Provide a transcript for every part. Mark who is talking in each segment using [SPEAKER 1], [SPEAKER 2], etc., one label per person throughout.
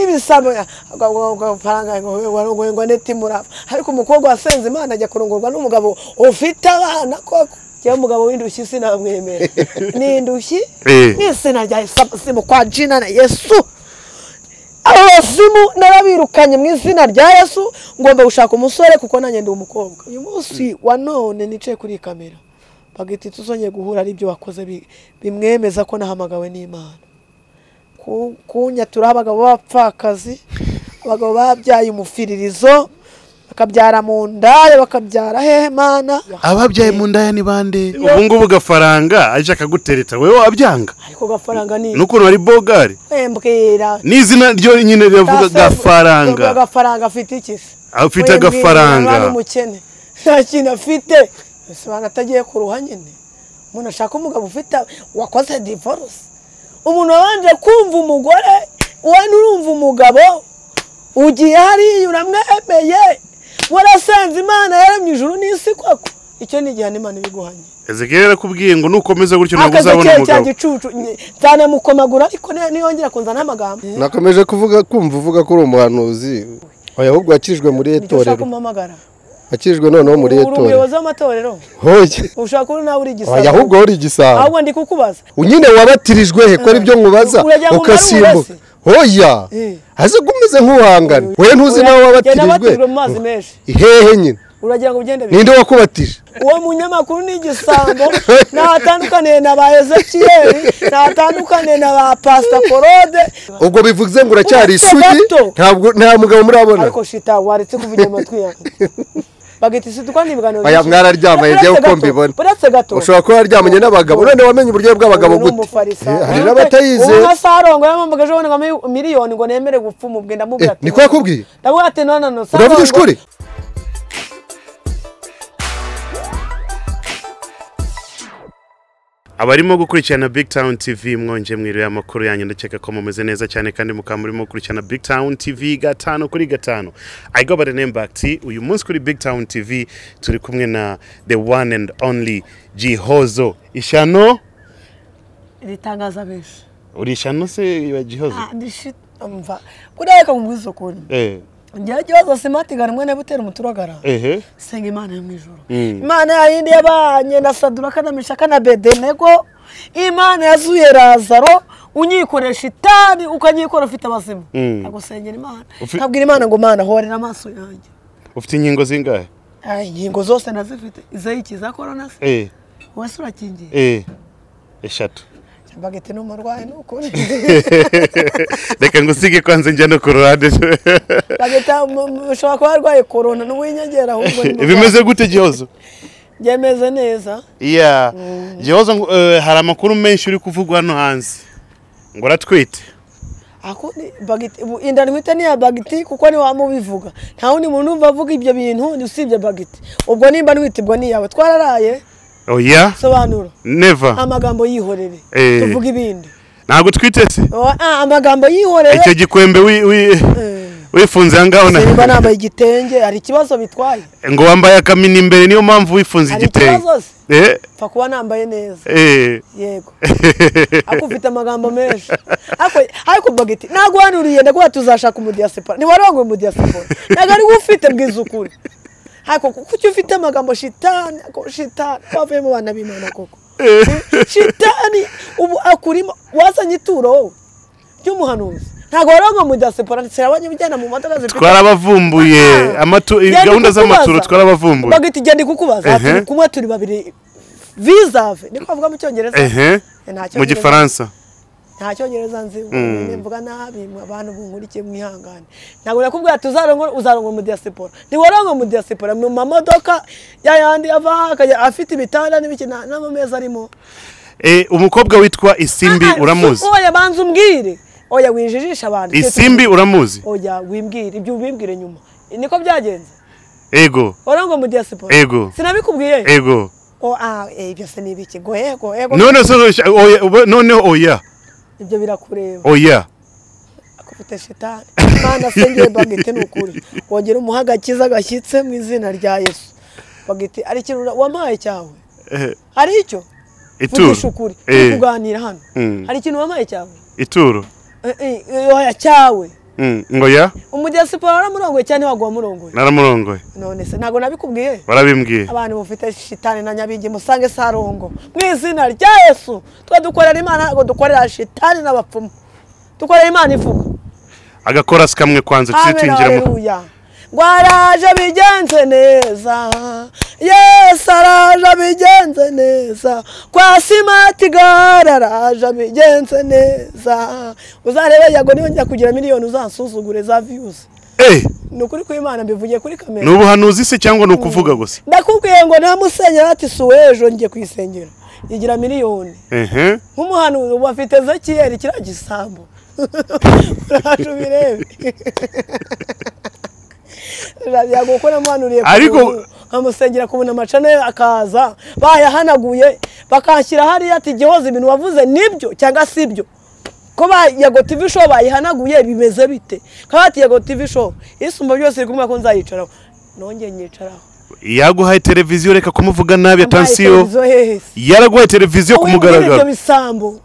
[SPEAKER 1] ibisano barongorwa n'itimurava ariko umukobwa wasenze imana ajya kurongorwa n'umugabo ufite abana koko cyangwa umugabo w'indushyi sinamwemera ni indushyi ni izina rya isimu kwa jina na yesu abasimu narabirukanye mu izina rya yesu ngomba gushaka umusore kuko nanjye ndi umukobwa uyu munsi wa none nicaye kuri kamera bagahita tuzongeye guhura n'ibyo wakoze bimwemeza ko nahamagawe n'imana kunyatura abagabo b'abapfakazi abagabo babyaye umufiririzo bakabyara mu ndaya bakabyara hehe mana
[SPEAKER 2] ababyaye mu ndaya ni bande
[SPEAKER 3] ubu ngubu gafaranga aje akagutereta wowe wabyanga
[SPEAKER 1] ariko gafaranga ni
[SPEAKER 3] n'ukuntu hari bogari
[SPEAKER 1] mbwira
[SPEAKER 3] n'izina ryo nyine riravuga
[SPEAKER 1] Gafaranga.
[SPEAKER 3] gafaranga
[SPEAKER 1] gafaranga afite iki se
[SPEAKER 3] afite
[SPEAKER 1] Wembwira
[SPEAKER 3] agafaranga
[SPEAKER 1] umwana umukene nta kintu afite ese abantu atagiye ku ruha nyine umuntu ashaka umugabo ufite wakoze divorce umuntu wabanje kumva umugore wowe nurumva umugabo ugiye hariya uramwemeye warasenze imana yaremye ijuru n'isi koko icyo ni igihano imana ibiguhanye
[SPEAKER 3] ezekiel yarakubwiye ngo nukomeza gutyo ntabwo uzabona
[SPEAKER 1] akazi cya
[SPEAKER 3] umugabo
[SPEAKER 1] gicucu nye- nzanamukomagura ariko ni- niyongera kunzana n'amagambo
[SPEAKER 4] nakomeje kuvuga kumva uvuga ko uri umuhanuzi oya ahubwo wakirijwe muri
[SPEAKER 1] nicyo ushaka
[SPEAKER 4] etorero
[SPEAKER 1] kumpamagara
[SPEAKER 4] wakirijwe noneho muri
[SPEAKER 1] uri
[SPEAKER 4] etorero
[SPEAKER 1] umuyobozi w'amatorero
[SPEAKER 4] hoye
[SPEAKER 1] ushaka uri nawe uri
[SPEAKER 4] oya
[SPEAKER 1] igisaga
[SPEAKER 4] ahubwo uri igisabo
[SPEAKER 1] ahubwo ndi kukubaza
[SPEAKER 4] nyine wabatirijwe he ko aribyo nkubaza
[SPEAKER 1] Uragira ngo
[SPEAKER 4] ukasimbuka
[SPEAKER 1] umarure
[SPEAKER 4] hoya
[SPEAKER 1] Eh.
[SPEAKER 4] aze ko umeze nk'uhangana we ntuzi
[SPEAKER 1] Ura-
[SPEAKER 4] nawe
[SPEAKER 1] Jya
[SPEAKER 4] wabatirijwe
[SPEAKER 1] nabatirijwe mu mazi menshi
[SPEAKER 4] hehe nyine
[SPEAKER 1] uragira ngo ugende bike
[SPEAKER 4] ninde wakubatije
[SPEAKER 1] uwo munyamakuru ni igisambo ntatandukaniye na ba ezekiyeli ntatandukaniye na ba pasita korode
[SPEAKER 4] ubwo bivuze ngo uracyari
[SPEAKER 1] Uretse
[SPEAKER 4] isugi
[SPEAKER 1] gato.
[SPEAKER 4] ntabwo nta mugabo murabona
[SPEAKER 1] ariko shita waretse kuvugira amatwi yanjye bagahita isutukwa n'ibiganiro
[SPEAKER 4] Aya,
[SPEAKER 1] byinshi.
[SPEAKER 4] mwararyamanye, jyewe
[SPEAKER 1] Uretse
[SPEAKER 4] uko
[SPEAKER 1] gato,
[SPEAKER 4] mbibona.
[SPEAKER 1] uretse gato
[SPEAKER 4] ushobora kuba waryamanye n'abagabo none wamenye uburyo bw'abagabo
[SPEAKER 1] uyu ni
[SPEAKER 4] gute
[SPEAKER 1] umufarisayo.
[SPEAKER 4] Eh, hari
[SPEAKER 1] Nanjye,
[SPEAKER 4] n'abatayize
[SPEAKER 1] ubu nka Sarongo yampamagaje abona nka mi- miliyoni ngo nemere gupfa umubwe ndamubwira
[SPEAKER 4] Eh,
[SPEAKER 1] ati
[SPEAKER 4] niko yakubwiye?
[SPEAKER 1] ndamubwira ati no no no
[SPEAKER 4] uravuga
[SPEAKER 1] Sarongo-
[SPEAKER 4] ishuri
[SPEAKER 3] abarimo gukurikirana big town tv mwonje mwiriwe amakuru yanyu ndakeka ko mumeze neza cyane kandi mukaba murimo gukurikirana big town tv gatanu kuri gatanu i go by the name back t uyu munsi kuri big town tv turi kumwe na the one and only jihozo ishyano
[SPEAKER 1] ritangaza benshi
[SPEAKER 3] uri ishyano se wa jihozo
[SPEAKER 1] ndishimva kuriya reka nkumubuze ukuntu
[SPEAKER 3] eh
[SPEAKER 1] njyewe ikibazo simatiganwa na butera umuturagara
[SPEAKER 3] ehe
[SPEAKER 1] senga imana yo mu ijoro
[SPEAKER 3] Mm.
[SPEAKER 1] imana yayindi yabanye na saduraka na mishaka na bedenego imana yazuye razaro unyikoresha itabi ukanyikora ufite abazima
[SPEAKER 3] Mm.
[SPEAKER 1] ntabwo usengera imana
[SPEAKER 3] Ufi-
[SPEAKER 1] ntabwira imana ngo mana horera amaso yanjye
[SPEAKER 3] ufite inkingo zingahe
[SPEAKER 1] Ay, inkingo zose nazifite izayiki za korona se
[SPEAKER 3] eh
[SPEAKER 1] wese urakingiye
[SPEAKER 3] eh eshatu
[SPEAKER 1] bagete ni umurwayi ni ukuri
[SPEAKER 3] reka ngusige kwanze njya no ku ruhande
[SPEAKER 1] bagete mu- mu- ushobora kuba warwaye korona n'uwinyongera ahubwo ni umurwayi.
[SPEAKER 3] bimeze gute jihozo
[SPEAKER 1] byemeze neza
[SPEAKER 3] iya gihozo ngo, eh, hari amakuru menshi uri kuvugwa hano hanze ngo uratwite
[SPEAKER 1] Ako- ni- bagiti- ubu inda ntwite ni iya bagiti kuko ni wa mubivuga nta wundi muntu wumva avuga ibyo bintu ni usibye bagiti ubwo nimba ntwite ubwo ni iyawe twararaye
[SPEAKER 3] oya
[SPEAKER 1] sobanura
[SPEAKER 3] neva
[SPEAKER 1] amagambo yihorere
[SPEAKER 3] Eh.
[SPEAKER 1] tuvuge ibindi
[SPEAKER 3] ntabwo utwite se
[SPEAKER 1] Owa- ah, amagambo yihorere
[SPEAKER 3] icyo gikwembe wi- wi- wifunze aha ngaho na-
[SPEAKER 1] nimba nambaye igitenge hari ikibazo bitwaye
[SPEAKER 3] ngo wambaye akamini imbere niyo mpamvu wifunze
[SPEAKER 1] hari
[SPEAKER 3] igitenge
[SPEAKER 1] ikibazo se
[SPEAKER 3] Eh,
[SPEAKER 1] pfa kuba nambaye neza
[SPEAKER 3] eh.
[SPEAKER 1] yego ako ufite amagambo menshi Ako- ariko bagiti ntabwo wanuriye ndaguha tuzashaka umudiyasipora ntiwarongoye umudiyasipora ntabwo ari we ufite bwiza ukuri ariko kuki ufite amagambo shitani ako shitani wavuyemo abana b'imana koko shitani ubu akurimo wazanye ituro wowe ry'umuhanuzi ntabwo warongoye umudiyasipora sirabanye ujyana mu modoka zifite
[SPEAKER 3] twarabavumbuye
[SPEAKER 1] Ah.
[SPEAKER 3] amatu-
[SPEAKER 1] Genda
[SPEAKER 3] gahunda z'amaturo
[SPEAKER 1] kukubaza.
[SPEAKER 3] twarabavumbuye
[SPEAKER 1] bagahita igenda kukubaza
[SPEAKER 3] Ehe.
[SPEAKER 1] turi kumwe turi babiri visave niko bavuga mu cyongereza
[SPEAKER 3] ehe
[SPEAKER 1] Nta
[SPEAKER 3] mu
[SPEAKER 1] cyongereza-
[SPEAKER 3] gifaransa
[SPEAKER 1] nta cyongereza nzi ubwo mvuga nabi mwe abantu bunkurikiye mwihangane ntabwo nakubwira ati uzarongora uzarongora mu diaspora ntiwarongora mu diaspora mu mamodoka ya yandi ava aha akajya afite ibitanda n'ibiki nta- n'amameza arimo
[SPEAKER 3] Eh, umukobwa witwa isimbi
[SPEAKER 1] Ah, ah,
[SPEAKER 3] uramuzi
[SPEAKER 1] oya banza umbwire oya winjijisha abantu
[SPEAKER 3] isimbi uramuzi
[SPEAKER 1] oya wimbwire ibyo ubimbwire nyuma niko byagenze
[SPEAKER 3] ego
[SPEAKER 1] warongora mu diaspora
[SPEAKER 3] Ego.
[SPEAKER 1] sinabikubwiye
[SPEAKER 3] ego
[SPEAKER 1] o ah eh, ibyo se ni ibiki go ego ego
[SPEAKER 3] none se oya- oya- noneho oya
[SPEAKER 1] ibyo birakureba
[SPEAKER 3] oya
[SPEAKER 1] akufite shitani imana asengeye bagete ni ukuri wongera umuha agakiza gashyitse mu izina rya yesu bagete ari ikintu wampaye cyawe
[SPEAKER 3] Eh,
[SPEAKER 1] hari icyo
[SPEAKER 3] ituro
[SPEAKER 1] vugisha ukuri
[SPEAKER 3] Eh,
[SPEAKER 1] turi kuganira hano
[SPEAKER 3] Mm.
[SPEAKER 1] hari ikintu wampaye cyawe
[SPEAKER 3] ituro
[SPEAKER 1] Eh, eh, oya cyawe
[SPEAKER 3] Mm, ngo ya
[SPEAKER 1] umudiyasipora waramurongoye cyane waguha murongoye
[SPEAKER 3] naramurongoye
[SPEAKER 1] none se ntabwo nabikubwiye
[SPEAKER 3] barabimbwiye
[SPEAKER 1] abantu bufite shitani na nyabingi musange sarongo mu izina rya yesu twe dukorera imana ntabwo dukorera shitani n'abapfumu dukorera imana ivuga
[SPEAKER 3] agakorasi kamwe kwanza tujye
[SPEAKER 1] amen
[SPEAKER 3] tuyinjiramo
[SPEAKER 1] haleluya ngo araje abigenze neza yesu araje abigenze neza kwa simati gare araje abigenze neza uzarebe yago niyo njya kugira miliyoni uzansuzugure za viyuzi
[SPEAKER 3] Eh,
[SPEAKER 1] ni ukuri kw'imana mbivugiye kuri
[SPEAKER 3] ni
[SPEAKER 1] kamera
[SPEAKER 3] ubuhanuzi se cyangwa ni ukuvuga gusa
[SPEAKER 1] ndakubwiye ngo nta musenyeri ati suwe ejo ngiye ku isengero yigira miliyoni
[SPEAKER 3] ehe
[SPEAKER 1] nk'umuhanuzi ubu afite ezekiyeli kiriya gisambo uraje ubirebe yago ko namuhanuriye
[SPEAKER 3] Ariko-
[SPEAKER 1] amusengera kubona amacana ye akaza bayahanaguye bakanshyira hariya ati gihoza ibintu wavuze nibyo cyangwa si ibyo ko ba yago tv show bayihanaguye bimeze bite kaba ati yago tv show isumba byose iri kumva ko nzayicaraho nongeye nyicaraho
[SPEAKER 3] yaguhaye televiziyo reka kumuvuga nabi atansiyo
[SPEAKER 1] Amaherezo hehe se?
[SPEAKER 3] yaraguhaye televiziyo ku
[SPEAKER 1] Wimbwira ibyo
[SPEAKER 3] mugaragaro
[SPEAKER 1] bisambo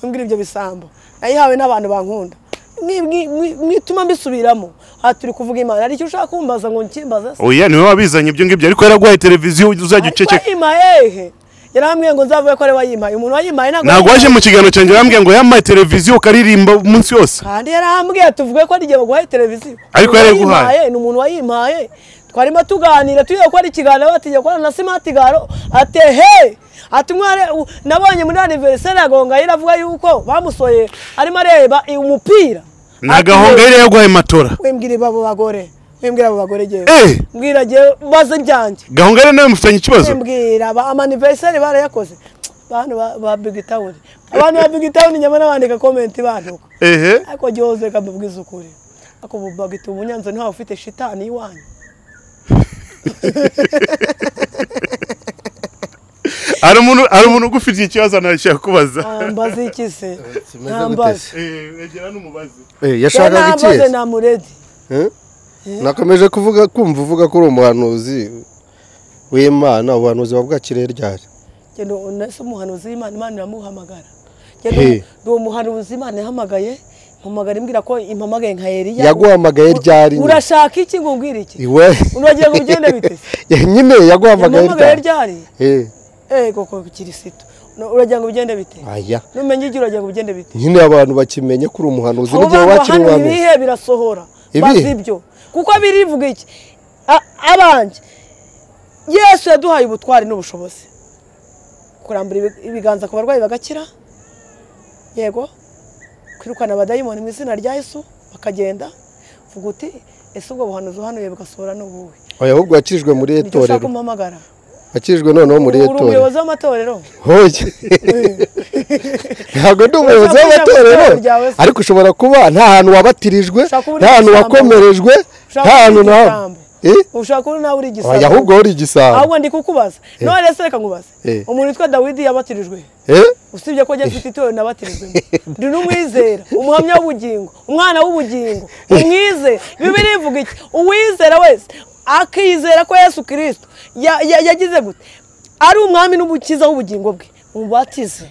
[SPEAKER 1] wimbwira ibyo bisambo nayihawe n'abantu bankunda Mwi- mwi- mwi- mwituma mbisubiramo aha turi kuvuga imana hari icyo ushaka kumbaza ngo nkimbaza se
[SPEAKER 3] oya niwe wabizanye ibyo ngibyo ariko yaraguhaye televiziyo uzajya
[SPEAKER 1] ariko
[SPEAKER 3] uceceka
[SPEAKER 1] wayimpaye hehe yarambwiye ngo nzavuge ko ari wayimpaye umuntu wayimpaye ntabwo
[SPEAKER 3] ntabwo waje
[SPEAKER 1] yayimpaye.
[SPEAKER 3] mu kiganiro cyanjye urambwira ngo yamaye televiziyo ukaririmba umunsi wose
[SPEAKER 1] kandi yarambwiye tuvuge ko ari igihe baguhaye televiziyo
[SPEAKER 3] Ariko
[SPEAKER 1] Umuntu
[SPEAKER 3] yaraguhaye.
[SPEAKER 1] wayimpaye, ni umuntu wayimpaye twarimo tuganira tugiye gukora ikiganiro batinye gukorana na simati garo ati he ati mware u- nabonye muri aniveriseri yagonga iravuga yuko bamusoye arimo areba umupira
[SPEAKER 3] ni agahonga yari yaguhaye matora
[SPEAKER 1] wimbwira abo bagore wimbwira abo bagore ngewe
[SPEAKER 3] Eh!
[SPEAKER 1] mbwira ngewe ubaze ibyanjye
[SPEAKER 3] gahonga yari nawe mufitanye ikibazo
[SPEAKER 1] wimbwira amaniveriseri barayakoze bantu ba- ba bigi tawuni abantu ba bigi tawuni nyama n'abandika komenti bantuka
[SPEAKER 3] ehe
[SPEAKER 1] ariko gihoze reka mbibwize ukuri ako bubagita ubunyanzo ntawe ufite shitani iwanyu
[SPEAKER 3] hari umuntu hari umuntu ugufitiye ikibazo anarashaka kubaza
[SPEAKER 1] ntambaze iki se
[SPEAKER 4] kimeze
[SPEAKER 1] ntambaze
[SPEAKER 3] Eh, egera n'umubaze
[SPEAKER 4] Eh,
[SPEAKER 1] Ya
[SPEAKER 4] yashakaga iki
[SPEAKER 1] nambaze
[SPEAKER 4] ese?
[SPEAKER 1] namuredi
[SPEAKER 4] Eh? nakomeje kuvuga kumva uvuga ko uri umuhanuzi w'imana ubuhanuzi buba bwakiriye ryari
[SPEAKER 1] genda unese umuhanuzi w'imana imana iramuhamagara
[SPEAKER 4] He.
[SPEAKER 1] genda uwo muhanuzi imana yahamagaye mpamagara imbwira ko impamagaye nka Eliya.
[SPEAKER 4] yaguhamagaye ryari nyine?
[SPEAKER 1] urashaka iki ngo umbwire iki
[SPEAKER 4] iwe
[SPEAKER 1] Unagiye ngo ugende bite?
[SPEAKER 4] Eh, nyine yaguhamagaye
[SPEAKER 1] yamuhamagaye
[SPEAKER 4] ryari
[SPEAKER 1] ryari
[SPEAKER 4] Eh,
[SPEAKER 1] eh koko kirisito No, uragira ngo ugende bite
[SPEAKER 4] aya
[SPEAKER 1] numenye igihe uragira ngo ugende bite
[SPEAKER 4] nyine abantu bakimenye ko uri umuhanuzi
[SPEAKER 1] abo
[SPEAKER 4] n'igihe
[SPEAKER 1] bantu
[SPEAKER 4] wakira
[SPEAKER 1] bahanuye
[SPEAKER 4] umuhanuzi
[SPEAKER 1] ibihe birasohora
[SPEAKER 4] Ibi?
[SPEAKER 1] bazi ibyo kuko birivuga iki A- abanjye yesu yaduhaye ubutwari n'ubushobozi kurambura ibi- ibiganza ku barwayi bagakira yego kwirukana abadayimoni mu izina rya yesu bakagenda vuga uti ese ubwo buhanuzi uhanuye bugasohora n'ubuwe
[SPEAKER 4] oya ahubwo wakirijwe muri
[SPEAKER 1] nicyo ushaka
[SPEAKER 4] etorero
[SPEAKER 1] kumuhamagara
[SPEAKER 4] wakirijwe noneho muri
[SPEAKER 1] uri
[SPEAKER 4] etorero
[SPEAKER 1] umuyobozi w'amatorero
[SPEAKER 4] hoye ntabwo ndi umuyobozi
[SPEAKER 1] Ushobora kuja mu
[SPEAKER 4] w'amatorero
[SPEAKER 1] itorero ryawe se.
[SPEAKER 4] ariko ushobora kuba nta hantu wabatirijwe
[SPEAKER 1] Ushobora kuba uri
[SPEAKER 4] nta hantu
[SPEAKER 1] igisambo.
[SPEAKER 4] wakomerejwe
[SPEAKER 1] Ushobora kuba
[SPEAKER 4] nta
[SPEAKER 1] uri
[SPEAKER 4] hantu na
[SPEAKER 1] igisambo.
[SPEAKER 4] Eh?
[SPEAKER 1] ushaka uri nawe uri igisambo
[SPEAKER 4] oya ahubwo uri igisambo
[SPEAKER 1] ahubwo ndi kukubaza none se reka nkubaze
[SPEAKER 4] Eh.
[SPEAKER 1] umuntu witwa dawidi yabatirijwe
[SPEAKER 4] Eh?
[SPEAKER 1] usibye ko ajya afite itorero nabatirijwe ndi n'umwizera umuhamya w'ubugingo umwana w'ubugingo umwizera bibiri ivuga iki uwizera wese akizera ko yesu kirisito ya- ya- yagize gute ari umwami n'umukiza w'ubugingo bwe mubatize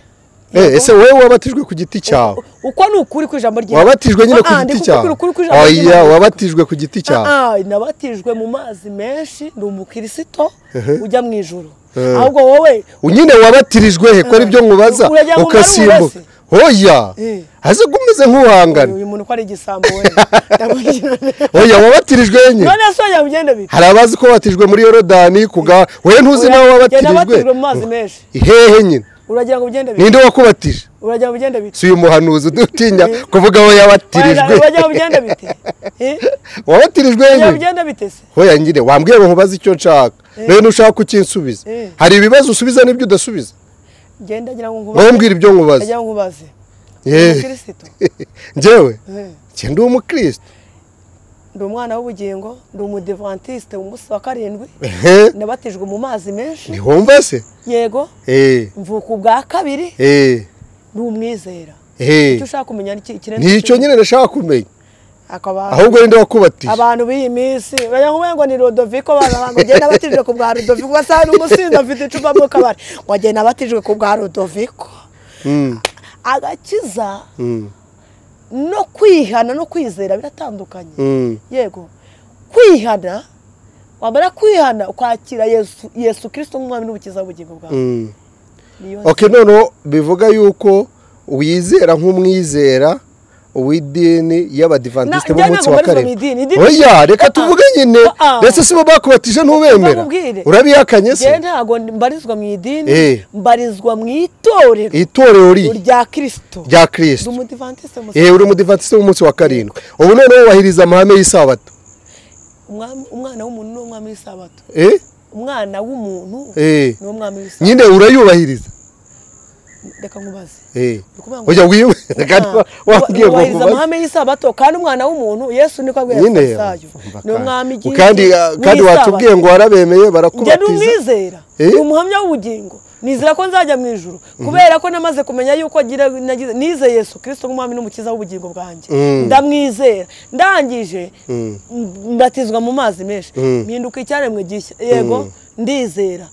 [SPEAKER 4] Eh, ese wowe wabatijwe ku giti cyawe
[SPEAKER 1] uko ni ukuri kw'ijambo ry'Imana
[SPEAKER 4] wabatijwe nyine ku
[SPEAKER 1] Ah, ah, ndi
[SPEAKER 4] giti
[SPEAKER 1] kukubwira
[SPEAKER 4] cyawe
[SPEAKER 1] ukuri kw'ijambo
[SPEAKER 4] oya
[SPEAKER 1] ry'Imana.
[SPEAKER 4] wabatijwe ku giti cyawe
[SPEAKER 1] Ah, ah, nabatijwe mu mazi menshi ni umukirisito ujya mu ijoro
[SPEAKER 4] Eh.
[SPEAKER 1] ahubwo wowe
[SPEAKER 4] nyine wabatirijwe he ko aribyo nkubaza
[SPEAKER 1] Uragira ngo
[SPEAKER 4] ukasimbuka
[SPEAKER 1] nari
[SPEAKER 4] hoya
[SPEAKER 1] Eh.
[SPEAKER 4] aze kumeze nk'uwangana
[SPEAKER 1] uyu muntu ko ari igisambo we
[SPEAKER 4] oya wabatirijwe he nyine
[SPEAKER 1] none se wajya ugenda bite
[SPEAKER 4] hari abazi ko wabatijwe muri yorodani kuga we ntuzi nawe
[SPEAKER 1] Genda
[SPEAKER 4] wabatirijwe
[SPEAKER 1] batijwe mu mazi menshi
[SPEAKER 4] hehe nyine
[SPEAKER 1] uragira ngo ugende bite
[SPEAKER 4] ninde wakubatije
[SPEAKER 1] uragira ngo ugende bite
[SPEAKER 4] si uyu muhanuzi udutinya
[SPEAKER 1] Eh.
[SPEAKER 4] kuvuga aho yabatirijwe
[SPEAKER 1] uragira ngo ugende bite Eh?
[SPEAKER 4] wabatirijwe he
[SPEAKER 1] uragira ngo
[SPEAKER 4] nyine
[SPEAKER 1] ugende bite se
[SPEAKER 4] hoya nyine wambwiye ngo nkubaze icyo nshaka nawe ntushaka kukinsubiza
[SPEAKER 1] Eh.
[SPEAKER 4] hari ibibazo usubiza n'ibyo udasubiza
[SPEAKER 1] genda ngira ngo
[SPEAKER 4] wowe
[SPEAKER 1] nkubaze
[SPEAKER 4] mbwira ibyo nkubaza
[SPEAKER 1] ngira ngo nkubaze
[SPEAKER 4] Eh.
[SPEAKER 1] umukirisito
[SPEAKER 4] njyewe
[SPEAKER 1] Eh.
[SPEAKER 4] njye ndi umukristo
[SPEAKER 1] ndi umwana w'ubugingo ndi umudivantiste umunsi wa karindwi
[SPEAKER 4] Ehe.
[SPEAKER 1] nabatijwe mu mazi menshi
[SPEAKER 4] ntiwumva se
[SPEAKER 1] yego
[SPEAKER 4] Eh,
[SPEAKER 1] mvuka ubwa kabiri
[SPEAKER 4] eh,
[SPEAKER 1] ni umwizera
[SPEAKER 4] eh.
[SPEAKER 1] icyo ushaka kumenya ni iki kirenze
[SPEAKER 4] ni icyo
[SPEAKER 1] ikindi.
[SPEAKER 4] nyine nashaka kumenya
[SPEAKER 1] Akaba-
[SPEAKER 4] ahubwo ninde wakubatiye
[SPEAKER 1] abantu b'iyi minsi bajya kuvuga ngo ni rodoviko ngo agenda abatijwe ku bwa rodoviko basanga n'umusinzi afite icupa mu kabari ngo agenda abatijwe ku bwa rodoviko
[SPEAKER 4] Mm,
[SPEAKER 1] agakiza
[SPEAKER 4] mm.
[SPEAKER 1] no kwihana no kwizera biratandukanye
[SPEAKER 4] Mm.
[SPEAKER 1] yego kwihana wamara kwihana ukwakira yesu yesu kirisito nk'umwami n'ubukiza bw'ubugingo bwawe
[SPEAKER 4] Mm.
[SPEAKER 1] niyo
[SPEAKER 4] ok noneho bivuga yuko uwizera nk'umwizera uw'idini y'abadivantisite
[SPEAKER 1] Na-
[SPEAKER 4] b'umunsi
[SPEAKER 1] njya
[SPEAKER 4] wa
[SPEAKER 1] ntabwo
[SPEAKER 4] karindwi
[SPEAKER 1] barizwa mu idini, idini-
[SPEAKER 4] oya reka
[SPEAKER 1] Ah, ah.
[SPEAKER 4] tuvuge nyine
[SPEAKER 1] Ah, ah.
[SPEAKER 4] ndetse si bo bakubatije ntubemera
[SPEAKER 1] Bakubwire.
[SPEAKER 4] urabihakanye se
[SPEAKER 1] njyewe ntabwo mbarizwa mu idini
[SPEAKER 4] Eh.
[SPEAKER 1] mbarizwa mu itorero
[SPEAKER 4] itorero ri
[SPEAKER 1] rya kirisito
[SPEAKER 4] rya kirisito
[SPEAKER 1] umudivantisite
[SPEAKER 4] yewe uri umudivantisite w'umunsi wa karindwi ubu noneho wubahiriza amahame y'isabato
[SPEAKER 1] umwana w'umuntu ni umwami w'isabato
[SPEAKER 4] Eh?
[SPEAKER 1] umwana w'umuntu
[SPEAKER 4] Eh.
[SPEAKER 1] ni umwami w'isabato
[SPEAKER 4] nyine urayubahiriza
[SPEAKER 1] reka nkubaze
[SPEAKER 4] Eh.
[SPEAKER 1] Ni ukuvuga ngo-
[SPEAKER 4] oya wiwe kandi
[SPEAKER 1] Ah,
[SPEAKER 4] wa- wabwiye ngo
[SPEAKER 1] wubahiriza
[SPEAKER 4] nkubaze.
[SPEAKER 1] amahame y'isabato kandi umwana w'umuntu yesu niko abwiye
[SPEAKER 4] nyine
[SPEAKER 1] abasayo
[SPEAKER 4] umva
[SPEAKER 1] ni umwami
[SPEAKER 4] kandi- kandi ah, kandi watubwiye ngo warabemeye
[SPEAKER 1] njye
[SPEAKER 4] barakubatiza
[SPEAKER 1] numwizera
[SPEAKER 4] Eh?
[SPEAKER 1] ni umuhamya w'ubugingo nizera ko nzajya mu ijuru kubera ko namaze kumenya yuko agira nagize nizeye yesu kirisito nk'umwami n'umukiza w'ubugingo bwanjye
[SPEAKER 4] Mm.
[SPEAKER 1] ndamwizera ndangije m- mbatizwa mu mazi menshi
[SPEAKER 4] Mm.
[SPEAKER 1] mpinduka icyaremwe gishya yego ndizera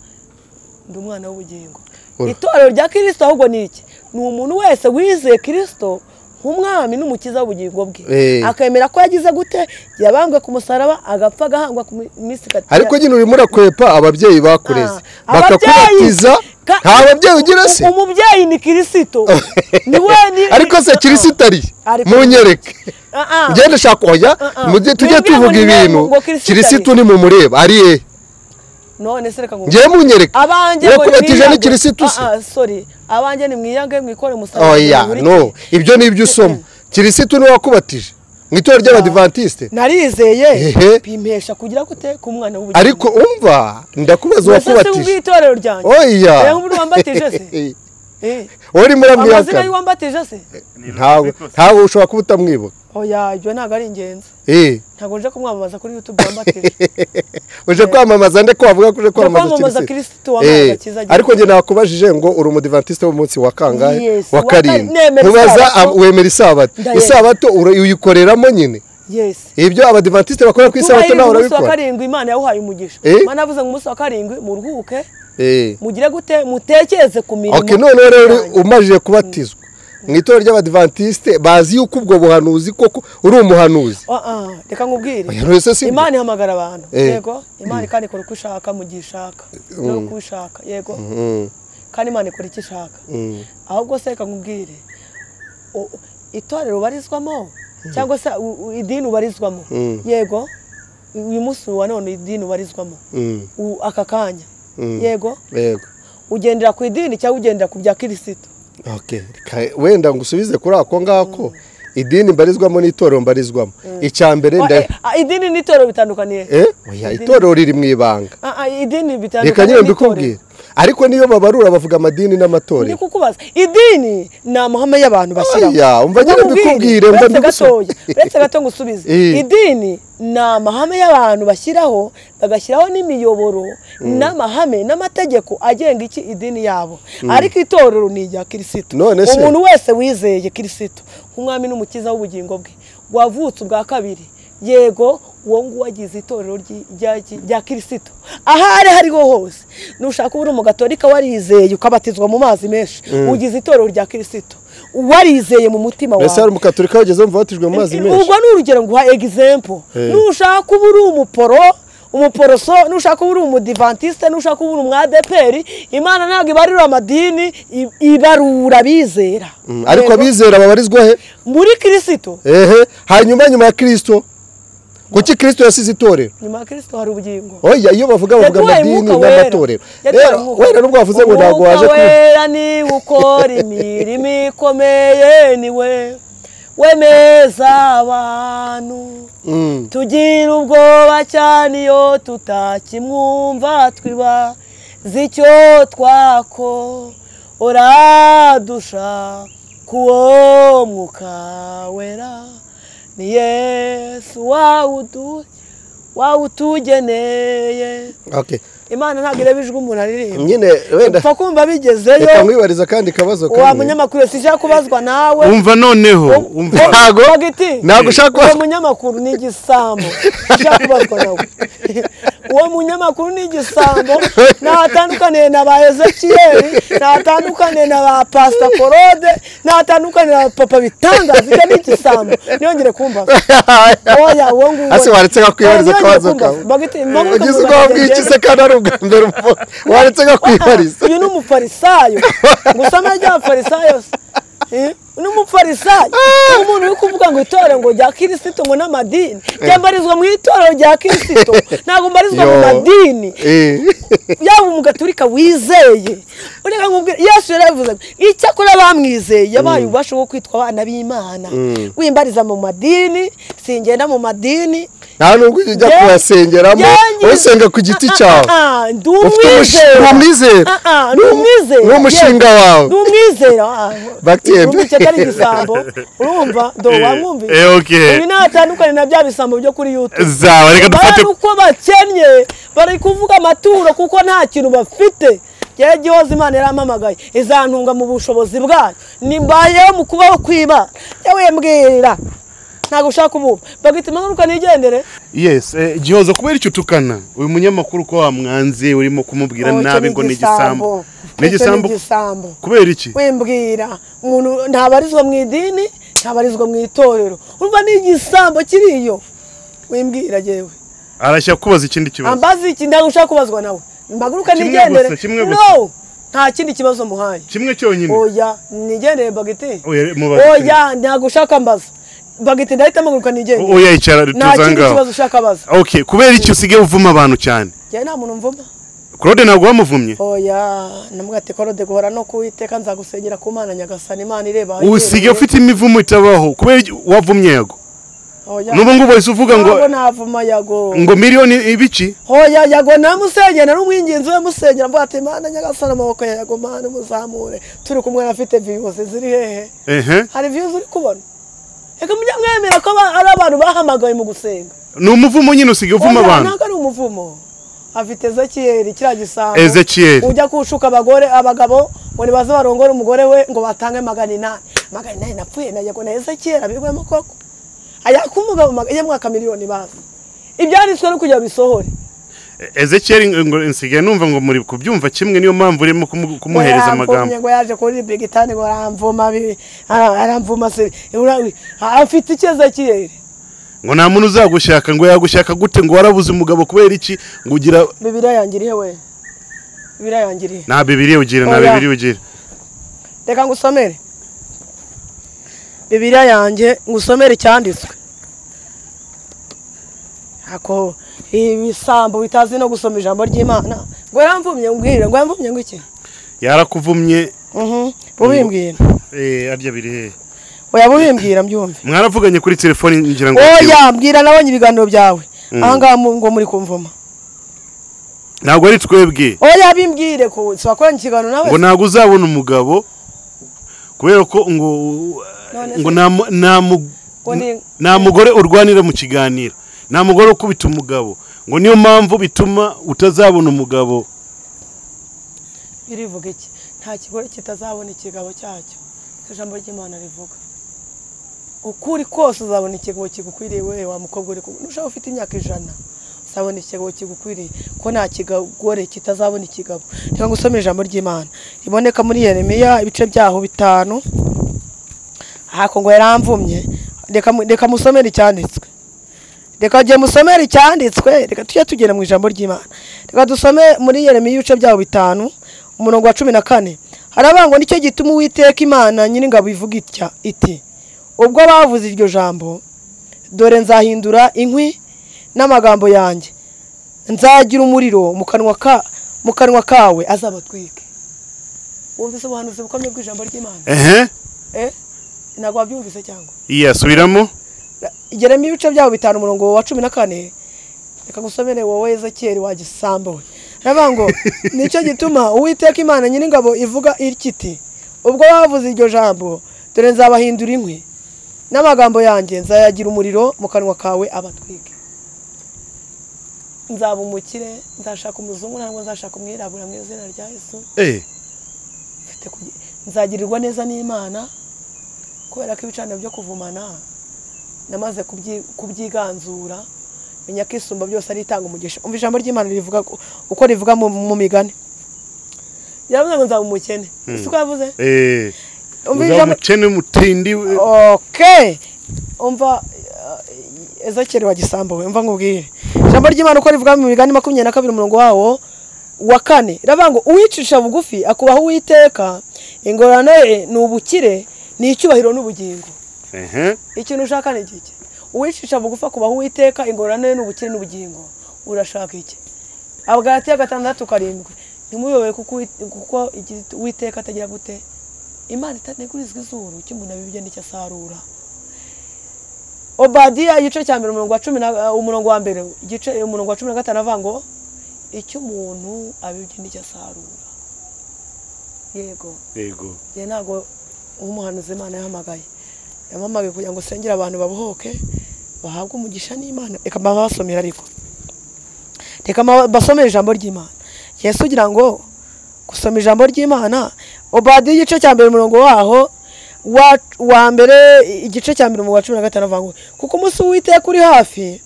[SPEAKER 1] ndi umwana w'ubugingo
[SPEAKER 4] Ura-
[SPEAKER 1] itorero rya kirisito ahubwo ni iki ni umuntu wese wizeye kirisito nk'umwami n'umukiza w'ubugingo bwe
[SPEAKER 4] Eh.
[SPEAKER 1] akemera ko yagize gute yabambwe ku musaraba agapfa agahangwa ku mi- minsi ikati-
[SPEAKER 4] ariko nyine urimo urakwepa ababyeyi bakureze
[SPEAKER 1] Ah,
[SPEAKER 4] bakakubatiza
[SPEAKER 1] ababyeyi- ka-
[SPEAKER 4] nta babyeyi ugira se
[SPEAKER 1] U- umubyeyi ni kirisito ni we ni
[SPEAKER 4] ariko se kirisito ari
[SPEAKER 1] Ariko-
[SPEAKER 4] munyereke
[SPEAKER 1] Ah, ah.
[SPEAKER 4] ugenda ushaka oya
[SPEAKER 1] Ah, ah.
[SPEAKER 4] mujye tujye
[SPEAKER 1] Mwebwe
[SPEAKER 4] tuvuga
[SPEAKER 1] ngo ni
[SPEAKER 4] ibintu
[SPEAKER 1] ngo kirisito ari.
[SPEAKER 4] kirisito ni mumureba ari ye
[SPEAKER 1] none se reka ngo
[SPEAKER 4] ngewe munyereke
[SPEAKER 1] abanjye ngo
[SPEAKER 4] urakubatije
[SPEAKER 1] nimwiyange.
[SPEAKER 4] ni kirisito se
[SPEAKER 1] Ah, ah, sorry abanjye ni mwiyange mwikore umusaraba
[SPEAKER 4] oya
[SPEAKER 1] Muri-
[SPEAKER 4] no ibyo ni ibyo usoma kirisito ni wakubatije mu itorero ry'abadivantisite
[SPEAKER 1] narizeye
[SPEAKER 4] Ehe.
[SPEAKER 1] bimpesha kugira gute ku mwana w'ubugingo
[SPEAKER 4] ariko umva ndakubaza uwakubatije
[SPEAKER 1] ubwitorero ryanjye
[SPEAKER 4] oya
[SPEAKER 1] reba muri wambatije se Eh,
[SPEAKER 4] urimo
[SPEAKER 1] amazina
[SPEAKER 4] uramwihakana
[SPEAKER 1] y'uwambatije se
[SPEAKER 4] ntawe ntawe ushobora kuba utamwibuka
[SPEAKER 1] oya ibyo ntabwo ari ingenzi
[SPEAKER 4] Eh.
[SPEAKER 1] ntabwo nje kumwamamaza kuri youtube wambatije
[SPEAKER 4] uje kwamamaza nde ko wavuga ko uje
[SPEAKER 1] kwamamaza
[SPEAKER 4] kwamamaza
[SPEAKER 1] Kristo wambaye
[SPEAKER 4] Eh,
[SPEAKER 1] agakiza agira.
[SPEAKER 4] ariko njye nakubajije ngo uri umudivantiste w'umunsi wa kangahe
[SPEAKER 1] Yes,
[SPEAKER 4] wa
[SPEAKER 1] wa
[SPEAKER 4] karindwi
[SPEAKER 1] kane- nemera
[SPEAKER 4] mubaza
[SPEAKER 1] isabato.
[SPEAKER 4] ab- wemera isabato
[SPEAKER 1] Ndayemera.
[SPEAKER 4] isabato ura- uyikoreramo nyine
[SPEAKER 1] yes
[SPEAKER 4] ibyo abadivantisite bakora ku isabato
[SPEAKER 1] kubahiriza
[SPEAKER 4] nawe
[SPEAKER 1] umunsi wa
[SPEAKER 4] urabikora
[SPEAKER 1] karindwi imana yawuhaye umugisha
[SPEAKER 4] Eh?
[SPEAKER 1] imana yavuze ngo umunsi wa karindwi muruhuke
[SPEAKER 4] Eh.
[SPEAKER 1] mugire gute mutekereze ku mirimo
[SPEAKER 4] ok noneho rero uri-
[SPEAKER 1] yanyu.
[SPEAKER 4] umajije kubatizwa mu itorero ry'abadivantisite bazi yuko ubwo buhanuzi koko uri umuhanuzi
[SPEAKER 1] Ah, ah, reka nkubwire
[SPEAKER 4] Oya, none se si-
[SPEAKER 1] imana ihamagara abantu
[SPEAKER 4] Eh.
[SPEAKER 1] yego imana ikora ikora uko ishaka mu gihe ishaka no ku ishaka yego
[SPEAKER 4] Mm,
[SPEAKER 1] kandi imana ikora icyo ishaka
[SPEAKER 4] mm.
[SPEAKER 1] ahubwo se reka nkubwire u- itorero ubarizwamo cyangwa se u- u- idini ubarizwamo
[SPEAKER 4] Mm.
[SPEAKER 1] yego uyu munsi wa none idini ubarizwamo
[SPEAKER 4] Mm.
[SPEAKER 1] U- aka kanya
[SPEAKER 4] Mm.
[SPEAKER 1] yego
[SPEAKER 4] yego
[SPEAKER 1] ugendera ku idini cyangwa ugendera ku bya kirisito
[SPEAKER 4] Ok, reka wenda ngo usubize kuri ako ngako idini mbarizwamo n'itorero mbarizwamo icya mbere
[SPEAKER 1] Wa-
[SPEAKER 4] nda
[SPEAKER 1] eh, ah, idini n'itorero bitandukaniye
[SPEAKER 4] eh oya itorero riri mu ibanga
[SPEAKER 1] Ah, ah, idini
[SPEAKER 4] reka nyine
[SPEAKER 1] bitandukaniye
[SPEAKER 4] mbikubwire ariko niyo babarura bavuga amadini
[SPEAKER 1] ndi
[SPEAKER 4] n'amatorero
[SPEAKER 1] kukubaza idini ni amahame y'abantu bashyiraho
[SPEAKER 4] Oya, umva nyine
[SPEAKER 1] Ndakubwira,
[SPEAKER 4] mbikubwire, umva
[SPEAKER 1] uretse
[SPEAKER 4] ndigusubiza.
[SPEAKER 1] gatoya uretse gato ngo usubize
[SPEAKER 4] Eh.
[SPEAKER 1] idini ni amahame y'abantu bashyiraho bagashyiraho n'imiyoboro n'amahame n'amategeko agenga iki idini yabo ariko itorero ni irya kirisito
[SPEAKER 4] None se?
[SPEAKER 1] umuntu wese wizeye kirisito nk'umwami n'umukiza w'ubugingo bwe wavutse ubwa kabiri yego uwo nguwo agize itorero ry'i- rya- rya kirisito aho ari hariho hose nushaka uba uri umugatolika warizeye ukabatizwa mu mazi menshi ugize itorero rya kirisito warizeye mu mutima wawe
[SPEAKER 4] mbese hari umukatorika wageze wumva watijwe mu mazi menshi
[SPEAKER 1] ubwo ni urugero nguha egizempo
[SPEAKER 4] Eh.
[SPEAKER 1] nushaka uba uri umuporo umuporoso nushaka uba uri umudivantisite nushaka uba uri umwadeperi imana ntabwo ibarura amadini i- ibarura abizera
[SPEAKER 4] Mm, ariko
[SPEAKER 1] Rero,
[SPEAKER 4] abizera babarizwa he
[SPEAKER 1] muri kirisito
[SPEAKER 4] ehe hanyuma nyuma ya kristo kuki kristo yasize itorero
[SPEAKER 1] nyuma ya kirisito hari ubugingo
[SPEAKER 4] oya iyo bavuga bavuga
[SPEAKER 1] yaduhaye
[SPEAKER 4] amadini
[SPEAKER 1] umwuka wera
[SPEAKER 4] n'amatorero
[SPEAKER 1] Yaduhaye
[SPEAKER 4] rero
[SPEAKER 1] umwuka.
[SPEAKER 4] wenda nubwo wavuze ngo ntabwo
[SPEAKER 1] Umwuka
[SPEAKER 4] waje kuri
[SPEAKER 1] wera niwe ukora imirimo ikomeye niwe wemeza abantu
[SPEAKER 4] Mm,
[SPEAKER 1] tugira ubwoba cyane iyo tutakimwumva twiba zicyo twako uradusha kuwo mwuka wera ni yesu wawudu wawutugeneye
[SPEAKER 4] ok
[SPEAKER 1] imana ntabwo ireba ijwi umuntu aririmba
[SPEAKER 4] nyine wenda
[SPEAKER 1] upfa kumva bigezeyo
[SPEAKER 4] reka mwibariza kandi kabazo
[SPEAKER 1] wa
[SPEAKER 4] kamwe
[SPEAKER 1] munyamakuru sijya kubazwa nawe
[SPEAKER 3] umva noneho umva
[SPEAKER 4] Ntago-
[SPEAKER 1] Bagiti,
[SPEAKER 4] ntago ushaka
[SPEAKER 1] uwo
[SPEAKER 4] kubazwa.
[SPEAKER 1] munyamakuru ni igisambo ushaka kubazwa nawe uwo munyamakuru ni igisambo ntatandukaniye na ba ezekiyeri ntatandukaniye na ba pasita korode ntatandukaniye na papa bitangaza ibyo ni igisambo ntiyongere kumbaza oya uwo nguwo
[SPEAKER 4] hasi waretse kakwihariza akabazo kawe ugize ubwo bw'iki se kandi ari ubwa mbere umubonye waretse kakwihariza
[SPEAKER 1] uyu ni umufarisayo gusa amajya y'abafarisayo se Eh, ni umufarisayo umuntu uri kuvuga ngo itorero ngo rya kirisito ngo n'amadini ryambarizwa mu itorero rya kirisito ntabwo mbarizwa mu madini yaba umugaturika wizeye ureka nkubwira yesu yaravuze ngo icyakora bamwizeye yabaye ububasha bwo kwitwa abana b'imana wimbariza mu madini singenda mu madini
[SPEAKER 4] nta nubwo ujya
[SPEAKER 1] Ye-
[SPEAKER 4] kuhasengeramo
[SPEAKER 1] Ye-
[SPEAKER 4] usenga ku giti cyawe
[SPEAKER 1] Ah, ah, ndi
[SPEAKER 4] ufite umushinga
[SPEAKER 1] umwizera
[SPEAKER 4] umwizera
[SPEAKER 1] Ah, ah, ni umwizera
[SPEAKER 4] ni umushinga
[SPEAKER 1] yewe.
[SPEAKER 4] wawe
[SPEAKER 1] ni umwizera ah,
[SPEAKER 4] Bakiembe.
[SPEAKER 1] urumva icyo atari igisambo urumva do wamwumviye
[SPEAKER 3] eh, okay.
[SPEAKER 1] ibi ntatandukanye na bya bisambo byo kuri youtube
[SPEAKER 3] zawe reka dufate
[SPEAKER 1] barabona uko bakennye bari kuvuga amaturo kuko nta kintu bafite yewe gihoza imana yarampamagaye izantunga mu bushobozi bwayo nimbayeho mu kubaho kw'imana yewe mbwira ntabwo ushaka ubu bagahita impanuka nigendere
[SPEAKER 3] yes eh, gihozo kubera icyo utukana uyu munyamakuru ko wamwanze urimo kumubwira
[SPEAKER 1] Oh, icyo
[SPEAKER 3] nabi ngo ni igisambo
[SPEAKER 1] Icyo
[SPEAKER 3] ni
[SPEAKER 1] ni
[SPEAKER 3] igisambo
[SPEAKER 1] igisambo
[SPEAKER 3] kubera iki
[SPEAKER 1] wimbwira umuntu ntabarizwa mu idini ntabarizwa mu itorero urumva ni igisambo kiriyo wimbwira yewe
[SPEAKER 3] arashaka kubaza ikindi kibazo
[SPEAKER 1] ambaza iki ntabwo ushaka kubazwa nawe mbaguruka
[SPEAKER 3] Kimwe
[SPEAKER 1] nigendere
[SPEAKER 3] gusa, kimwe gusa.
[SPEAKER 1] no nta kindi kibazo muhaye
[SPEAKER 3] kimwe cyonyine
[SPEAKER 1] oya nigendere bagiti
[SPEAKER 3] Oya, mubaze.
[SPEAKER 1] oya ntabwo ushaka mbaza bagiti ndahita mpaguruka nigendere
[SPEAKER 3] oya icara
[SPEAKER 1] nta kindi
[SPEAKER 3] tuzangaho
[SPEAKER 1] kibazo ushaka baza
[SPEAKER 3] okay kubera iki usigaye uvuma abantu cyane
[SPEAKER 1] njyewe nta muntu mvuma
[SPEAKER 3] claude ntabwo wamuvumye
[SPEAKER 1] oya namugati korode guhora no kuwiteka nzagusengera ku mana nyagasani imana ireba
[SPEAKER 3] usigaye ufite imivumo itabaho kubera iki- wavumye yago
[SPEAKER 1] Oya.
[SPEAKER 3] n'ubu ngubu wahise uvuga ngo
[SPEAKER 1] Ntabwo navuma yago
[SPEAKER 3] ngo miliyoni ibiki
[SPEAKER 1] hoya yago namusengera ari umwinginzi we musengera mvuga ati mana nyagasani amaboko ya yago mana muzamure turi kumwe afite viyuzi ziri hehe
[SPEAKER 3] ehe
[SPEAKER 1] hari viyuzi uri kubona reka mujye mwemera ko aba- ari abantu bahamagawe mu gusenga
[SPEAKER 3] ni umuvumo nyine usigaye uvuma
[SPEAKER 1] Oya,
[SPEAKER 3] abantu
[SPEAKER 1] ntabwo ari umuvumo afite ezekiyeli kiriya gisambo
[SPEAKER 3] Ezekiyeli.
[SPEAKER 1] ujya kushuka abagore abagabo ngo nibaze barongore umugore we ngo batange magana inani magana inani napfuye na yago na ezekiyeli abigwemo koko ayaka umugabo maga- ye mwaka miliyoni bazi ibyanditswe no kugira bisohore
[SPEAKER 3] ezekiyeli ngo nsigaye numva ngo muri kubyumva kimwe niyo mpamvu urimo kumu- kumuhereza amagambo
[SPEAKER 1] ngo yaje kuri bigitani ngo aramvuma bibi ara- aramvuma se ura- afite icyo ezekiyeli
[SPEAKER 3] ngo nta muntu uzagushaka ngo yagushaka gute ngo warabuze umugabo kubera iki ngo ugira
[SPEAKER 1] bibiriya yangiriye we bibiriya yangiriye
[SPEAKER 3] nta bibiri ugira nta
[SPEAKER 1] Oya.
[SPEAKER 3] bibiri ugira
[SPEAKER 1] reka ngusomere bibiriya yanjye ngusomere icyanditswe ako ibisambo bitazi no gusoma ijambo ry'imana ngo yaramvumye ngwira ngo yaramvumye ngo iki
[SPEAKER 3] yarakuvumye
[SPEAKER 1] Mhm, bubimbwira
[SPEAKER 3] eh, arya biri hehe
[SPEAKER 1] oya bubimbwira mbyumve
[SPEAKER 3] mwaravuganye kuri telefoni ngira ngo
[SPEAKER 1] oya mbwira nabonye ibiganiro byawe ahangaha mu- ngo muri kumvuma
[SPEAKER 3] ntabwo ari twebwe
[SPEAKER 1] oya bimbwire ko sibakoranye ikiganiro nawe
[SPEAKER 3] ngo ntabwo uzabona umugabo kubera ko ngo
[SPEAKER 1] None
[SPEAKER 3] ngo nta mu- nta mu-
[SPEAKER 1] Ngo ni-
[SPEAKER 3] nta mugore urwanira mu kiganiro nta mugore ukubita umugabo ngo niyo mpamvu bituma utazabona umugabo
[SPEAKER 1] birivuga iki nta kigore kitazabona ikigabo cyacyo Icyo ijambo ry'imana rivuga uko uri kose uzabona ikigabo kigukwiriye wewe wa mukobwa uri kumwe nushaka ufite imyaka ijana uzabona ikigabo kigukwiriye ko nta kigore kitazabona ikigabo reka ngusome ijambo ry'imana riboneka muri yeremiya ibice byaho bitanu hako ngo yaramvumye reka mu- reka musomere icyanditswe reka gihe musomere icyanditswe reka tujye tugera mu ijambo ry'imana reka dusome muri yeremiya ibice byabo bitanu umurongo wa cumi na kane haravuga ngo nicyo gituma uwiteka imana nyir'ingabo ivuga itya iti ubwo bavuze iryo jambo dore nzahindura inkwi n'amagambo yanjye nzagira umuriro mu kanwa ka mu kanwa kawe azabatwike wumvise ubuhanuzi bukomeye bw'ijambo ry'imana
[SPEAKER 3] ehe
[SPEAKER 1] eh ntabwo wabyumvise cyangwa
[SPEAKER 3] yasubiramo
[SPEAKER 1] geramo ibice byabo bitanu umurongo wa cumi na kane reka gusomere wowe ezekiyeli wa gisambo we aravuga ngo nicyo gituma uwiteka imana nyir'ingabo ivuga itya iti ubwo bavuze iryo jambo dore nzabahindura inkwi n'amagambo yanjye nzayagira umuriro mu kanwa kawe abatwike nzaba umukire nzashaka umuzungu ntabwo nzashaka umwirabura mu izina rya yesu
[SPEAKER 3] eh
[SPEAKER 1] mfite kugi- nzagirirwa neza n'imana kubera ko ibicaniro byo kuvumana namaze kubyi- kubyiganzura menya ko isumba byose ari itanga umugisha umva ijambo ry'imana rivuga ko- uko rivuga mu- mu migani yavuze ngo nzaba umukene si ko yavuze
[SPEAKER 3] Eh,
[SPEAKER 1] umva
[SPEAKER 3] uzaba
[SPEAKER 1] ijambo
[SPEAKER 3] umukene mutindi we-
[SPEAKER 1] okay umva eh, ezekeri wa gisambo we umva nkubwire ijambo ry'imana uko rivuga mu migani makumyabiri na kabiri umurongo wawo wa kane riravuga ngo uwicisha bugufi akubaho uwiteka ingorane ye ni ubukire ni icyubahiro n'ubugingo
[SPEAKER 3] Ehe.
[SPEAKER 1] ikintu ushaka ni iki uwicisha bugufi akubaho uwiteka ingorane ye ni ubukire n'ubugingo urashaka iki abagaratiya gatandatu karindwi ntimuyoboye kuko uwi- kuko igi- uwiteka atagira gute imana itanegurizwa izuru icyo umuntu abibye n'icyo asarura obadiya igice cya mbere umurongo wa cumi na umurongo wa mbere igice umurongo wa cumi na gatanu avuga ngo icyo umuntu abibye n'icyo asarura yego
[SPEAKER 3] yego
[SPEAKER 1] njye ntabwo umuhanuzi imana yahamagaye yampamagaye kugira ngo usengere abantu babohoke bahabwe umugisha n'imana reka baba basomera ariko reka mba- basomere ijambo ry'imana yesu ugira ngo gusoma ijambo ry'imana obadiya igice cya mbere umurongo waho wa, wa mbere igice cya mbere umurongo wa cumi na gatanu avuga ngo kuko umunsi w'uwiteka uri hafi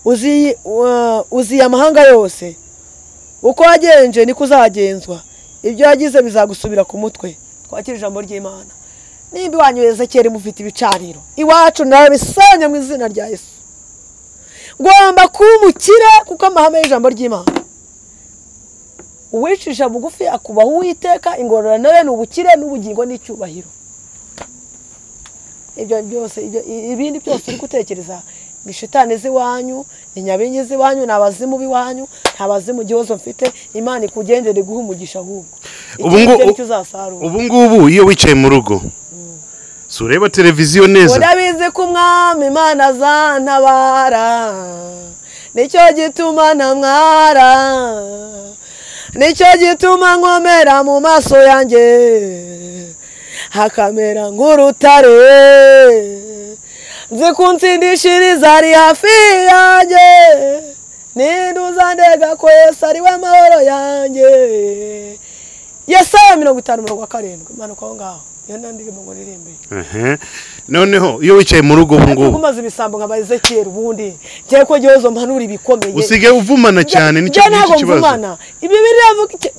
[SPEAKER 1] uzi- wa- uziye amahanga yose uko wagenje niko uzagenzwa ibyo wagize bizagusubira ku mutwe twakira ijambo ry'imana nimba iwanyu ezekeri mufite ibicaniro iwacu nawe bisanya mu izina rya yesu ngomba kuba umukire kuko amahame y'ijambo ry'imana uwicisha bugufi akubaha uwiteka ingororano ye ni ubukire n'ubugingo n'icyubahiro ibyo byose ibyo- ibindi byose uri gutekereza ni shitani z'iwanyu ni nyabingi z'iwanyu ni abazimu b'iwanyu nta bazimu igihozo mfite imana ikugendera iguha umugisha ahubwo
[SPEAKER 3] Ubu ngo-
[SPEAKER 1] Icyizere cyo uzasarura
[SPEAKER 3] ubu ngubu iyo wicaye mu rugo si ureba televiziyo neza
[SPEAKER 1] urabizi ko umwami imana azantabara nicyo gituma ntamwara nicyo gituma nkomera mu maso yanjye hakamera nk'urutare nzi ko ntsindishiriza ari hafi yanjye ninduzandega ko yesu ari we amahoro yanjye yesaya mirongo itanu mirongo karindwi imanuka aho ngaho iyo nandirimo ngo nirimbire
[SPEAKER 3] Ehe. noneho iyo wicaye mu rugo ubu
[SPEAKER 1] ariko
[SPEAKER 3] ngubu
[SPEAKER 1] umaze ibisambo nka ba ezekiyeri ubundi njyewe ko igihozo mpanura ibikomeye
[SPEAKER 3] usigaye uvumana cyane nicyo
[SPEAKER 1] Njye
[SPEAKER 3] nicyo
[SPEAKER 1] ntabwo
[SPEAKER 3] kibazo
[SPEAKER 1] mvumana ibi biravuga iki-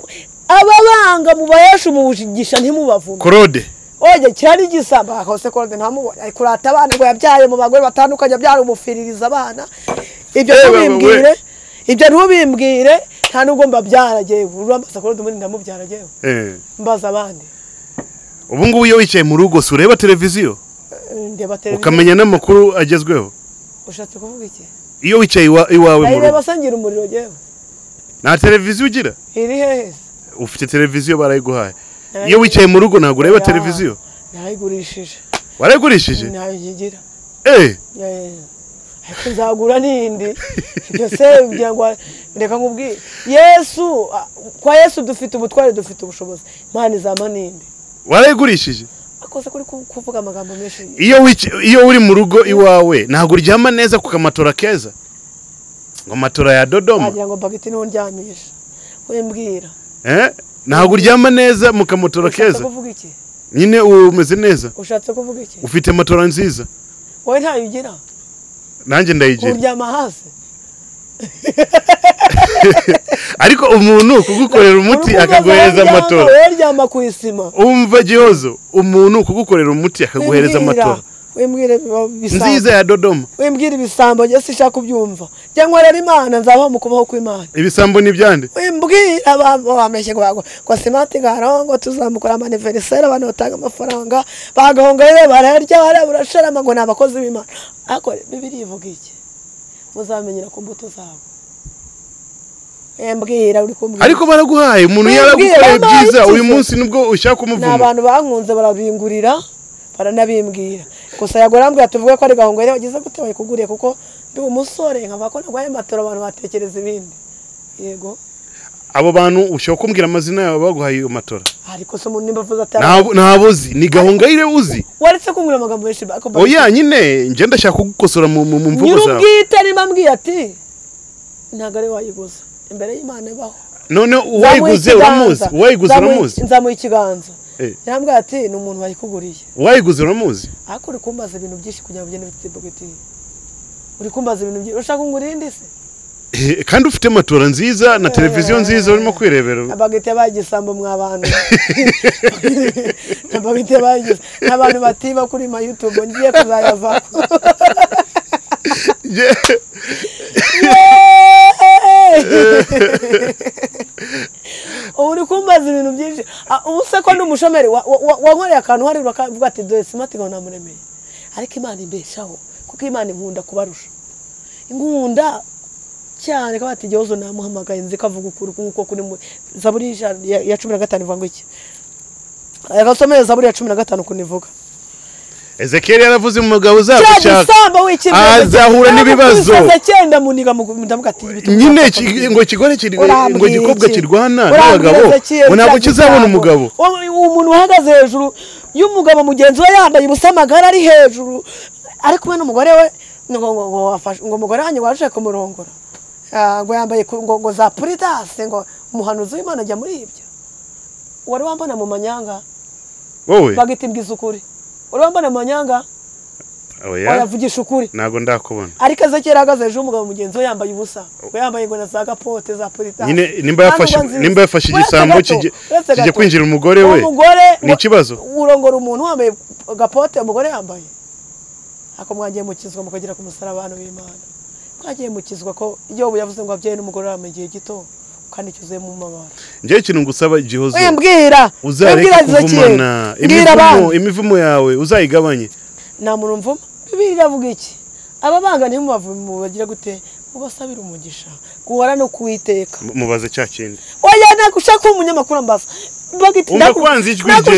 [SPEAKER 1] ababanga mubahesha umujigisha ntimubavume
[SPEAKER 3] claude
[SPEAKER 1] oye kirari igisambo akose kode ntamubonye ari kurata abana ngo yabyaye mu bagore batandukanye abyara umufiririza abana ibyo
[SPEAKER 3] Yewe wowe.
[SPEAKER 1] ntubimbwire ibyo ntubimbwire nta n'ubwo mbabyara jyewe urambaza kode ubundi ndamubyara jyewe
[SPEAKER 3] Eh.
[SPEAKER 1] mbaza abandi
[SPEAKER 3] ubu ngubu iyo wicaye mu rugo si ureba televiziyo
[SPEAKER 1] Eh, ndeba televiziyo
[SPEAKER 3] ukamenya n'amakuru agezweho
[SPEAKER 1] ushatse kuvuga iki
[SPEAKER 3] iyo wicaye iwa- iwawe mu rugo
[SPEAKER 1] ayireba sangira umuriro jyewe
[SPEAKER 3] nta televiziyo ugira
[SPEAKER 1] iri hehe
[SPEAKER 3] ufite televiziyo barayiguhaye iyo wicaye mu rugo ntabwo
[SPEAKER 1] Ya.
[SPEAKER 3] ureba televiziyo
[SPEAKER 1] nayigurishije
[SPEAKER 3] warayigurishije
[SPEAKER 1] ntayo nkigira
[SPEAKER 3] Eh,
[SPEAKER 1] Eh, ariko nzagura n'indi byose kugira ngo reka nkubwire yesu ah, kwa yesu dufite ubutware dufite ubushobozi imana izampa n'indi
[SPEAKER 3] warayigurishije
[SPEAKER 1] akose kuri ku- kuvuga amagambo menshi
[SPEAKER 3] iyo wic- iyo uri mu rugo iwawe ntabwo uryama neza ku kamatora keza ngo matora ya dodoma
[SPEAKER 1] wagira ngo bagiti niho ndyamisha wimbwira
[SPEAKER 3] Eh, ntabwo uryama neza mu kamatora
[SPEAKER 1] ushatse
[SPEAKER 3] keza
[SPEAKER 1] kuvuga iki
[SPEAKER 3] nyine uba umeze neza
[SPEAKER 1] ushatse kuvuga iki
[SPEAKER 3] ufite matora nziza
[SPEAKER 1] wowe ntayo ugira
[SPEAKER 3] nanjye ndayigira
[SPEAKER 1] uryama hasi
[SPEAKER 3] ariko umuntu kugukorera umuti
[SPEAKER 1] Urukundo
[SPEAKER 3] akaguhereza
[SPEAKER 1] zawe
[SPEAKER 3] amatora
[SPEAKER 1] ryama, wowe ryama ku isima
[SPEAKER 3] umva gihozo umuntu kugukorera umuti akaguhereza
[SPEAKER 1] Wimbwira,
[SPEAKER 3] amatora
[SPEAKER 1] wimbwire bisanga
[SPEAKER 3] nziza ya dodoma
[SPEAKER 1] wimbwira ibisambo njye sinshaka kubyumva njye nkorera imana nzabaho mu kubaho kw'imana
[SPEAKER 3] ibisambo nibyande
[SPEAKER 1] wimbwira abantu bameshye ngo bago ngo simati garongo tuzamukora amaniveriseri abantu batanga amafaranga bagahunga rero bararya barabura sharama ngo ni abakozi b'imana ariko bibiri ivuga iki muzamenyera ku mbuto zabo wimbwira uri kumbwira
[SPEAKER 3] ariko baraguhaye umuntu
[SPEAKER 1] Wibwira,
[SPEAKER 3] yaragukoreye
[SPEAKER 1] wabaye
[SPEAKER 3] byiza
[SPEAKER 1] ikize.
[SPEAKER 3] uyu munsi nibwo ushaka
[SPEAKER 1] ni
[SPEAKER 3] kumuvuma
[SPEAKER 1] abantu bankunze barabingurira baranabimbwira gusa yagorambwira tuvuge ko ari gahunga rero wagize gute wayikuguriye kuko ndi umusore nkavuga ko ntabwo ari matera abantu batekereza ibindi yego
[SPEAKER 3] abo bantu ushobora kumbwira amazina yabo baguhaye iyo matora
[SPEAKER 1] ariko se umuntu nimba avuze atari
[SPEAKER 3] Ntabwo- ntabwo uzi ni gahongayire uzi
[SPEAKER 1] waretse kumbwira amagambo menshi ariko
[SPEAKER 3] oya nyine njye ndashaka kugukosora mu mu mu mvugo zawe
[SPEAKER 1] nyir'ubwite nimba ambwiye ati ntabwo ari we wayiguze imbere y'imana ibaho
[SPEAKER 3] none
[SPEAKER 1] Nzamuha
[SPEAKER 3] uwayiguze
[SPEAKER 1] ikiganza.
[SPEAKER 3] uramuzi uwayiguze
[SPEAKER 1] Nzamuha-
[SPEAKER 3] uramuzi
[SPEAKER 1] nzamuha ikiganza
[SPEAKER 3] Eh.
[SPEAKER 1] yambwira ati ni umuntu wayikuguriye
[SPEAKER 3] uwayiguze uramuzi
[SPEAKER 1] ariko uri kumbaza ibintu byinshi kugira ngo ugende bite bwite uri kumbaza ibintu byinshi ushaka ngo urinde se
[SPEAKER 3] Eh, kandi ufite matora nziza na televiziyo nziza urimo kwirebera
[SPEAKER 1] abagite bagisambo mwabantu abagite bagize n'abantu batiba kuri ma youtube ngiye kuzayava
[SPEAKER 3] Je-
[SPEAKER 1] ubu uri kumbaza ibintu byinshi Ah, ubu se ko ndi umushomeri wa- wa- wa- wankoreye akantu hariya ukavuga ati dore simati ngo namuremeye ariko imana imbeshaho kuko imana inkunda kubarusha inkunda cyane ko bati igihozo namuhamagaye nzi ko avuga ukuri nk'uko kuri mu zaburi y'ijana ya- ya cumi na gatanu ivuga ngo iki agasomeye zaburi ya cumi na gatanu ukuntu ivuga
[SPEAKER 3] ezekiyeli yaravuze umugabo
[SPEAKER 1] kiriya
[SPEAKER 3] uzagushaka
[SPEAKER 1] gisambo w'ikibwana
[SPEAKER 3] azahura
[SPEAKER 1] ntabwo
[SPEAKER 3] n'ibibazo.
[SPEAKER 1] kubisaza cyenda muniga mu- ndavuga ati bituma
[SPEAKER 3] nyine
[SPEAKER 1] utapfa
[SPEAKER 3] ki-
[SPEAKER 1] kugira.
[SPEAKER 3] ngo kigore kiri- ngo
[SPEAKER 1] Urambwira
[SPEAKER 3] igikobwa
[SPEAKER 1] iki?
[SPEAKER 3] kirwana
[SPEAKER 1] Urambwira
[SPEAKER 3] n'abagabo
[SPEAKER 1] Ezekiel
[SPEAKER 3] ngo ntabwo
[SPEAKER 1] cya
[SPEAKER 3] kizabona
[SPEAKER 1] gisambo.
[SPEAKER 3] umugabo
[SPEAKER 1] Uwo- umuntu uhagaze hejuru y'umugabo mugenzi we yambaye ubusa amagara ari hejuru ari kumwe n'umugore we ngo ngo ngo afashe- ngo umugore wanjye waje kumurongora Ah, ngo yambaye ku- ngo ngo za puridase ngo umuhanuzi w'imana ajya muri ibyo wari wambona mu manyanga
[SPEAKER 3] wowe
[SPEAKER 1] bagita mbwiza ukuri wari wambona mu manyanga
[SPEAKER 3] oya
[SPEAKER 1] waravugisha ukuri
[SPEAKER 3] ntabwo ndakubona
[SPEAKER 1] ariko ezekiyeli ahagaze hejuru y'umugabo mugenzi we yambaye ubusa we yambaye ngo na za gapote za politasi
[SPEAKER 3] nyine nimba yafashe nimba yafashe igisambo kijye- kijye kwinjira umugore we
[SPEAKER 1] umugore
[SPEAKER 3] ni ikibazo
[SPEAKER 1] urongora umuntu wambaye gapote umugore yambaye ako mwagiye mukizwa mukagera ku musarabano w'imana mwagiye mukizwa ko iyo yavuze ngo abyeyi n'umugore wambaye igihe gito kandi cyuzuye mu mabara
[SPEAKER 3] njyewe ikintu ngusaba igihozo
[SPEAKER 1] wembwira
[SPEAKER 3] uzareke
[SPEAKER 1] Ezekiyeli
[SPEAKER 3] kuvumana
[SPEAKER 1] mbwira abantu
[SPEAKER 3] imivumo imivumo yawe uzayigabanye
[SPEAKER 1] nta muntu mvuma bibiri iravuga iki ababanga ntimubavume bagira gute mubasabire umugisha guhora no kuwiteka
[SPEAKER 3] Mu- mubaze cya kindi
[SPEAKER 1] oya ntabwo ushaka kuba umunyamakuru ambaza
[SPEAKER 3] Umva kwanza ijwi rye.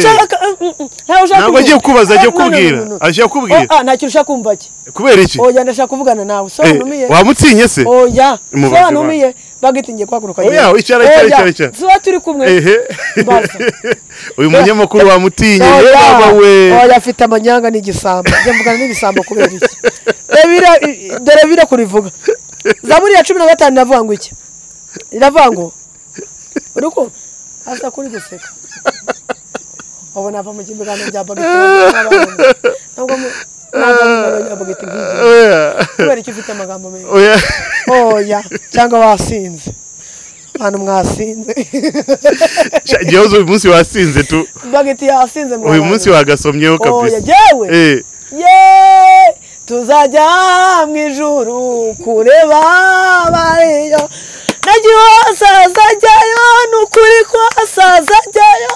[SPEAKER 3] Ntabwo
[SPEAKER 1] ntabwo
[SPEAKER 3] agiye kukubaza, agiye kukubwira. Agiye kukubwira.
[SPEAKER 1] nta kintu ushaka kumva ki
[SPEAKER 3] kubera iki
[SPEAKER 1] oya ndashaka kuvugana nawe sobanumiye
[SPEAKER 3] Eh, wamutinye se
[SPEAKER 1] oya
[SPEAKER 3] Mubaze
[SPEAKER 1] sobanumiye bagita ngiye guhaguruka
[SPEAKER 3] Oya,
[SPEAKER 1] agenda.
[SPEAKER 3] icara, icara,
[SPEAKER 1] Oya,
[SPEAKER 3] icara, icara.
[SPEAKER 1] tuba turi kumwe
[SPEAKER 3] ehe
[SPEAKER 1] mbaza
[SPEAKER 3] uyu munyamakuru wamutinye ye
[SPEAKER 1] Oya,
[SPEAKER 3] baba we
[SPEAKER 1] oya afite amanyanga n'igisambo njya mvugana n'igisambo kubera iki Dore bira- i- dore bira kurivuga zaburi ya cumi na gatanu iravuga ngo iki iravuga ngo uri kumva asa kuri guseka ubu nava mu kiganiro bya bagiti nk'igihe kubera icyo ufite amagambo menshi
[SPEAKER 3] oya
[SPEAKER 1] oya cyangwa wasinze abantu mwasinze
[SPEAKER 3] Sha, gihozo uyu munsi wasinze tu
[SPEAKER 1] bagiti yasinze
[SPEAKER 3] uyu munsi wagasomyeho
[SPEAKER 1] oya
[SPEAKER 3] kabisa
[SPEAKER 1] yewe
[SPEAKER 3] Eh,
[SPEAKER 1] ye tuzajya mu ijuru kureba abariyo nagiho azajyayo n'ukuri ko azajyayo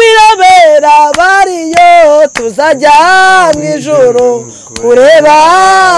[SPEAKER 1] kwirabera abariyo tuzajya mu ijuru kureba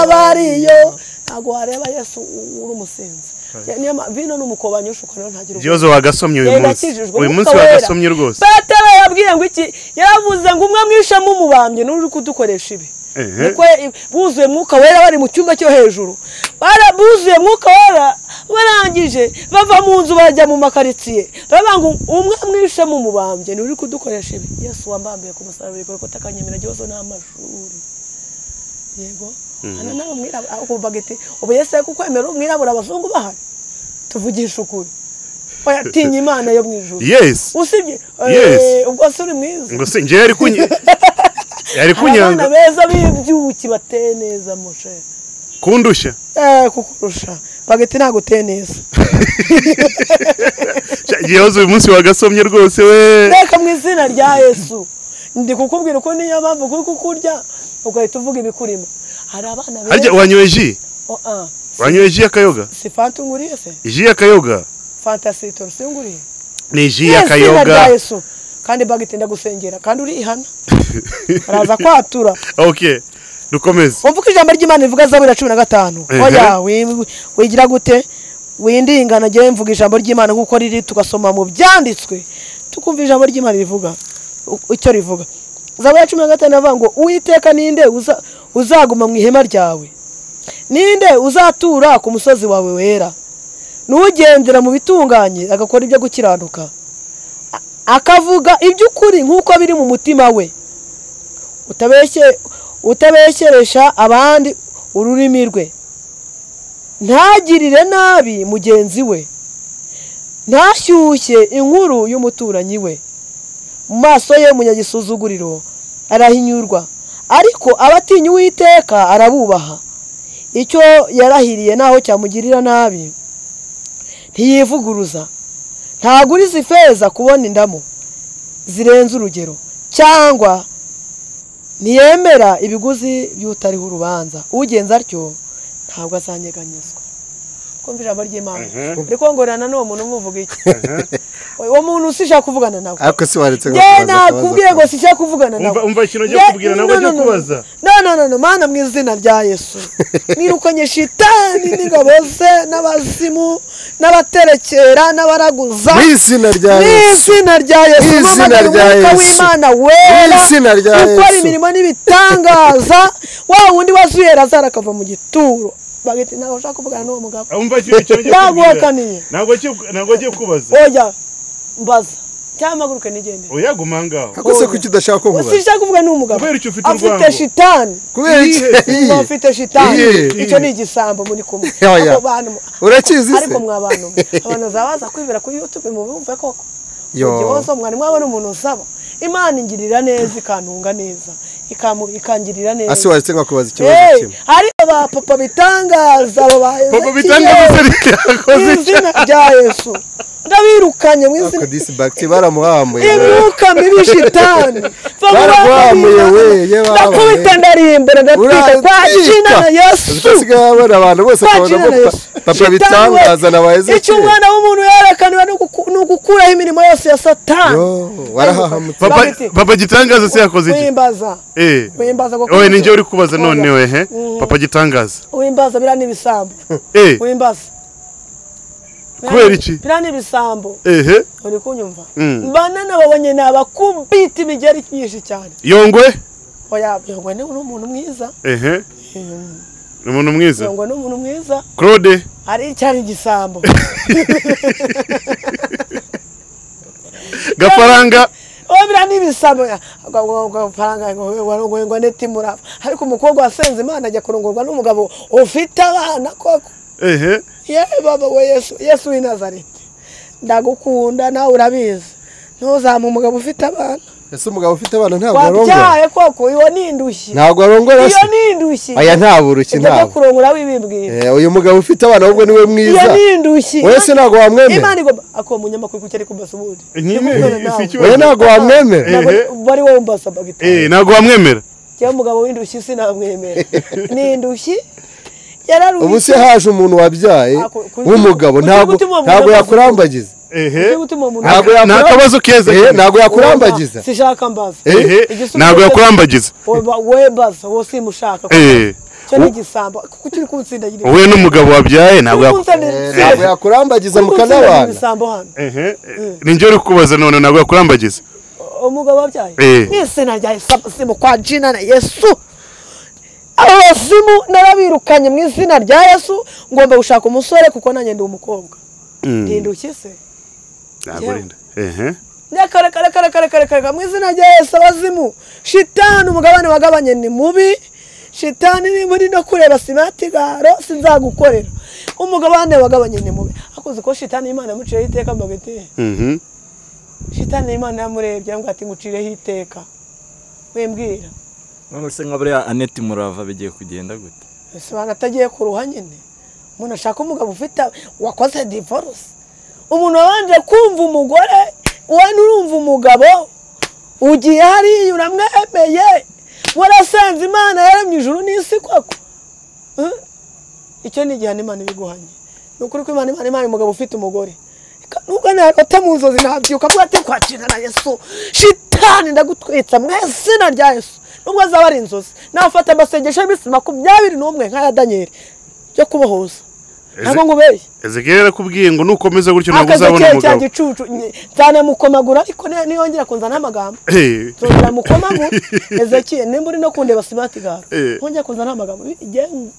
[SPEAKER 1] abariyo ntabwo wareba yesu uri umusinzi niyo ma- vino n'umukobanyi ushukana ntagira ubwoba
[SPEAKER 3] gihozo wagasomye uyu munsi
[SPEAKER 1] yakijijwe
[SPEAKER 3] uyu
[SPEAKER 1] n'umwuka
[SPEAKER 3] munsi
[SPEAKER 1] wera.
[SPEAKER 3] wagasomye rwose
[SPEAKER 1] petero yabwiye ngo iki yavuze ngo umwe mwishamo umubambye n'uri kudukoresha ibi
[SPEAKER 3] Ehe.
[SPEAKER 1] Niko ya- buzuye mwuka wera bari mu cyumba cyo hejuru Bara- buzuye mwuka wera barangije bava mu nzu bajya mu makaritsiye baravuga ngo umwe mwishamo umubambye n'uri kudukoresha ibi yesu wambambiye ku musaraba bikore ko takanyemera igihozo n'amashuri yego hano nawe mwirabura ahubwo bagiti ubu yesu ari kukwemera umwirabura abazungu bahari tuvugisha ukuri oya tinya imana yo mu ijuru
[SPEAKER 3] yes
[SPEAKER 1] usibye
[SPEAKER 3] Yes.
[SPEAKER 1] Eh, ubwo se uri mwiza
[SPEAKER 3] ngo se njyewe yari kunye yari
[SPEAKER 1] Hari abana
[SPEAKER 3] kunyanga
[SPEAKER 1] beza b'ibyuki bateye neza mushe
[SPEAKER 3] kundusha
[SPEAKER 1] eh kukurusha bagati ntabwo uteye neza
[SPEAKER 3] Sha, gihozo uyu munsi wagasomye rwose we
[SPEAKER 1] reka mu izina rya yesu ndi kukubwira uko niyo mpamvu kuri kukurya ugahita uvuga ibikurimo hari abana
[SPEAKER 3] harya
[SPEAKER 1] beza
[SPEAKER 3] wanyoye ji
[SPEAKER 1] Oh, ah. Si-
[SPEAKER 3] wanyoye ji y'akayoga
[SPEAKER 1] si fanta unguriye se
[SPEAKER 3] ji y'akayoga
[SPEAKER 1] fanta sitoro si unguriye Mu
[SPEAKER 3] ni ji
[SPEAKER 1] izina rya
[SPEAKER 3] y'akayoga
[SPEAKER 1] yesu kandi bagati ndagusengera kandi urihana araza kwatura
[SPEAKER 3] ok dukomeze
[SPEAKER 1] wumva uko ijambo ry'imana rivuga zaburi ya cumi na gatanu
[SPEAKER 3] Ehe.
[SPEAKER 1] oya wi- wigira gute windingana njyewe mvuga ijambo ry'imana nk'uko riri tugasoma mu byanditswe tukumva ijambo ry'imana rivuga u- icyo rivuga zaburi ya cumi na gatanu iravuga ngo uwiteka ninde uza- uzaguma mu ihema ryawe ninde uzatura ku musozi wawe wera n'ugendera mu bitunganye agakora ibyo gukiranuka A- akavuga iby'ukuri nk'uko biri mu mutima we utabeshye utabeshyeresha abandi ururimi rwe ntagirire nabi mugenzi we ntashyushye inkuru y'umuturanyi we mu maso ye umunyagisuzuguriro arahinyurwa ariko abatinya uwiteka arabubaha icyo yarahiriye naho cyamugirira nabi ntiyivuguruza ntaguriza ifeza kubona indamo zirenze urugero cyangwa ntiyemera ibiguzi by'utariho urubanza ugenza atyo ntabwo azanyeganyezwa kumva ijambo ry'imana ariko ngorana n'uwo muntu umuvuga iki uwo muntu usishaka kuvugana nawe
[SPEAKER 4] ariko si waretse
[SPEAKER 1] nge
[SPEAKER 4] kubaza
[SPEAKER 1] nakubwiye ngo
[SPEAKER 4] akabaza.
[SPEAKER 1] sishaka kuvugana nawe
[SPEAKER 3] Umva- umva ikintu ugiye
[SPEAKER 1] Nge-
[SPEAKER 3] kukubwira, ntabwo
[SPEAKER 1] no, no,
[SPEAKER 3] agiye
[SPEAKER 1] no, no.
[SPEAKER 3] kubaza.
[SPEAKER 1] no no no no mana mu izina rya yesu nirukanye shitani n'ingabo ze n'abazimu n'abaterekera n'abaraguza
[SPEAKER 4] mu izina rya
[SPEAKER 1] mu
[SPEAKER 4] yesu
[SPEAKER 1] izina rya yesu
[SPEAKER 4] Mu izina
[SPEAKER 1] mpamagara
[SPEAKER 4] rya
[SPEAKER 1] umwuka
[SPEAKER 4] Yesu.
[SPEAKER 1] w'imana
[SPEAKER 4] Mu
[SPEAKER 1] wera
[SPEAKER 4] izina rya
[SPEAKER 1] ukora
[SPEAKER 4] Yesu.
[SPEAKER 1] imirimo n'ibitangaza wa wundi wazuye razara akava mu gituro bagahita ntabwo ushaka kuvugana n'uwo mugabo
[SPEAKER 3] umva ikintu ikintu ugiye
[SPEAKER 1] Naguhakaniye.
[SPEAKER 3] ntabwo agiye- ntabwo agiye kubaza
[SPEAKER 1] oya mbaza cyangwa mpaguruke nigende
[SPEAKER 3] uyaguma aha ngaho
[SPEAKER 4] ariko se kuki udashaka kuvuga
[SPEAKER 1] sishaka kuvuga n'uwo mugabo
[SPEAKER 3] Kubera icyo ufite
[SPEAKER 1] afite
[SPEAKER 3] urwango.
[SPEAKER 1] shitani
[SPEAKER 4] kubera iki
[SPEAKER 1] Niba ufite shitani
[SPEAKER 4] Iyi.
[SPEAKER 1] icyo ni igisambo muri kumwe
[SPEAKER 4] Oya.
[SPEAKER 1] Abo bantu
[SPEAKER 4] urakizi se
[SPEAKER 1] ariko mwa bantu mwe, abantu bazaba baza kwibera kuri youtube mubumve koko
[SPEAKER 4] Yo.
[SPEAKER 1] Mu gihe wose mwari mwabona umuntu usaba imana ingirira neza ikantunga neza ikamu- ikangirira neza
[SPEAKER 4] ase waretse nkakubaza ikibazo
[SPEAKER 1] Hey,
[SPEAKER 4] kimwe
[SPEAKER 1] hari aba papa bitangaza aba ba
[SPEAKER 3] papa
[SPEAKER 1] Ezekiel,
[SPEAKER 3] bitangaza
[SPEAKER 1] mu
[SPEAKER 3] ryakoze
[SPEAKER 1] izina rya yesu ndabirukanye mu izina
[SPEAKER 4] ako disibagiti baramuhamuye
[SPEAKER 1] imyuka mibi shitani Va mu
[SPEAKER 4] Baraguhamuye
[SPEAKER 1] bana
[SPEAKER 4] we, ye
[SPEAKER 1] b'Imana.
[SPEAKER 4] babaye.
[SPEAKER 1] ndakubita ndarimbere ndatwika
[SPEAKER 4] Uratwika.
[SPEAKER 1] kwa jina na
[SPEAKER 4] Ubwo
[SPEAKER 1] yesu
[SPEAKER 4] asigaye abona abantu bose akabona
[SPEAKER 1] Kwakira
[SPEAKER 4] ko
[SPEAKER 1] na
[SPEAKER 4] pa-
[SPEAKER 1] Yesu.
[SPEAKER 4] papa
[SPEAKER 1] Shitani we,
[SPEAKER 4] bitangaza na ba
[SPEAKER 1] icyo
[SPEAKER 4] ezekiyeli
[SPEAKER 1] umwana w'umuntu yerekaniwe ni uguku- ni ugukuraho imirimo yose ya satani
[SPEAKER 4] Yo, warahahamutse.
[SPEAKER 3] papa
[SPEAKER 1] Bagiti,
[SPEAKER 3] papa gitangaza se yakoze iki
[SPEAKER 1] wimbaza
[SPEAKER 3] eh
[SPEAKER 1] wimbaza kuko-
[SPEAKER 3] oye ninjye uri kubaza
[SPEAKER 1] Oya.
[SPEAKER 3] none wehe
[SPEAKER 1] Mm.
[SPEAKER 3] papa gitangaza
[SPEAKER 1] wimbaza biriya ni ibisambo
[SPEAKER 3] eh
[SPEAKER 1] wimbaza
[SPEAKER 3] Kubera iki?
[SPEAKER 1] biriya ni ibisambo
[SPEAKER 3] ehe
[SPEAKER 1] uri kunyumva
[SPEAKER 3] Mm.
[SPEAKER 1] banana babonye ni abakubita imigeri myinshi cyane
[SPEAKER 3] yongwe
[SPEAKER 1] oya yongwe ni umuntu mwiza
[SPEAKER 3] ehe ni umuntu mwiza
[SPEAKER 1] yongwe ni umuntu mwiza
[SPEAKER 3] claude
[SPEAKER 1] hari icyari igisambo
[SPEAKER 3] gafaranga
[SPEAKER 1] obira n'ibisambo faranga ngo neti murava ariko umukobwa wasenze imana ajya kurongorwa n'umugabo ufite abana koko
[SPEAKER 3] ehe
[SPEAKER 1] ye baba we yesu yesu w'i nazareti ndagukunda nawe urabizi ntuzamu umugabo ufite abana
[SPEAKER 4] ese umugabo ufite abana ntabwo arongora
[SPEAKER 1] wabyaye koko iyo ni indushyi
[SPEAKER 4] ntabwo arongora
[SPEAKER 1] iyo
[SPEAKER 4] se
[SPEAKER 1] ni indushyi
[SPEAKER 4] aya ntabwo uruki
[SPEAKER 1] ibyo byo
[SPEAKER 4] ntabwo
[SPEAKER 1] kurongora wibibwira
[SPEAKER 4] Eh, uyu mugabo ufite abana ahubwo niwe mwiza
[SPEAKER 1] iyo ni indushyi
[SPEAKER 4] wowe se ntabwo wamwemera
[SPEAKER 1] imana igomba ako munyamakuru kuki ari kumbaza ubundi
[SPEAKER 3] Nyine,
[SPEAKER 1] Ndikubwira
[SPEAKER 3] si
[SPEAKER 1] nawe.
[SPEAKER 3] ikibazo.
[SPEAKER 4] wowe ntabwo wamwemera
[SPEAKER 1] Ntabwo
[SPEAKER 3] Ehe.
[SPEAKER 1] bari wowe mbaza bagitaye
[SPEAKER 3] eh ntabwo wamwemera
[SPEAKER 1] cyangwa umugabo w'indushyi sinamwemera ni indushyi yararushye
[SPEAKER 4] ubu se haje umuntu wabyaye
[SPEAKER 1] Ako- kuki-
[SPEAKER 4] w'umugabo
[SPEAKER 1] kuki
[SPEAKER 4] ntabwo
[SPEAKER 1] gutuma umuntu
[SPEAKER 4] ntabwo
[SPEAKER 1] amaze-
[SPEAKER 4] yakurambagiza
[SPEAKER 1] Ujye
[SPEAKER 3] ehe
[SPEAKER 1] gutuma umuntu
[SPEAKER 4] Ntabwo
[SPEAKER 1] Oya,
[SPEAKER 4] yakura-
[SPEAKER 3] nta kabazo keza
[SPEAKER 4] Eh,
[SPEAKER 3] cyane.
[SPEAKER 4] ntabwo yakurambagiza
[SPEAKER 1] sishaka mbaza
[SPEAKER 4] Eh.
[SPEAKER 3] ehe
[SPEAKER 1] Igisubizo
[SPEAKER 3] ntabwo
[SPEAKER 1] cyose-
[SPEAKER 3] yakurambagiza
[SPEAKER 1] Wowe ba- wowe mbaza wowe simushaka
[SPEAKER 3] eh
[SPEAKER 1] cyo ni igisambo kuko turi kunsindagira
[SPEAKER 3] wowe n'umugabo wabyaye ntabwo
[SPEAKER 1] turi
[SPEAKER 3] yaku-
[SPEAKER 1] kunsindagira
[SPEAKER 4] Eh, ntabwo yakurambagiza
[SPEAKER 1] turi kunsindagira
[SPEAKER 4] mukanabana
[SPEAKER 1] ibisambo hano
[SPEAKER 3] ehe ninjye uri kubaza none ntabwo yakurambagiza
[SPEAKER 1] umugabo wabyaye
[SPEAKER 3] Eh.
[SPEAKER 1] n'izina rya Yesu, abazimu kwa jina na yesu abo bazimu narabirukanye mu izina rya yesu ngomba gushaka umusore kuko nanjye ndi umukobwa ntindushye se
[SPEAKER 3] ntabwo urinda ehe
[SPEAKER 1] nyakarekarekarekarekarekareka mu izina rya yesu abazimu shitani umugabane wagabanye ni mubi shitani ni muri no kureba simatigaro sinzagukorera umugabane wagabanye ni mubi akoze ko shitani imana yamuciyeho iteka mbaga iti
[SPEAKER 3] mhm
[SPEAKER 1] shitani imana yamurebye yambwira ati ngucireho iteka wimbwira
[SPEAKER 5] none se nka buriya aneti murava bigiye kugenda gute
[SPEAKER 1] ese abantu atagiye ku ruha nyine umuntu ashaka umugabo ufite wakoze divorce umuntu wabanje kumva umugore wowe nurumva umugabo ugiye hariya uramwemeye warasenze imana yaremye ijuru n'isi koko Eh? icyo ni igihano imana ibiguhanye ni ukuri ko imana imana imana umugabo ufite umugore Reka nubwo narota mu nzozi nabyuka avuga ati kwakira na yesu shitani ndagutwitsa mu izina rya yesu nubwo azaba ari inzozi nafata amasengesho y'iminsi makumyabiri n'umwe nk'aya daniel yo kubohoza ntabwo ngubeye
[SPEAKER 3] ezekiyeli arakubwiye ngo nukomeza gutyo ntabwo
[SPEAKER 1] akazi
[SPEAKER 3] uzabona
[SPEAKER 1] keye cya
[SPEAKER 3] umugabo
[SPEAKER 1] gicucu Nye- nzanamukomagura ariko ni- niyongera kunzana amagambo
[SPEAKER 3] Eh,
[SPEAKER 1] nzongera mukomagura ezekiye nimba uri no kundeba simati garo
[SPEAKER 3] Eh.
[SPEAKER 1] ntongera kunzana amagambo Igihe-